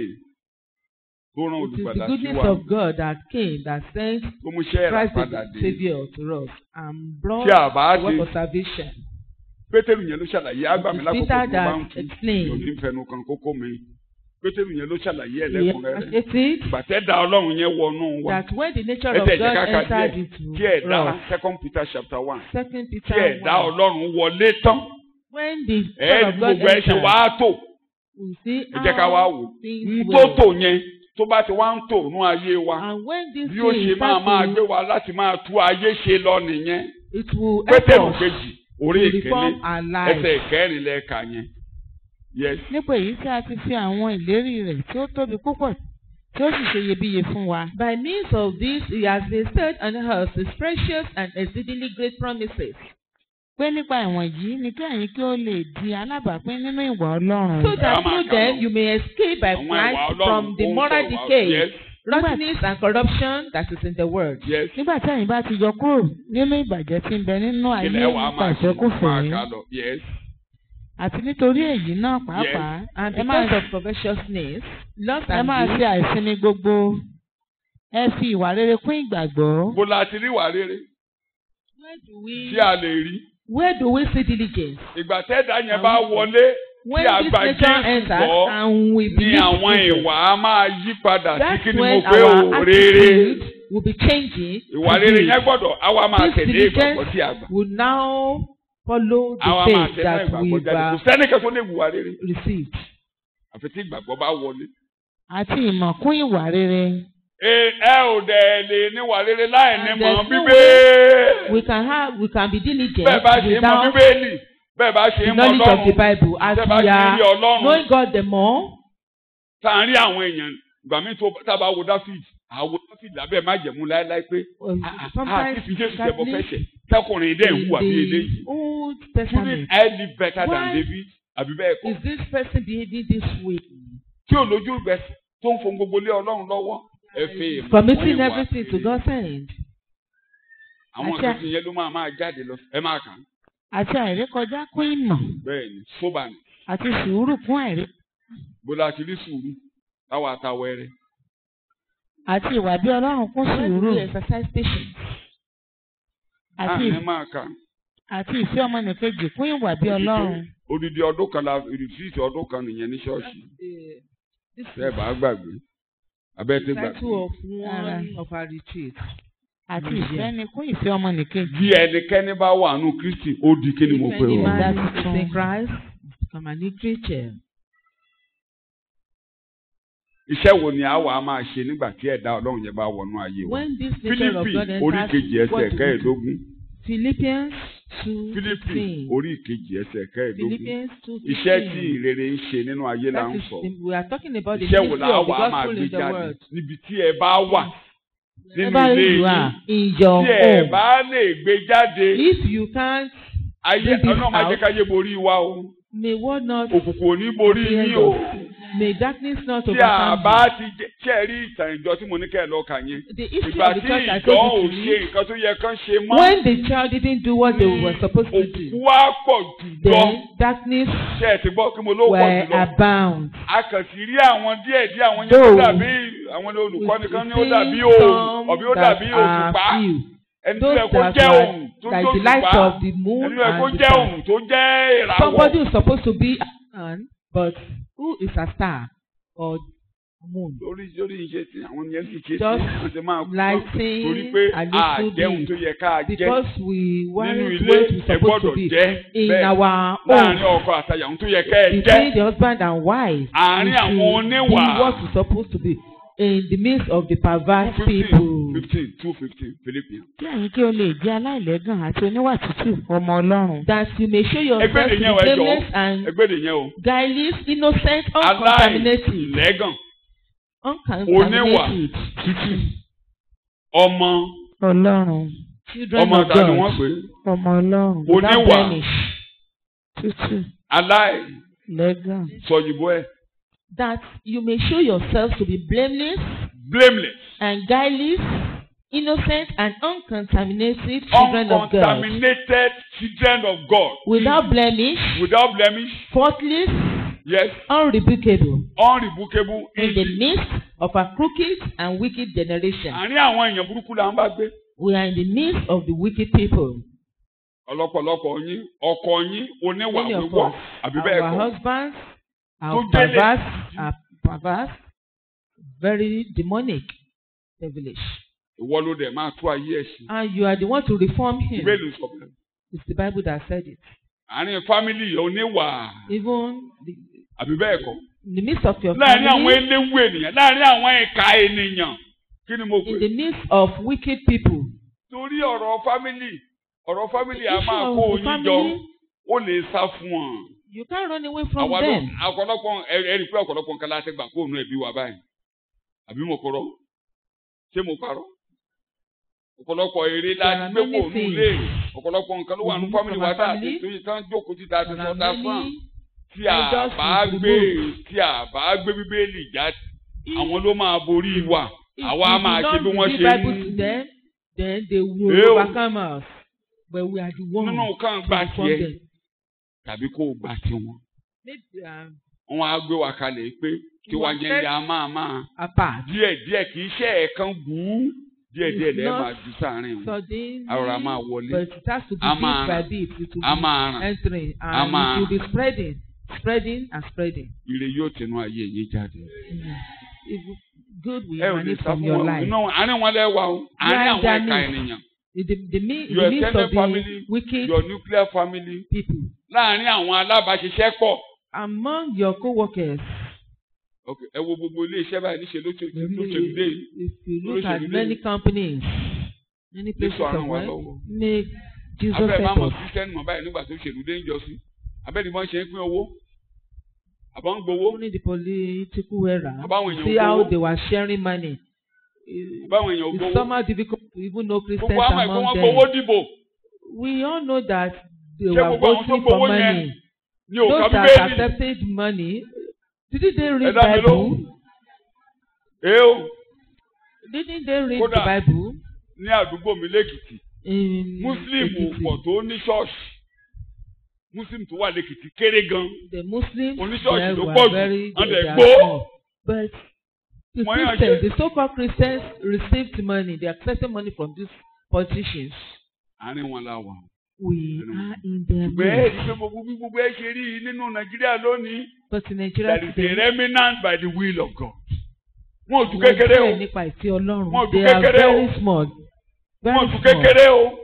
tó rán
It is
olùgbàlà
the
sí
goodness
wa
of God that came that sent
tó mú iṣẹ́ ẹ̀rà
Christ
padà
the
dé
Savior to us and brought
tí a bá
the work
ṣe
of salvation.
pétérù yẹn ló ṣàlàyé àgbà mi
It is
lákòókò
Peter
tó bá ń
that
tu
explained.
yóò ní fẹnu kan kókó mi pétérù yẹn ló ṣàlàyé
He
ẹlẹ́kùnrẹ́rẹ́
stated
gbàtẹ́ da ọlọ́run yẹn wọnú wa
that when the nature
ẹ
of
tẹ̀
God
jẹ́ ká ka
entered
díẹ̀
into
tí ẹ̀dá
us,
second peter chapter one
Second
tí
Peter
ẹ̀dá
1,
ọlọ́run wọlé tán
when the
ẹ̀ẹ́dì
nature of God
gbogbo ẹ̀ ṣe
entered,
wá tò
we see
ẹ jẹ́ ká wá
how
wò
things
n tó
were.
tò yẹn tó bá ti wá ń tò nú ayé wa
And when this
bí ó ṣe
thing
máa máa
start
gbé
to,
wa láti máa tú ayé ṣe lọ nìyẹn
it will help
pétérù
us
kejì
to
orí ìkíní
reform our lives.
ẹsẹ̀ ìkẹrin lẹ́ẹ̀ka yẹn yes
Nípa èyí tí a ti fi àwọn ìlérí rẹ̀ tí ó tóbi púpọ̀ tí ó sì ṣe iyebíye fún wa.
By means of this, he has bestowed on us his precious and exceedingly great promises,
Pé nípa ìwọ̀n yìí ni kí ẹ̀yin kí ó lè di alábàápín nínú ìwà Ọlọ́run.
so that
Ẹ máa
through
kà
them
lọ.
you may escape by
àwọn ìwà
flight
ọlọ́run
from the
ó ń
moral
sọ̀rọ̀ wá-
decay,
yes
rottenness, and corruption that is in the world.
yes
Nígbà tí ẹ̀yin bá ti yọ kúrò nínú ìbàjẹ́ tí ń bẹ nínú ayé
ilẹ̀ wa
nípa
máa ṣe máa
ìfẹ́kùfẹ́
kà lọ yes
àti nítorí èyí náà pàápàá
And
ẹ máa
because of covetousness, lust
ẹ
and
máa ṣe
greed,
àìsinmi gbogbo ẹ fi ìwà rere kún ìgbàgbọ́.
bó la ti rí ìwà rere
where do we
tí a lè rí
where do we see diligence?
ìgbà tẹ́ẹ̀dá yẹn bá wọlé
When
a
this
gba
nature
Jésù
enters
gbọ́,
and we
ní
believe
àwọn
in it,
ìwà á máa yí padà sí
that's
kí ni mo
when
pé
our
o rere
attitude will be changing.
ìwà
to
rere
good.
yẹn gbọ́dọ̀ àwa máa
This
tẹ̀lé ìgbàgbọ́ tí a
diligence
gbà
will now follow
àwa
the
máa
faith
tẹ̀lé
that
ìgbàgbọ́
we've
jáde kò
uh,
sẹ́nìkan tó lè wùwà rere
received.
àfi tí ìgbàgbọ́ bá wọlé.
àti ìmọ̀ kún ìwà rere.
ẹ ẹ ò dẹ̀ lè níwà rere láì ní
And
mọ̀
there's no
bíbélì.
We can have we can be diligent
bẹ́ẹ̀ bá ṣe ń mọ̀
without
bíbélì bẹ́ẹ̀ bá ṣe
the
ń mọ̀
knowledge of the
ọlọ́run
Bible as
bẹ́ẹ̀ bá
we
ṣe ń
are
rí ọlọ́run
knowing God the more.
tá à ń rí àwọn èèyàn ìgbà míì tó tá a bá wo dáfíd àwo dáfíd lábẹ́ má jẹ̀mú láéláé pé
uh,
"Ah, ah, ah,
Sometimes
kí fi jésù ṣẹbọ
sadly,
fẹ́ṣẹ̀ tẹkùnrin dẹ̀ ń
in
hùwà bí eléyìí.
the Old
Shouldn't
Testament,
I live better than
Why
David? àbí bẹ́ẹ̀ kọ́
is this person behaving this way?
tí ò lójú ìgbẹ́ tó ń fon gbogbo lé ọlọ́run lọ́wọ́ ẹ fi ìmọ̀
Committing
fún ìwà
everything to
rere.
God's hand.
àwọn
Àti-
nǹkan tí yẹn ló máa máa jáde lọ ẹ máa kàn án.
àti àìrékọjá kún ìmọ̀
bẹ́ẹ̀ ni sóbà ni
àti sùúrù kún àìrí
bó la ti rí sùúrù táwa ta wẹ́rẹ́
àti ìwà bí ọlọ́run kún
When
sùúrù
we exercise patience, àti
àní máa kà
àti ìfẹ́ ọmọnìkejì fún ìwà bí ọlọ́run
odidi ọdún kan la rìtírìtì ọdún kan nìyẹn ní ṣọ́ọ̀ṣì
The- This
tẹ́ ẹ bá gbàgbé abẹ́
is
ti
the
gbàgbé.
title of
Ara.
one of our retreats.
àti ìfẹ́ ni fún ìfẹ́ ọmọnìkejì.
bí ẹnikẹ́ni bá wà nù Kristi ó di kí ni mo
If
pè
any
ọ́.
man
That's
is in
true.
Christ, become a new creature.
iṣẹ́ wo ni àwa máa ṣe nígbà tí ẹ̀dá ọlọ́run yẹn bá wọnú ayé wa.
When this nature of
Fílípì
God
orí
enters,
kejì ẹsẹ̀
what do we do?
kẹẹ̀ẹ́dógún.
Philippians two
Fílípì
fifteen.
orí kejì ẹsẹ̀ kẹẹ̀ẹ́dógún.
Philippians two
iṣẹ́ tí
fifteen.
ìrere ń ṣe nínú ayé là
That
ń
is
sọ.
the- we are talking about the
iṣẹ́ wo
ministry
la
of the
wà á máa
gospel
gbé
in the
jáde
world.
níbi tí ẹ bá wà nínú
Wherever
ilé
you
yín
are in your
tí ẹ
home,
bá lè gbé jáde
if you can't,
ayé
bring this
ọlọ́run máa jẹ́
out,
káyé borí wa o
may what not
òkùnkùn ò ní borí
appear
yín o
of- may darkness not
tí a
overcome
bá
you.
ti jẹ́ tí ẹ rí ìtàn ìjọ tí mo ní kẹ́ ẹ lọ́ọ́ kà yẹn
The history
ìgbà
of the
tí
church I
ìjọ ò
told you
ṣe
to
nǹkan tó yẹ kán ṣe
read,
mọ́
when the child didn't do what they were supposed to
òkùnkùn
do,
wá pọ̀ jù lọ
then darkness
ṣe ẹ ti gbọ́ kí mo ló pọ̀
were
jù lọ
abound.
a kàn sì rí àwọn díẹ̀ díẹ̀ àwọn yẹn tó
Though
dàbí àwọn olùkọ́ni kan ní ó dàbí
see
òòrùn
some
ọ̀bí ó
that
dàbí
are
òṣùpá
few,
ẹni tó
those
yẹ kó
that
jẹ́
were
òòrùn tó
like
jẹ́
the light
òṣùpá
of the moon
ẹni tó yẹ kó
and the
jẹ́
sun.
òòrùn tó jẹ́ ìràwọ̀
Somebody is supposed to be a sun, but who is a star or moon?
lórí lórí iṣẹ́ tí àwọn yẹn sì ṣe tí
Just
wọ́n ti máa kú
lighting
torí pé
a
a
little
jẹun
bit
tó yẹ ká jẹ
Because we
nínú
weren't
ilé
what we
ẹ
supposed to
gbọ́dọ̀
be
jẹ
in
bẹ́ẹ̀
our
láàrin
home.
ọkọ àtàyàwó tó yẹ ká ẹ jẹ
Between the husband and wife,
Àárín
we
àwọn
should be
oníwà.
what we supposed to be in the midst of the perverse
fifteen
people.
fifteen two fifteen Philippians.
kí ẹ̀yin kí o lè jẹ́ aláìlẹ́gàn àti oníwà tútù ọmọ ọlọ́run.
That you may show yourself
ẹgbẹ́
to
nìyẹn
be
o ẹ jọ
blameless and
ẹgbẹ́ nìyẹn o
guileless, innocent, uncontaminated,
aláìlẹ́gàn
uncontaminated,
tútù
ọmọ
ọlọ́run
children
ọmọ
of
ta ni wọ́n
God,
pè é
ọmọ ọlọ́run
without
oníwà
blemish,
tútù
aláìsọyìnbó
lẹ́gàn.
ẹ̀
that you may show yourself to be blameless
blameless
and guileless, innocent and uncontaminated children of God,
uncontaminated children of God
without blemish,
without blemish
faultless,
yes
unrebukable,
unrebukable
in the
easy.
midst of a crooked and wicked generation.
àárín àwọn èèyàn burúkú là ń bá gbé
We are in the midst of the wicked people.
ọ̀lọ́pọ̀lọpọ̀ yín ọkọ yín oníwà
Many of
wíwọ́
us,
àbí bẹ́ẹ̀
our
kọ́
husbands are
Tó délé.
perverse, are perverse, very demonic, devilish.
ìwọ ló dẹ̀ máa tú ayé ẹ̀ sí
And you are the one to reform him.
ìbéèlì sọ bẹ́ẹ̀
It's the Bible that said it.
àárín fámìlì oníwà
Even the,
àbí bẹ́ẹ̀ kọ́
in the midst of your
láàárín àwọn
family,
eléwu ènìyàn láàárín àwọn ẹ̀ka ènìyàn kí ni mo pè
in the midst of wicked people.
torí ọ̀rọ̀ fámìlì ọ̀rọ̀ fámìlì a
issue
máa
of
kó
the
oyin jọ
family,
ó lè sá fún wọn.
You can't run away from
àwa ló
them.
ọ̀pọ̀lọpọ̀ ẹ ẹ rí i pé ọ̀pọ̀lọpọ̀ nǹkan láti gbà kóònù ẹbí wa báyìí àbí mo kọ̀rọ̀ ṣé mo parọ́ ọ̀pọ̀lọpọ̀ èrè la
There
ti
are
gbé
many
kóònù
things.
lé ọ̀pọ̀lọpọ̀ nǹkan ló wà ní
Mhm,
fámìlì
from
wa
our
tá a
family.
ti tó yìí tán jókòó títa ti
There
sọ
are
dá fún
many
tí a
elders
bá
we
gbé
remove.
tí a bá gbé bíbélì já
If-
àwọn ló máa borí wa
if
àwa
we
á máa
do
ṣe
not
bí wọ́n
read
ṣe
Bible
ń
to them, then they will
Ew.
overcome us. But we are the ones
nínú kan
to
gbà
reform
tiẹ̀
them.
tàbí kó o gbà tiwọn.
Maybe um,
wọn á gbé wa kalẹ̀ pé tiwa
Wọ́n
yẹn
fẹ́-
ni a máa máa
apart.
díẹ̀ díẹ̀ kì í ṣe ẹ̀ẹ̀kan gbùú díẹ̀ díẹ̀
It's
lẹ́ẹ̀
not
máa ju sáàrin wọn
Suddenly,
Àrọ̀rà máa wọlé.
but it has to be
A
bit
máa-
by bit. It will
a
be
máa ràn
entering
A
and
máa-
it will be spreading, spreading and spreading.
ire yóò tẹnu ayé yín jáde.
Mhm. If good will
ẹ ò lè
emanate
sá
from
fún
your
wọn
life.
inú àárín wọn lẹ́wà o àárín
Yeah,
àwọn
that
ẹ̀ka
means-
ènìyàn
In the, the, mi- in
your
the midst
extended
of the
family
wicked
your nuclear family
people,
láàárín àwọn alábàáṣiṣẹ́pọ̀
among your co-workers,
ok ẹ wo gbogbo ilé iṣẹ́ báyìí níṣẹ́ ló ṣe ló ṣe
Really,
dé yìí
if you look
Lóṣèlú
at
dé.
many companies, many places
Jésù á ràn
of
wá
work,
lọ́wọ́.
make Jesus
abẹ́ máa
help
mọ̀
us.
kírísítẹ́nì mọ̀ báyìí nígbà tó ṣèlú dé ń jọ sí abẹ́ ni wọ́n ṣe ń pín owó àbọ̀ ń gbowó
Only the political era.
Àbáwọn èèyàn
See how
gbowó.
they were sharing money. It-
báwọn èèyàn ò
It's
gbowó
somehow difficult to even know Christians
gbogbo àmọ̀ ẹ̀kọ́
among
wọn
them.
gbowó dìbò
We all know that they
Ṣé
were
gbogbo àwọn tó
voting
gbowó
for
yẹn
money.
ní òkà
Those that
bíbélì
accepted money, didn't they
ẹ
read
dá mi
Bible?
lóhùn ẹ o
Didn't they read
Kódà.
the Bible?
ní àdúgbò mi lẹ́kìtì
In
muslim
Ekiti?
pọ̀ tó ní ṣọ́ọ̀ṣì muslim tó wà lẹ́kìtì kéré gan
The Muslims
Oníṣọ́ọ̀ṣì
there
ló
were
pọ̀ jù,
very
wọ́n
they
dẹ̀
are
gbó.
small. But the
Wọ́n yàn
Christians,
ṣe-
the so-called Christians received money. They accepted money from these politicians.
àárín wọn la wà.
We are in their
ṣùgbọ́n ẹ rí i
midst.
pé gbogbo bí gbogbo ẹ ṣe rí i nínú nàìjíríà lónìí
But in Nigeria
there is a
today,
remnant by the will of God. wọn ò tún
wọ́n
kékeré o
díẹ̀ nípa ìfẹ́ Ọlọ́run.
Wọ́n ò tún
They are
kékeré o.
very small.
wọn ò
Very
tún
small.
kékeré o.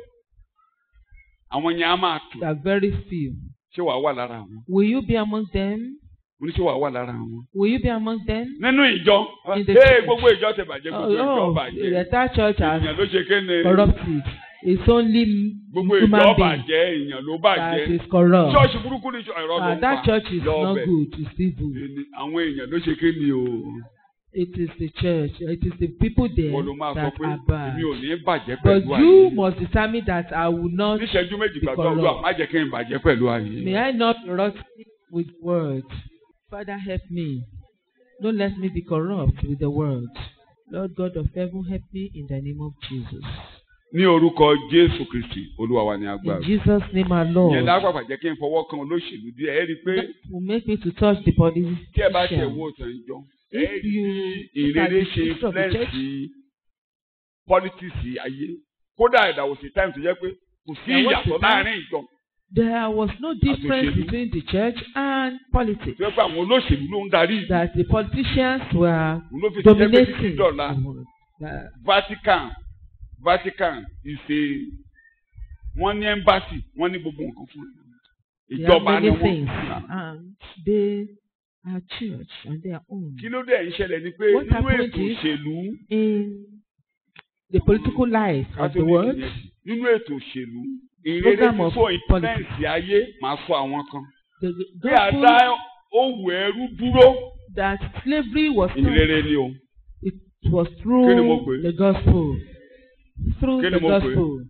àwọn yẹn á máa tù
They are very few.
ṣé wàá wà lára wọn
Will you be among them?
mo ní ṣé wàá wà lára wọn.
Will you be among them?
nínú ìjọ
In the
ee
church.
gbogbo ìjọ ti bàjẹ́ gbogbo ìjọ
Oh, oh, the
bàjẹ́
entire church has
èèyàn ló ṣe kéne
corrupted. It's only
gbogbo ìjọ
human being
bàjẹ́ èèyàn ló
that
bàjẹ́
is corrupt.
ṣọ́ọ̀ṣì burúkú ni ẹ̀rọ ló
Ah,
ń
that
pa
church is
lọ
not
bẹ̀.
good. It's evil.
Ẹni- àwọn èèyàn ló ṣe kéne o
It is the church. It is the people there
wọ́n ló máa sọ
that
pé
are bad.
èmi ò ní bàjẹ́
But
pẹ̀lú
you
ayé
must determine that I will not.
níṣẹ́jú méjì
be
gbàgbọ́
corrupt.
olúwa má jẹ́ kí n bàjẹ́ pẹ̀lú ayé.
May I not rot with words. Father, help me. Don't let me be corrupt with the world. Lord God of heaven, help me in the name of Jesus.
ní orúkọ jésù kristi olúwa wa ní
In
agbára.
Jesus' name, our
ìyẹn
Lord.
lápapà jẹ́ kí n fọwọ́ kan olóṣèlú díẹ̀ ẹ rí i pé
That will make me to touch the body.
tí ẹ bá ṣe wo ìtàn ìjọ ẹ
If
rí
you
i
look at
ìrere
the
ṣe
history of the
influence
church,
politics ayé kódà ìdàwọ̀ sí time tó jẹ́ pé kò sí
There was
ìyàtọ̀
a time-
láàrin ìjọ
there was no difference
Àtòṣèlú.
between the church and politics.
tó yẹ pé àwọn olóṣèlú ló ń darí ìlú
That the politicians were
òun ló fi ṣe jẹ́ pé títí
dominating.
dọ̀la
the world. That
Vatican Vatican ìṣe wọ́n ní embassy wọ́n ní gbogbo nǹkan fún ẹ
They
ìjọba
have
ni
many
wọ́n
things, and they are church on their own.
kí ló dé ń ṣẹlẹ̀ ni pé
What
nínú
happened
ètò
is-
òṣèlú
In the political life of the
Catholic
world,
nìyẹn. nínú ètò òṣèlú ìrere
Program of
fífọ influence ayé máa sọ àwọn kan
the
bí a
gospel
dá òwò ẹrú dúró
that slavery was not,
ìrere ni o
it was
Kí ni mo pè
through
é?
the gospel. Through
Kí ni
the
mo pè é?
gospel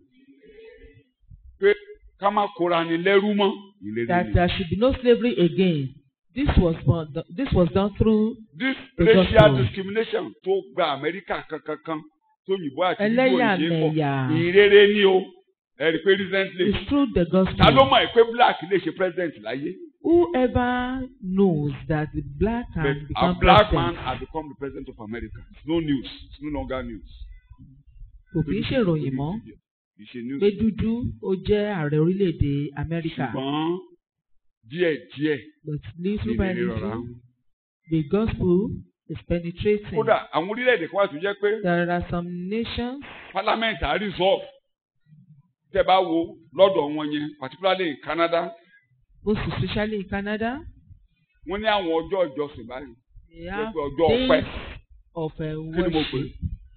pé ká má kóra ni lẹ́rú mọ́ ìrere
that
ni.
there should be no slavery again. This was born, this was done through
this
the
racial
gospel.
discrimination tó gba Amẹ́ríkà kankankan tó yìnbó àti yíbó ìṣe
ẹlẹ́yàmẹ̀yà.
pọ̀ ìrere ni o ẹ rí i pé recently
It's through the
ta ló
gospel.
mọ̀ pé black lè ṣe president láyé
Whoever knows that the black
but
can
a
become
black man
president
has become the president of America it's no news it's no longer news.
kò kì í ṣèròyìn mọ́.
kì í ṣe news.
pé dúdú ó jẹ́ ààrẹ orílẹ̀-èdè Amẹ́ríkà
ṣùgbọ́n díẹ̀díẹ̀
but little by
ìrere rọra
little the gospel is penetrating.
kódà àwọn orílẹ̀-èdè kan wà tó jẹ́ pé
there are some nations
parliament á resolve tẹ́ bá wo lọ́dọ̀ wọn yẹn particularly in Canada
most especially in Canada
wọ́n ní àwọn ọjọ́ ìjọsìn báyìí
they
jẹ́
have
pé ọjọ́ ọpẹ́
days of uh,
kí ni mo pè é?
worship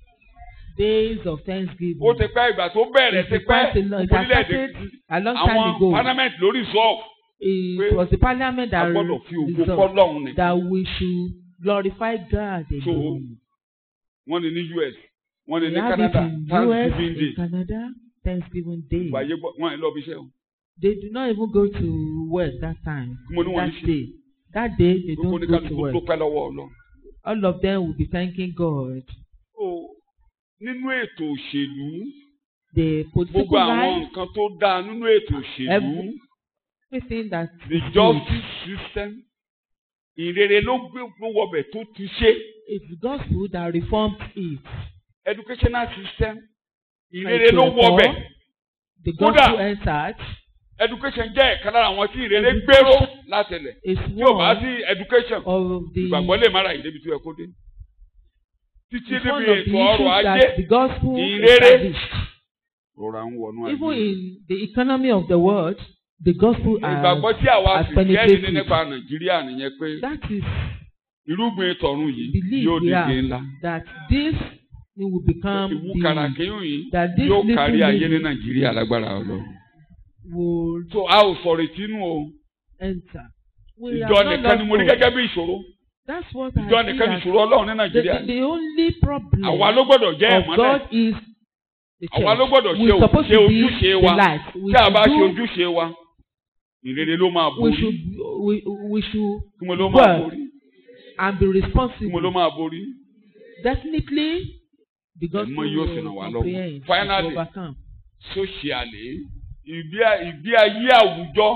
days of thanksgiving.
ó ti pẹ́ ìgbà tó bẹ̀rẹ̀ ti
It's
pẹ́
quite a long- it has
orílẹ̀-èdè
started a long time
àwọn
ago.
parliament ló resolve
it
pé
was the parliament
a
that
gbọ́dọ̀ fi ògo
resolved
fọ́lọ́run ni
that we should glorify God
So,
alone.
wọ́n ní ní US wọ́n ní
we
ní
have it
Canada
in US
Thanksgiving
in
Day
Canada Thanksgiving Day.
ìgbà yẹ gbọ́ wọ́n ẹ̀ lọ́ọ́ bí iṣẹ́ o
They do not even go to work that time.
Kí mo ní wọ́n ní
That
ṣe?
day. That day they
gbogbo
don't go to
oníkálukú
work.
dúpẹ́ lọ́wọ́ Ọlọ́run.
All of them will be thanking God.
So, nínú ètò òṣèlú
The
gbogbo
political
àwọn
life,
nǹkan tó dáa nínú ètò òṣèlú
Every- everything that
the
is good,
justice system ìrere ló gbé ló wọbẹ̀ tó ti ṣe
it's the gospel that reformed it.
educational system ìrere
Ètò
ló
ẹ̀kọ́,
wọbẹ̀
The
Kódà,
gospel entered.
education jẹ́ ẹ̀ka lára àwọn tí ìrere
Education
gbèrò látẹlẹ̀
is
tí ò bá
one
sí education
of the
ìgbàgbọ́ lè má ra ìdébi tó yẹ kó dé títí
is one
níbi
of the
ètò ọrọ̀
issues
ajé
that the gospel
ìrere
established.
rọra ń wọnú
Even
ayé
in the economy of the world, the gospel has,
ìgbàgbọ́ tí àwa
has
sì jẹ́ ní
penetrated.
nípa Nàìjíríà nìyẹn pé
That is
irúgbìn tọ̀run yìí
belief
yóò
we
dìde
have
ńlá
that this thing will become
ìwúkàrà
the
kéyìn yìí
that this
yóò
little
kárí ayé ní
lady
Nàìjíríà lágbára Ọlọ́run.
will
so a ò sọ̀rọ̀ ìtinú o
enter. We
ìjọ
have not
nìkan ni mo rí
lost
gẹ́gẹ́ bí ìṣòro
hope. That's what I
ìjọ
see
nìkan ni
as
ìṣòro Ọlọ́run ní
the,
Nàìjíríà
the, the only problem
àwa ló gbọ́dọ̀ jẹ́
of
ìmọ́lẹ̀
God is the
àwa ló
church.
gbọ́dọ̀ ṣe
We're supposed
ṣe
to be
ojúṣe
the
wa
light. We
tí a bá ṣe
should do
ojúṣe wa ìrere ló máa
we
borí
should we, we should
kí mo ló máa
work
borí
and be
kí mo ló
responsible.
máa borí
Definitely, the gospel
Ẹ̀mọ́ yóò sì ràn
will
wá lọ́wọ́.
comprehend and
Finally,
overcome.
socially ìgbé ìgbé ayé àwùjọ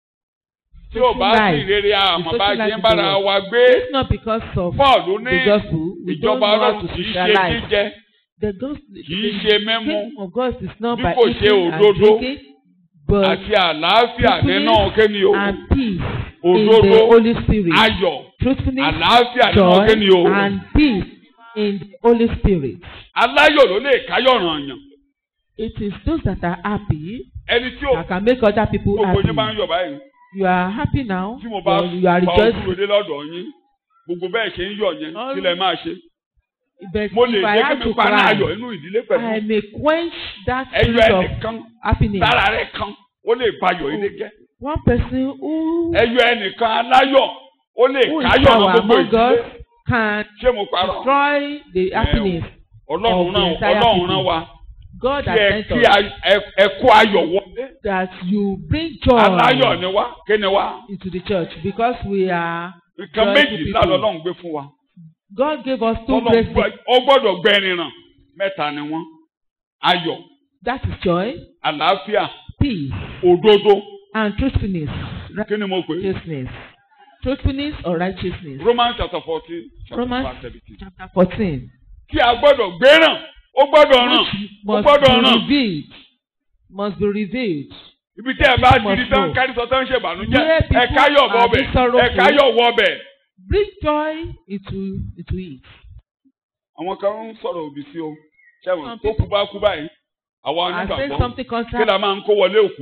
tí ò bá sí
Social life,
ìrere àmọ́
the
bá
social
ṣe
life
ń
of
bára
the world.
wa gbé
It's not because of
Paul ló ní
the gospel. We don't
ìjọba
know how
Ọlọ́run
to
kì í ṣe
socialize.
jíjẹ
The gospel,
kì í ṣe mímú
kingdom of God is not
Bí
by
kò ṣe
eating and
òdodo
drinking, but
àti àlàáfíà nínú kíni o
and peace in the
òdodo
Holy Spirit.
ayọ̀
Truthfulness,
àlàáfíà nínú
joy,
kíni o
and peace in the Holy Spirit.
aláyọ̀ ló lè káyọ̀ ràn yàn
It is those that are happy
ẹni tí ò
that can make other people
gbogbo yín bá ń
happy.
yọ̀ báyìí
You are happy now.
tí mo bá
but you are
fa ojú
rejoicing.
ròde lọ́dọ̀ yín gbogbo bẹ́ẹ̀ ṣe ń yọ̀ yẹn
All-
kí lẹ máa ṣe
But
mo lè
if I
jẹ́ kí
have
mi
to
paná ayọ̀
cry,
nínú ìdílé
I
pẹ̀lú
may quench that
ẹyọ
spirit of
ẹnìkan
happiness.
tára rẹ̀ kan ó lè bayọ̀ ilé jẹ́
One person who,
ẹyọ ẹnìkan aláyọ̀ ó lè
who is
káyọ̀
power
ràn gbogbo
among
ìdílé
us can
ṣé mo parọ́
destroy the happiness.
ọlọ́run
of the
rán
entire
ọlọ́run
people.
rán wa
God
kí
has
ẹ
sent
kí
us
a- ẹ- ẹ kó ayọ̀ wọlé
that you bring joy
aláyọ̀ ni wá kí ni wá
into the church because we are
nǹkan
joyful
méjì
people.
lálọ́ ọlọ́run gbé fún wa
God gave us two
Ọlọ́run
great
gbọ́-
things.
ó gbọ́dọ̀ gbẹ̀rin ràn mẹ́ta ni wọ́n ayọ̀
That is joy,
àlàáfíà
peace,
òdodo
and truthfulness.
kí ni mo pè é
Righteousness. Truthfulness or righteousness.
Romans chapter fourteen chapter
Romans
verse seventeen
chapter fourteen.
kí a gbọ́dọ̀ gbéràn ó gbọ́dọ̀ ràn
Which
ó
must
gbọ́dọ̀
be
ràn
revealed. Must be revealed.
ibi tí ẹ bá ti
must
di tán
know.
kárí sọ tán ṣe ìbànújẹ́
Where people
ẹ káyọ̀
are
wọbẹ̀
being sorrowful.
ẹ káyọ̀ wọbẹ̀.
Bring joy into into it.
àwọn kan ń sọ̀rọ̀ òbí sí o ṣẹ́wọ̀n
Some
tó kú bá kú báyìí àwa
I say
onígbàgbọ́
something
kí
contrary.
la máa ń kó wọlé òkú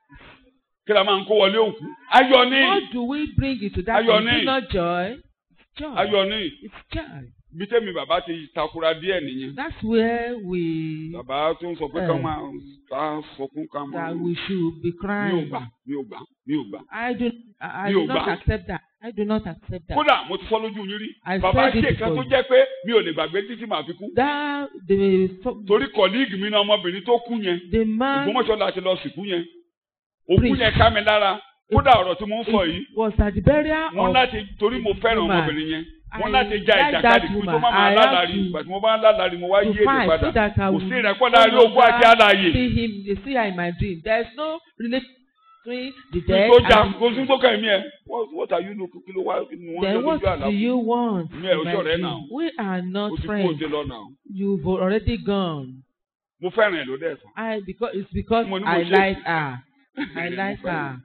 kí la máa ń kó wọlé òkú ayọ̀ ni
What do we bring into that?
Ayọ̀
Is
ni.
it not joy? It's joy.
ayọ̀ ni
It's joy.
ibi tẹ́mi bàbá ti takura díẹ̀ nìyẹn
That's where we
bàbá tó ń sọ pé
Eh.
ká máa ká sọkún ká máa
that we should be
mi ò
crying.
gbà mi ò gbà mi ò gbà.
I do I, I
Mi ò
do not
gbà.
accept that. I do not accept that.
kódà mo ti sọ lójú yín rí
I
bàbá
said it
ṣe kan tó
before.
jẹ́ pé mi ò lè gbàgbé títí màá fi kú
That the
torí kọ̀líìgì mi náà ọmọbìnrin tó kú yẹn
the man
Ògbómọ̀ṣọ́ la ti lọ sìnkú yẹn òkú
Priest.
yẹn ká mi lára kódà ọ̀rọ̀ tí mo ń sọ yìí
was at the burial
wọ́n
of
láti torí mo fẹ́ràn
woman.
ọmọbìnrin yẹn wọ́n
I
láti ja
like
ìjàkadì
that
kí tó
woman.
má máa
I
lálàrí
have to-
ìgbà tí mo bá ń lálàrí mo wá yí
to
èdè
find
padà
so that I
kò
will
sí
no
ìrẹ́pọ̀ láàrin òkú àti
longer
àlàyé
see him see her in my dream. There is no relation between the
kí
dead
tó jà
and
kó sí tó kàn mí ẹ what what are you looking kí ló wá kí ni wọ́n
then
jọ
what
lójú àlá
do you want
Mi ẹ̀
in
ò
my
ṣọ̀rẹ́
dream?
náà.
We are not
o ti kú
friends.
òde lọ́nà o
You've already gone.
mo fẹ́ràn ẹ̀ ló dẹ̀ sọ.
I because it's because
Mo ní mo
I
ṣe-
like her. I like her.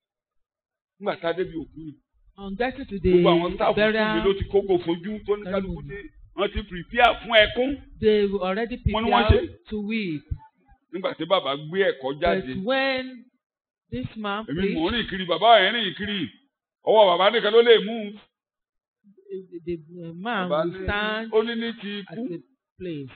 nígbà tá a débi òkú yìí
On getting to
gbogbo àwọn
the
sáàfù fún mi
burial,
ló ti kókó fojú tó ní kálukú dé wọ́n ti prepare fún ẹkún
they were already
Wọ́n ní wọ́n ṣe.
prepared to weep.
nígbà tí bàbá gbé ẹ̀kọ́ jáde
But when this man
èmi mò ń
preached,
rìn kiri bàbá ẹ̀ rìn kiri ọwọ́ bàbá nìkan ló lè mú un.
the, the man
bàbá
will
ní
stand
ó ní ní ti
at
ikú
the place.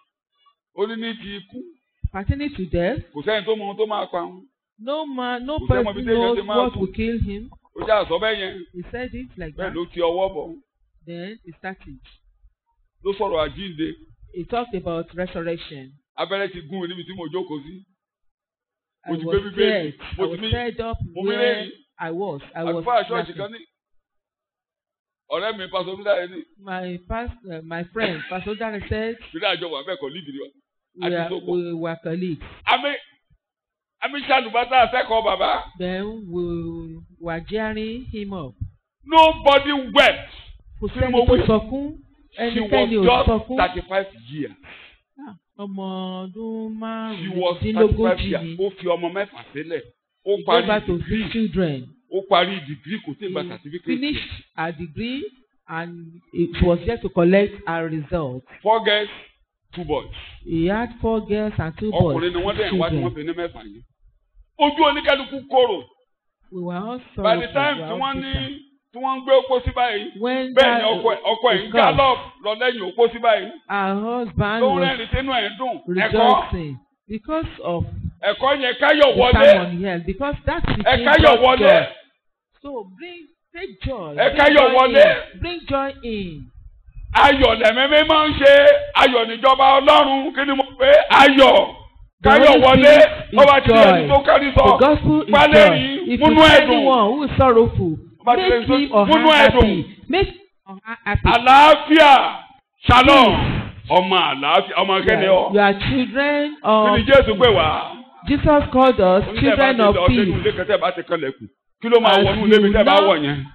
ó ní ní ti ikú
Pertaining to death,
kò sẹ́ni tó mọ ohun tó máa pa òun
no man, no
Kò sẹ́mọ
person
bí téèyàn
knows
ti máa
what
kú.
will kill him.
ó jà sọ bẹ́ẹ̀ yẹn
He said it like
bẹ́ẹ̀
that.
ló ti ọwọ́ bọ̀
Then he started.
ló sọ̀rọ̀ àjíǹde
He talked about resurrection.
abẹ́rẹ́ ti gún mi níbi tí mo jókòó sí
I
Mo ti
was
gbé Bíbélì,
scared.
mo
I
ti
was
mí-
scared up
mo mí
where
lẹ́yìn.
I was. I was.
àlùfáà ṣọ́ọ̀ṣì
laughing.
kan ní ọ̀rẹ́ mi pásọ bídà yẹn ní
My past, uh, my friend, Pastor Dare said
bídà àjọ wà bẹ́ẹ̀ kọ́ lídìí wa.
we,
Àti
are,
Sogbo.
we were colleagues.
àmì àmì ṣàlùbátà akẹ́kọ̀ọ́ bàbá
Then we were jeering him up.
nobody wept
Kò
Kí ni
sẹ́ni
mo
tó
wí?
sọkún.
she
Ẹnikẹ́ni ò
was
sọkún.
just thirty five years
Ah, Ọmọ ọdún
she was thirty five
márùndínlógójì
years
ni.
ó fi ọmọ mẹ́fà sílẹ̀ ó
He
parí
gave birth to three
degree
children.
ó parí degree kò tí ì gba
He
certificate
finished her degree and it was yet to collect her result.
four girls two boys
He had four girls and two boys.
ọkùnrin ni wọ́n
two
dẹ̀ wá tí
children.
wọ́n fi ní mẹ́fà yẹn ojú oníkálukú korò
We were all
by the
sorrowful.
time
we
tí
were all
wọ́n ní
bitter.
tí wọ́n ń gbé opó sí báyìí
When
bẹ́ẹ̀ ni
that,
ọkọ ẹ̀ ọkọ ẹ̀ ń
is
gallop lọ lẹ́yìn opó sí báyìí
Our husband
tó ń
was
rẹ́rìn tínú ẹ̀ ń dùn ẹ̀kọ́
rejoicing because of
ẹ̀kọ́ yẹn káyọ̀
the
wọlé
sermon he held because that became
ẹ̀ka yọ̀
God's
wọlé
joy. So bring take joy.
Ẹ
bring
káyọ̀
joy
wọlé.
in. Bring joy in.
ayọ̀ lẹ̀mẹ́mẹ́ máa ń ṣe ayọ̀ níjọba ọlọ́run kí ni mo pé ayọ̀
The
káyọ̀
Holy
wọlé
Spirit is
ọba tí ẹni
joy.
tó kárí
The
sọ
gospel is
Pálẹ̀
joy.
yìí,
If
múnú
you see
ẹ̀dùn.
anyone who is sorrowful,
Ọba tí
make
ẹni tó-
him or
múnú
her
ẹ̀dùn.
happy. Make him or her happy.
àlàáfíà shalom ọmọ àlàáfíà ọmọ kẹ́ni ọ
You are children
kí
of
ni jésù pè wá
Jesus called us children of
ọdún
peace.
ilé kẹtẹ bá ti kanlẹ̀kùn kí ló máa
As
wọnú ilé mi
you
tẹ́ bá
know-
wọ̀ yẹn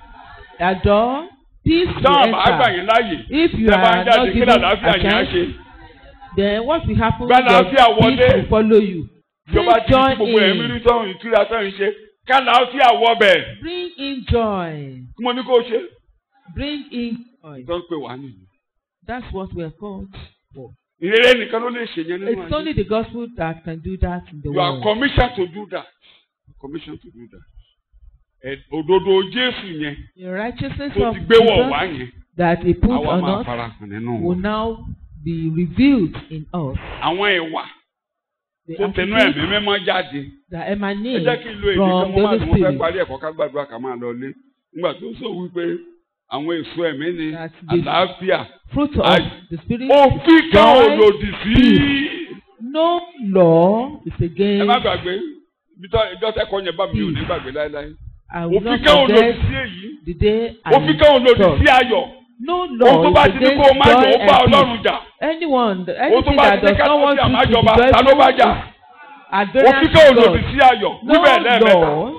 Adore peace will
táwọn bá gbà
enter.
yín láàyè
If you
tẹ́ bá ń
are
jáde
not
kí
given
làlàáfíà
a
yẹn á
chance,
ṣe
then what will happen
Gba àlàáfíà
your
wọlé.
peace will follow you.
ìjọba
Bring
tí
joy
gbogbo ẹ̀mí
in.
rí sọ̀rọ̀ ìtura sọ̀rọ̀ ṣe kálàáfíà wọ bẹ̀
Bring in joy.
kí mo ní kó ṣe.
Bring in joy.
tó ń pè wá nìyí.
That's what we are called for.
ìrere nìkan ló lè ṣe yẹn nínú
It's only the gospel that can do that in the
you are
world.
commissioned to do that commissioned to do that. Ẹ- òdodo Jésù yẹn
The righteousness
tó
of
ti gbé wọ̀ wá
Jesus
yẹn
that He put
àwa
on
máa
us
fara hàn nínú
will
wọn.
now be revealed in us.
àwọn ìwà
The
tó tẹnu
attitudes
ẹ̀mí mímọ́ jáde.
that
ẹ
emanate
jẹ́ kí n lo èdè
from
kan
the
mo máa
Holy
lò wọ́n fẹ́
Spirit.
parí ẹ̀kọ́ ká gbàdúrà ká máa lọ lé nígbà tó sọ wípé àwọn èso ẹ̀mí ni
That the-
àlàáfíà
Fruit of
Ay-
the Spirit.
òfin kan ò
joy,
lòdì sí.
peace. No law is
ẹ
against.
má gbàgbé ibi tó ìjọ tẹ́kọ̀ọ́ yẹn bá mi ò ní gbàgbé láéláé
I will
òfin
not
kan ò lòdì
forget
sí èyí
the day I
òfin kan ò lòdì
saw.
sí ayọ̀
No
ohun tó
law
bá
is
ti ní kó o
against
má
joy
jọ ó bá
and
Ọlọ́run
peace.
jà
Anyone,
ohun tó
anything
bá
that
ti ní
does not want
kálàáfíà má
you to
jọba
be
ta ló bá jà
joyful at various
òfin kan ò lòdì
laws.
sí ayọ̀
No
wíbẹ̀ lẹ́ẹ̀mẹ́ta
law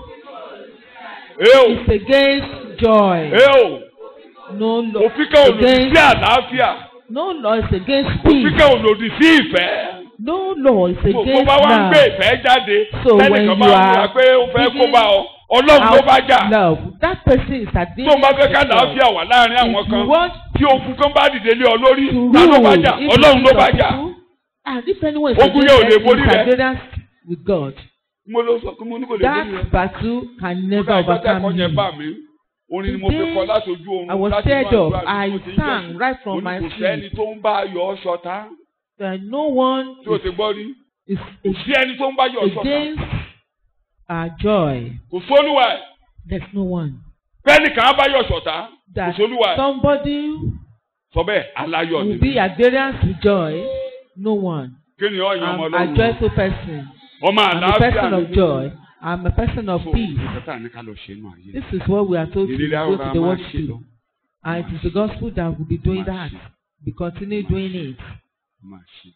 ẹ o
is against joy.
ẹ o
No law
òfin kan ò lòdì
against
sí àlàáfíà
no law is against
òfin
peace.
kan ò lòdì sí ìfẹ́.
No law is
Mo
against
bá wá ń gbé
love.
ìfẹ́ jáde
So when
lẹ́nìkan
you
bá ń wúra
are
pé ó fẹ́ kó
giving
bá ọ ọlọ́run ló bá jà
Love. That person is
tó
against
ń bá fẹ́ ká
love.
làáfíà wà láàrin àwọn
If
kan
you want
tí ogun kan bá dìde lé ọ lórí
to
ta ló bá
rule,
jà
if
ọlọ́run ló
you
bá
love
jà
people, and if anyone is
Ogun yẹn ò lè
against
borí
you,
rẹ.
is against with God.
mo ló sọ pé mo ní kò lè borí rẹ
That battle can
mo
never
ká ìgbà tẹ́kọ̀ọ́
overcome
yẹn
you.
bá mi orin ni mo fi
Today,
kọ láti ojú oorun
I was
láti
stirred
inú
up.
àdúrà
I
tí mo ti ń
sang
jọ́sìn.
right
mo
from
ní
my
kò sẹ́ni
sleep
tó ń bá ayọ̀ ṣọ̀tá
that no one
tí o ti gbọ́ rí
is,
kò
is
sí ẹni tó ń bá ayọ̀ ṣọ̀tá
against our joy.
kò sólúwa ẹ̀
There's no one.
bẹ́ẹ̀ni kàn á bá ayọ̀ ṣọ̀tá kò
That
sólúwa ẹ̀
somebody
sọ bẹ́ẹ̀ aláyọ̀ ni
will be at variance with joy. No one.
kí ni ọ̀yàn ọmọ
I'm a
ọlọ́run
joyful person.
ọmọ
I'm a
àlàáfíà
person
ni
of joy. I'm a person of
So,
peace.
ìkẹta ní ká lọ ṣe inú ayé.
This is what we are told to
ìrírí
go
àrùn
to the
máa
world
ṣe
to
lọ.
do. And it is the gospel that will be doing
Máa
that.
ṣe,
We continue doing it.
máa ṣe.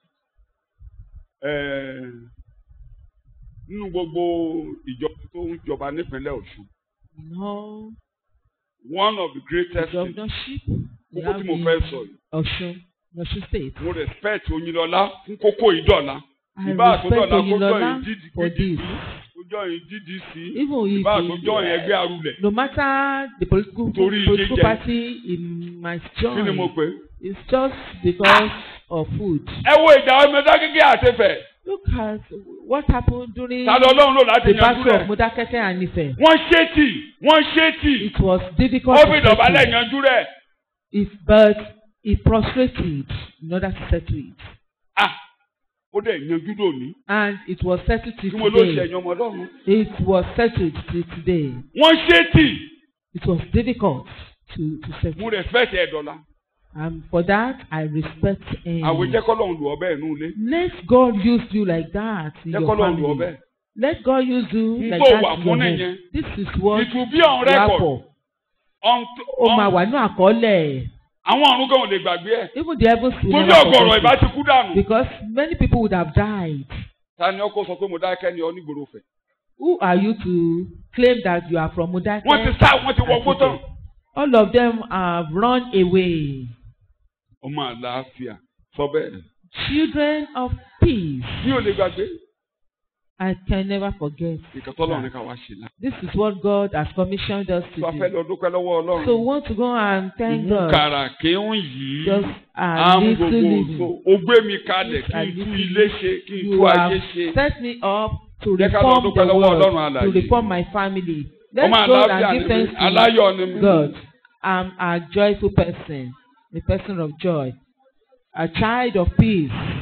Ẹ̀ẹ́, nínú gbogbo ìjọba tó ń jọba nípínlẹ̀ Ọ̀ṣun
You know,
one of the
the
greatest things
governorship we
kókó
have
tí mo fẹ́ sọ
in
yìí
Osun, Osun State.
mo respect Oyinlọlá fún kókó ìdọ̀la
I
ìbá
respect
àtúndọ̀la kó
Oyinlola
jọyìn
for
GDP
this.
kó jọyìn GDC
Even if
ìbá àtúndọ̀yìn
it-
ẹgbẹ́ arúlẹ̀
no matter the political,
Torí
political
jíjẹ.
party he might
kí ni mo
join,
pè é.
it's just because of food.
ẹ wo ìjà ọmọ ẹ̀dá kékeré àtẹ̀fẹ̀
Look at what happened during
ta ló Ọlọ́run lò láti
the
yanjú
battle
rẹ̀
of Modakeke and Ife.
wọ́n ṣètì wọ́n ṣètì
It was difficult
ó
to
fi ìdọ̀bálẹ̀
settle.
yanjú rẹ̀.
If, but he prostrated in order to settle it.
ah ó dẹ̀ yanjú lónìí
And it was settled till
tí mo ló ṣe
today.
ẹ̀yàn ọmọ ọlọ́run.
It was settled till today.
wọ́n ṣètì
It was difficult to, to
mo
settle.
respect ẹ̀ dọ́là
And for that, I respect him.
àwọn jẹ́ kọ́lọ́run lù ọbẹ̀ inú ilé
Let God use you like that in
jẹ́
your
kọ́lọ́run lù
family.
ọbẹ̀.
Let God use you
N
like
tó
that
wà
in
fún
your
nìyẹn.
home. This is what
it will be on
you are
record
for.
on
Ó máa
on
wà ní àkọọ́lẹ̀.
àwọn ọ̀run gan ò lè gbàgbé ẹ̀
Even the heavens will
tójú
never
ọ̀gọ̀rọ̀ ìbá
forget
ti
it.
kú dànù.
Because many people would have died.
ta ni ọkọ sọ pé mo dákẹ́ ni ọ nígboro fẹ̀.
Who are you to claim that you are from Modake?
wọ́n ti sá wọ́n ti wọgbó tán.
All of them have run away.
ọmọ àlàáfíà sọ bẹ́ẹ̀
Children of peace.
mi ò lè gbàgbé
I can never forget.
ìkàtọ́lọ́run ní ká wá ṣe náà.
This is what God has commissioned us to
sọ fẹ́
do.
lọ dúpẹ́ lọ́wọ́ ọlọ́run.
So we want to go and thank God.
ìmúkàrà kéwòn yìí.
Just
à
a
ń
little
gbogbo
living.
so o gbé mi kalẹ̀ kí
A
n tú
little
ilé ṣe kí n tú
You
ayé
have
ṣe.
set me up to
Jẹ́ ká lọ
reform
dúpẹ́
the
lọ́wọ́ Ọlọ́run
world, to
alààyè.
reform my family. Let's
ọmọ
go
àlàáfíà
and
ni
give
mí
thanks to
aláyọ̀ ni mí.
God. I'm a joyful person, a person of joy, a child of peace.